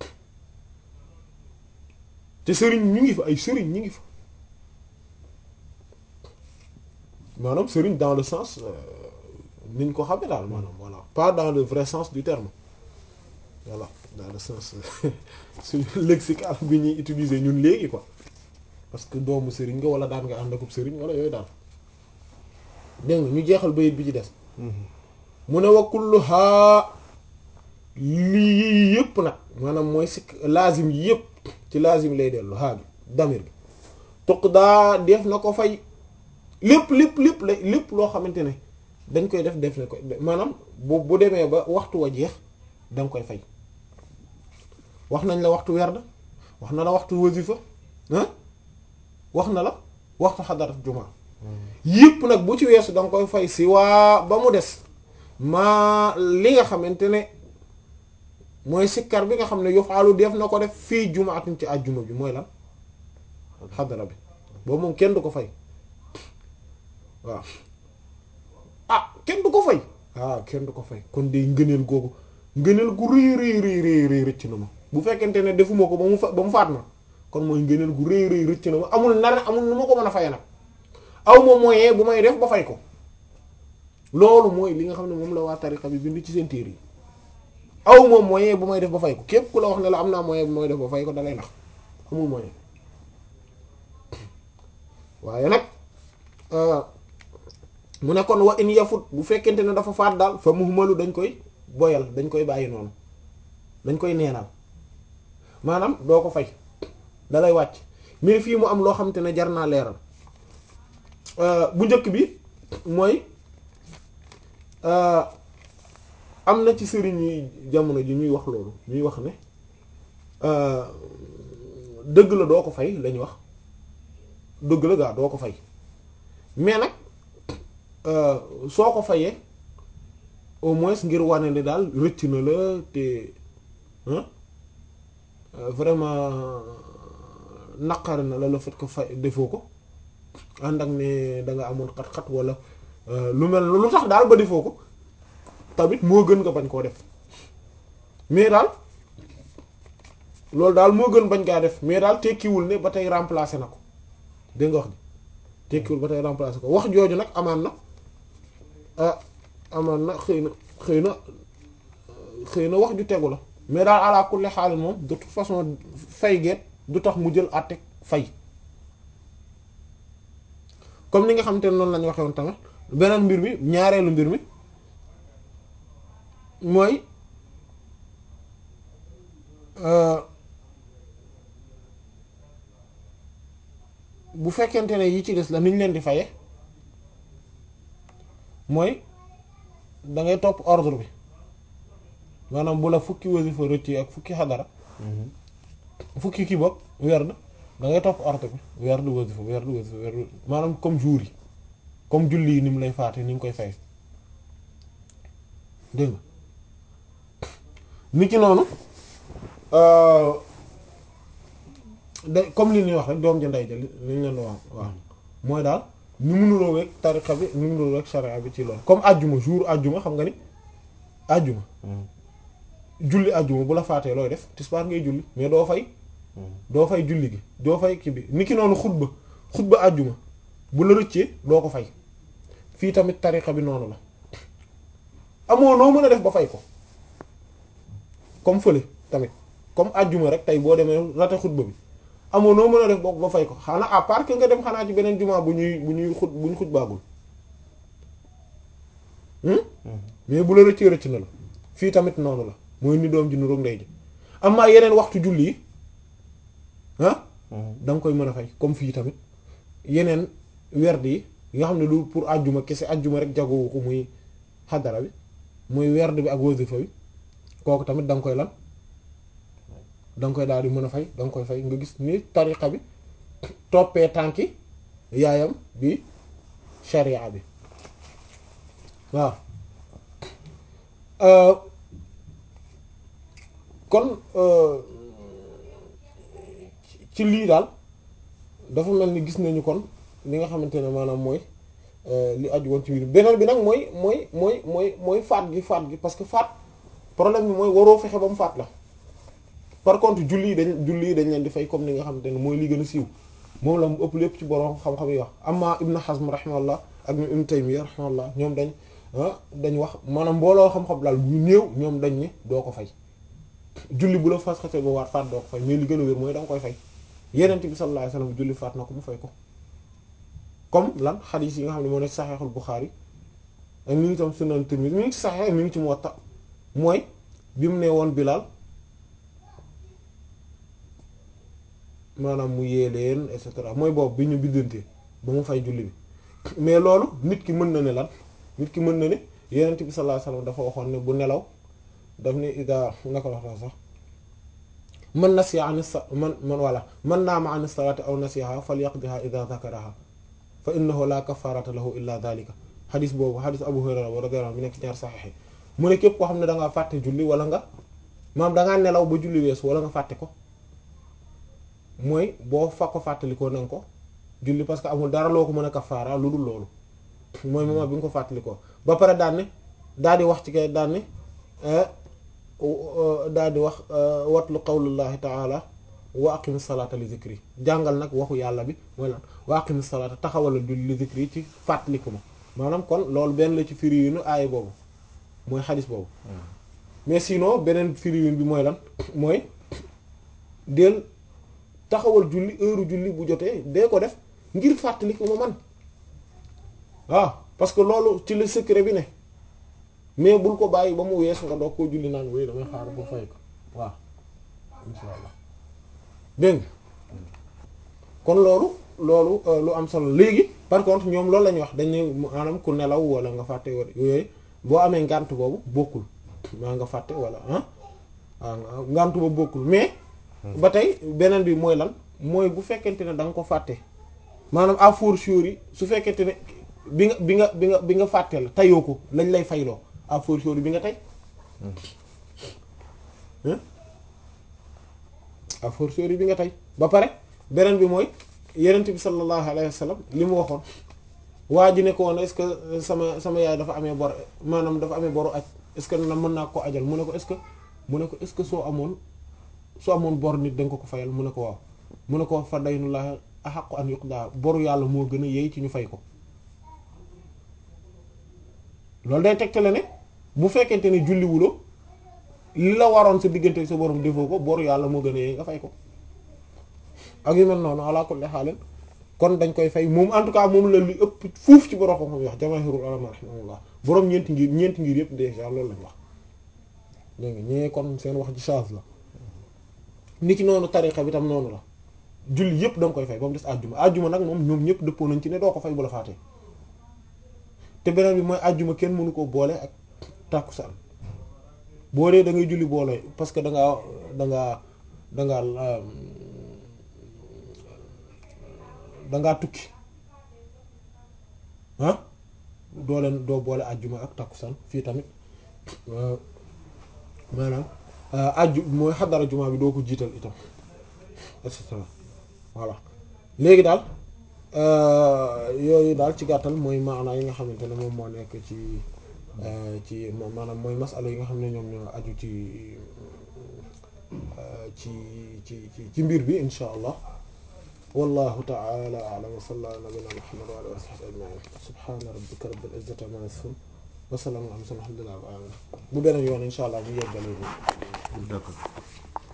te sëriñ ñu ngi fa ay sëriñ ñu ngi fa maanaam sëriñ dans le sens niñ ko xamee daal maanaam voilà pas dans le vrai sens du terme voilà dans le sens suñu lexical bi ñuy utiliser ñun léegi quoi parce que doomu sëriñ nga wala daan nga ànd akub sëriñ wala yooyu daal dégg nga ñu jeexal bayit bi ci des mu ne wa kulluha lii yëpp nag maanaam mooy sikk lazim yi yëpp ci lazim lay dellu haa bi damir bi toq daa def na ko fay lépp lépp lépp la lépp loo xamante ne dañ koy def def na ko maanaam bu bu demee ba waxtu wa jeex danga koy fay wax nañ la waxtu werd wax na la waxtu wasifa ah wax na la waxtu xadarat jumaa yëpp nag bu ci weesu danga koy fay si waa ba mu des maa li nga xamante ne mooy sikkar bi nga xam ne yofaalu def na ko def fii jumaatin ci àjjuma bi mooy lan xadara bi boobu moom kenn du ko fay waaw ah kenn du ko fay ah kenn du ko fay kon de ngëneel googu ngëneel gu rëy rëy rëy rëy rëy rëcc na ma bu fekkente ne defuma ko ba mu fa ba mu faat ma kon mooy ngëneel gu rëy rëy rëcc na ma amul nar amul nu ma ko mën a fay nag aw ma moyen bu may def ba fay ko loolu mooy li nga xam ne moom la waa tariqa bi bind ci seen téere yi aw ma moyen bu may def ba fay ko képp ku la wax ne la am naa moyen bu may def ba fay ko dalay nax amul moyen waaye nag mu ne kon wa in yafut bu fekkente ne dafa faat daal fa muhmalu dañ koy boyal dañ koy bàyyi noonu dañ koy neenal maanaam doo ko fay dalay wàcc mais fii mu am loo xamante ne jar naa leeral bu njëkk bi mooy am na ci sëriñ yi jamono ji ñuy wax loolu ñuy wax ne dëgg la doo ko fay lañu wax dëgg la gaa doo ko fay mais nag soo ko fayee au moins ngir wane ni daal rëcc na la te vraiment naqari na la le fait que fay defoo ko ànd ak ne da nga amoon xat-xat wala lu mel lu tax daal ba defoo ko tamit moo gën nga bañ koo def mais daal loolu daal moo gën bañ kaa def mais daal tekkiwul ne ba tey remplacer na ko dégg nga wax ji tekkiwul ba tey remplacer ko wax jooju nag amaan na ah amaan na xëy na xëy na xëy na wax ju tegu la mais daal ala kulli xaal moom de toute façon fay geet du tax mu jël àtte fay comme ni nga xamante ne noonu la ñu waxee woon tamit beneen mbir mi ñaareelu mbir mi mooy bu fekkente ne yi ci des la ni ñu leen di faye mooy da ngay topp ordre bi maanaam bu la fukki wasifa rëcc ak fukki xadara fukki kii bopp werd da ngay topp ordre bi werd wasifa werd wasifa werd maanaam comme jour yi comme julli yi ni mu lay faate ni nga koy fay dégg nga ni ci noonu da comme li ñuy wax rek doom ji ndey ja li ñu leen wax waaw mooy daal ni mu nuroo weeg tariqa bi ni mu nuroo weeg sharia bi ci loolu comme ajjuma jour ajjuma xam nga ni ajjuma julli ajjuma bu la faatee looy def tisbaar ngay julli mais doo fay doo fay julli gi doo fay kii bi ni ki noonu xutba xutba ajjuma bu la rëccee doo ko fay fii tamit tariqa bi noonu la amoo noo mën a def ba fay ko comme fële tamit comme ajjuma rek tey boo demee rate xutba bi amoo noo mën a def ba fay ko xanaa à part que nga dem xanaa ci beneen jumaa bu ñuy bu ñuy xut bu ñu xutbaagul mais bu la rëccee rëcc na la fii tamit noonu la mooy ni doom ji nu roog ndey ji amaa yeneen waxtu julli yi ah da nga koy mën a fay comme fii tamit yeneen werd yi nga xam ne du pour ajjuma kese ajjuma rek jagowu ko muy xadara bi muy werd bi ak wasifa bi kooku tamit da nga koy lan da nga koy daal di mën a fay da nga koy fay nga gis ni tariqa bi toppee tànki yaayam bi sharia bi waaw kon ci lii daal dafa mel ni gis nañu kon li nga xamante ne maanaam mooy li aju woon ci biir beneen bi nag mooy mooy mooy mooy mooy faat gi faat gi parce que faat problème bi mooy waroo fexe ba mu faat la par contre julli yi dañ julli yi dañ leen di fay comme ni nga xamante ne mooy li gën a siiw moom la mu ëpp lépp ci borom xam-xam yi wax amma Ibn Hazm rahimahullah ak ñoom Ibn Taymiyya rahimahullah ñoom dañ dañ wax maanaam mbooloo xam-xam daal bu néew ñoom dañ ne doo ko fay julli bu la fas xasee ba waat faat doo ko fay mais li gën a wér mooy da nga koy fay Yonent bi sallallahu alayhi wasallam julli faat na ko mu fay ko comme lan xadiis yi nga xam ne moo nekk Sahihul Bukhari ak mi ngi tam Sunan Tirmidhi mi ngi ci Sahih mi ngi ci Muwatta mooy bi mu ne woon Bilal maanaam mu yee leen et cetera mooy boobu bi ñu biddantee ba mu fay julli bi mais loolu nit ki mën na ne lan nit ki mën na ne Yonent bi sallallahu alayhi wasallam dafa waxoon ne bu nelaw daf ne ida naka la sax man nasiya an sa man man wala man naama an salati aw nasiyaha falyaqdiha ida zakaraha fa innahu la kafarata lahu illa dhalika xadis boobu xadis Abu Hurayra radiyallahu anhu bi nekk ci ñaar saxiix mu ne képp koo xam ne dangaa fàtte julli wala nga maam dangaa nelaw ba julli weesu wala nga fàtte ko mooy boo fa ko fàttalikoo na nga ko julli parce que amul dara loo ko mën a kafaara lu dul loolu mooy moment bi nga ko fàttalikoo ba pare daan ne daal di wax ci kay daan ne daal di wax watlu qawlullahi taala wa aqimi salaata li zikri jàngal nag waxu yàlla bi mooy lan wa aqimi salaata taxawalal julli li zikri ci fàttaliku ma maanaam kon loolu benn la ci firi yu nu aaya boobu mooy xadis boobu mais sinon beneen firi bi mooy lan mooy del taxawal julli heure julli bu jotee dee ko def ngir fàttaliku ma man waaw parce que loolu ci le secret bi ne mais bul ko bàyyi ba mu wees nga doog koo julli naan wéy damay xaar ba fay ko waaw insha allah dégg nga kon loolu loolu lu am solo léegi par contre ñoom loolu la ñuy wax dañuy maanaam ku nelaw wala nga fàtte wala yooyu boo amee ngànt boobu bokkul maa nga fàtte wala ah waaw ngànt boobu bokkul mais ba tey beneen bi mooy lan mooy bu fekkente ne da nga ko fàtte maanaam à fortiori su fekkente ne bi nga bi nga bi nga bi nga fàtte la tayoo ko lañ lay fayloo à fortiori bi nga tey à fortiori bi nga tey ba pare beneen bi mooy yenent bi sallallahu alayhi wa sallam li mu waxoon waa ji ne ko woon est-ce que sama sama yaay dafa amee bor maanaam dafa amee boru aj est-ce que na mën naa ko ajal mu ne ko est-ce que mu ne ko est-ce que soo amoon soo amoon bor nit da nga ko ko fayal mu ne ko waaw mu ne ko fa daynullahi ahaqqu an yuqda boru yàlla moo gën a yey ci ñu fay ko loolu day tegtale ne bu fekkente ne julliwuloo li la waroon sa diggante sa borom defoo ko boru yàlla moo gën a yey nga fay ko ak yu mel noonu ala kulli haal kon dañ koy fay moom en tout cas moom la lu ëpp fuuf ci borom xam-xam wax jamaahirul ulama rahimahullah borom ñeenti ngir ñeenti ngir yëpp déjà loolu lañ wax dégg nga ñee kon seen wax ci change la ni ki noonu tariqa bi tam noonu la julli yëpp da nga koy fay ba mu des àjjuma àjjuma nag moom ñoom ñëpp dëppoo nañ ci ne doo ko fay bu la faatee te beneen bi mooy àjjuma kenn mënu koo boole ak tàkkusaan boo dee da ngay julli boole parce que da ngaa da ngaa da ngaa da ngaa tukki ah doo leen doo boole àjjuma ak tàkkusaan fii tamit maanaam ajju mooy xadara juma bi doo ko jiital itam et cetera voilà léegi daal yooyu daal ci gàttal mooy maanaa yi nga xamante ne moom moo nekk ci ci maanaam mooy masala yi nga xam ne ñoom ñoo aju ci ci ci ci ci mbir bi insha allah wallahu ta'ala a'lam wa sallallahu ala nabiyyina muhammad wa ala alihi wa sahbihi ajma'in subhana rabbika rabbil izzati amma yasifun wa salamun ala mursalin alhamdulillahi rabbil alamin bu beneen yoon insha allah ñu yeggale d'accord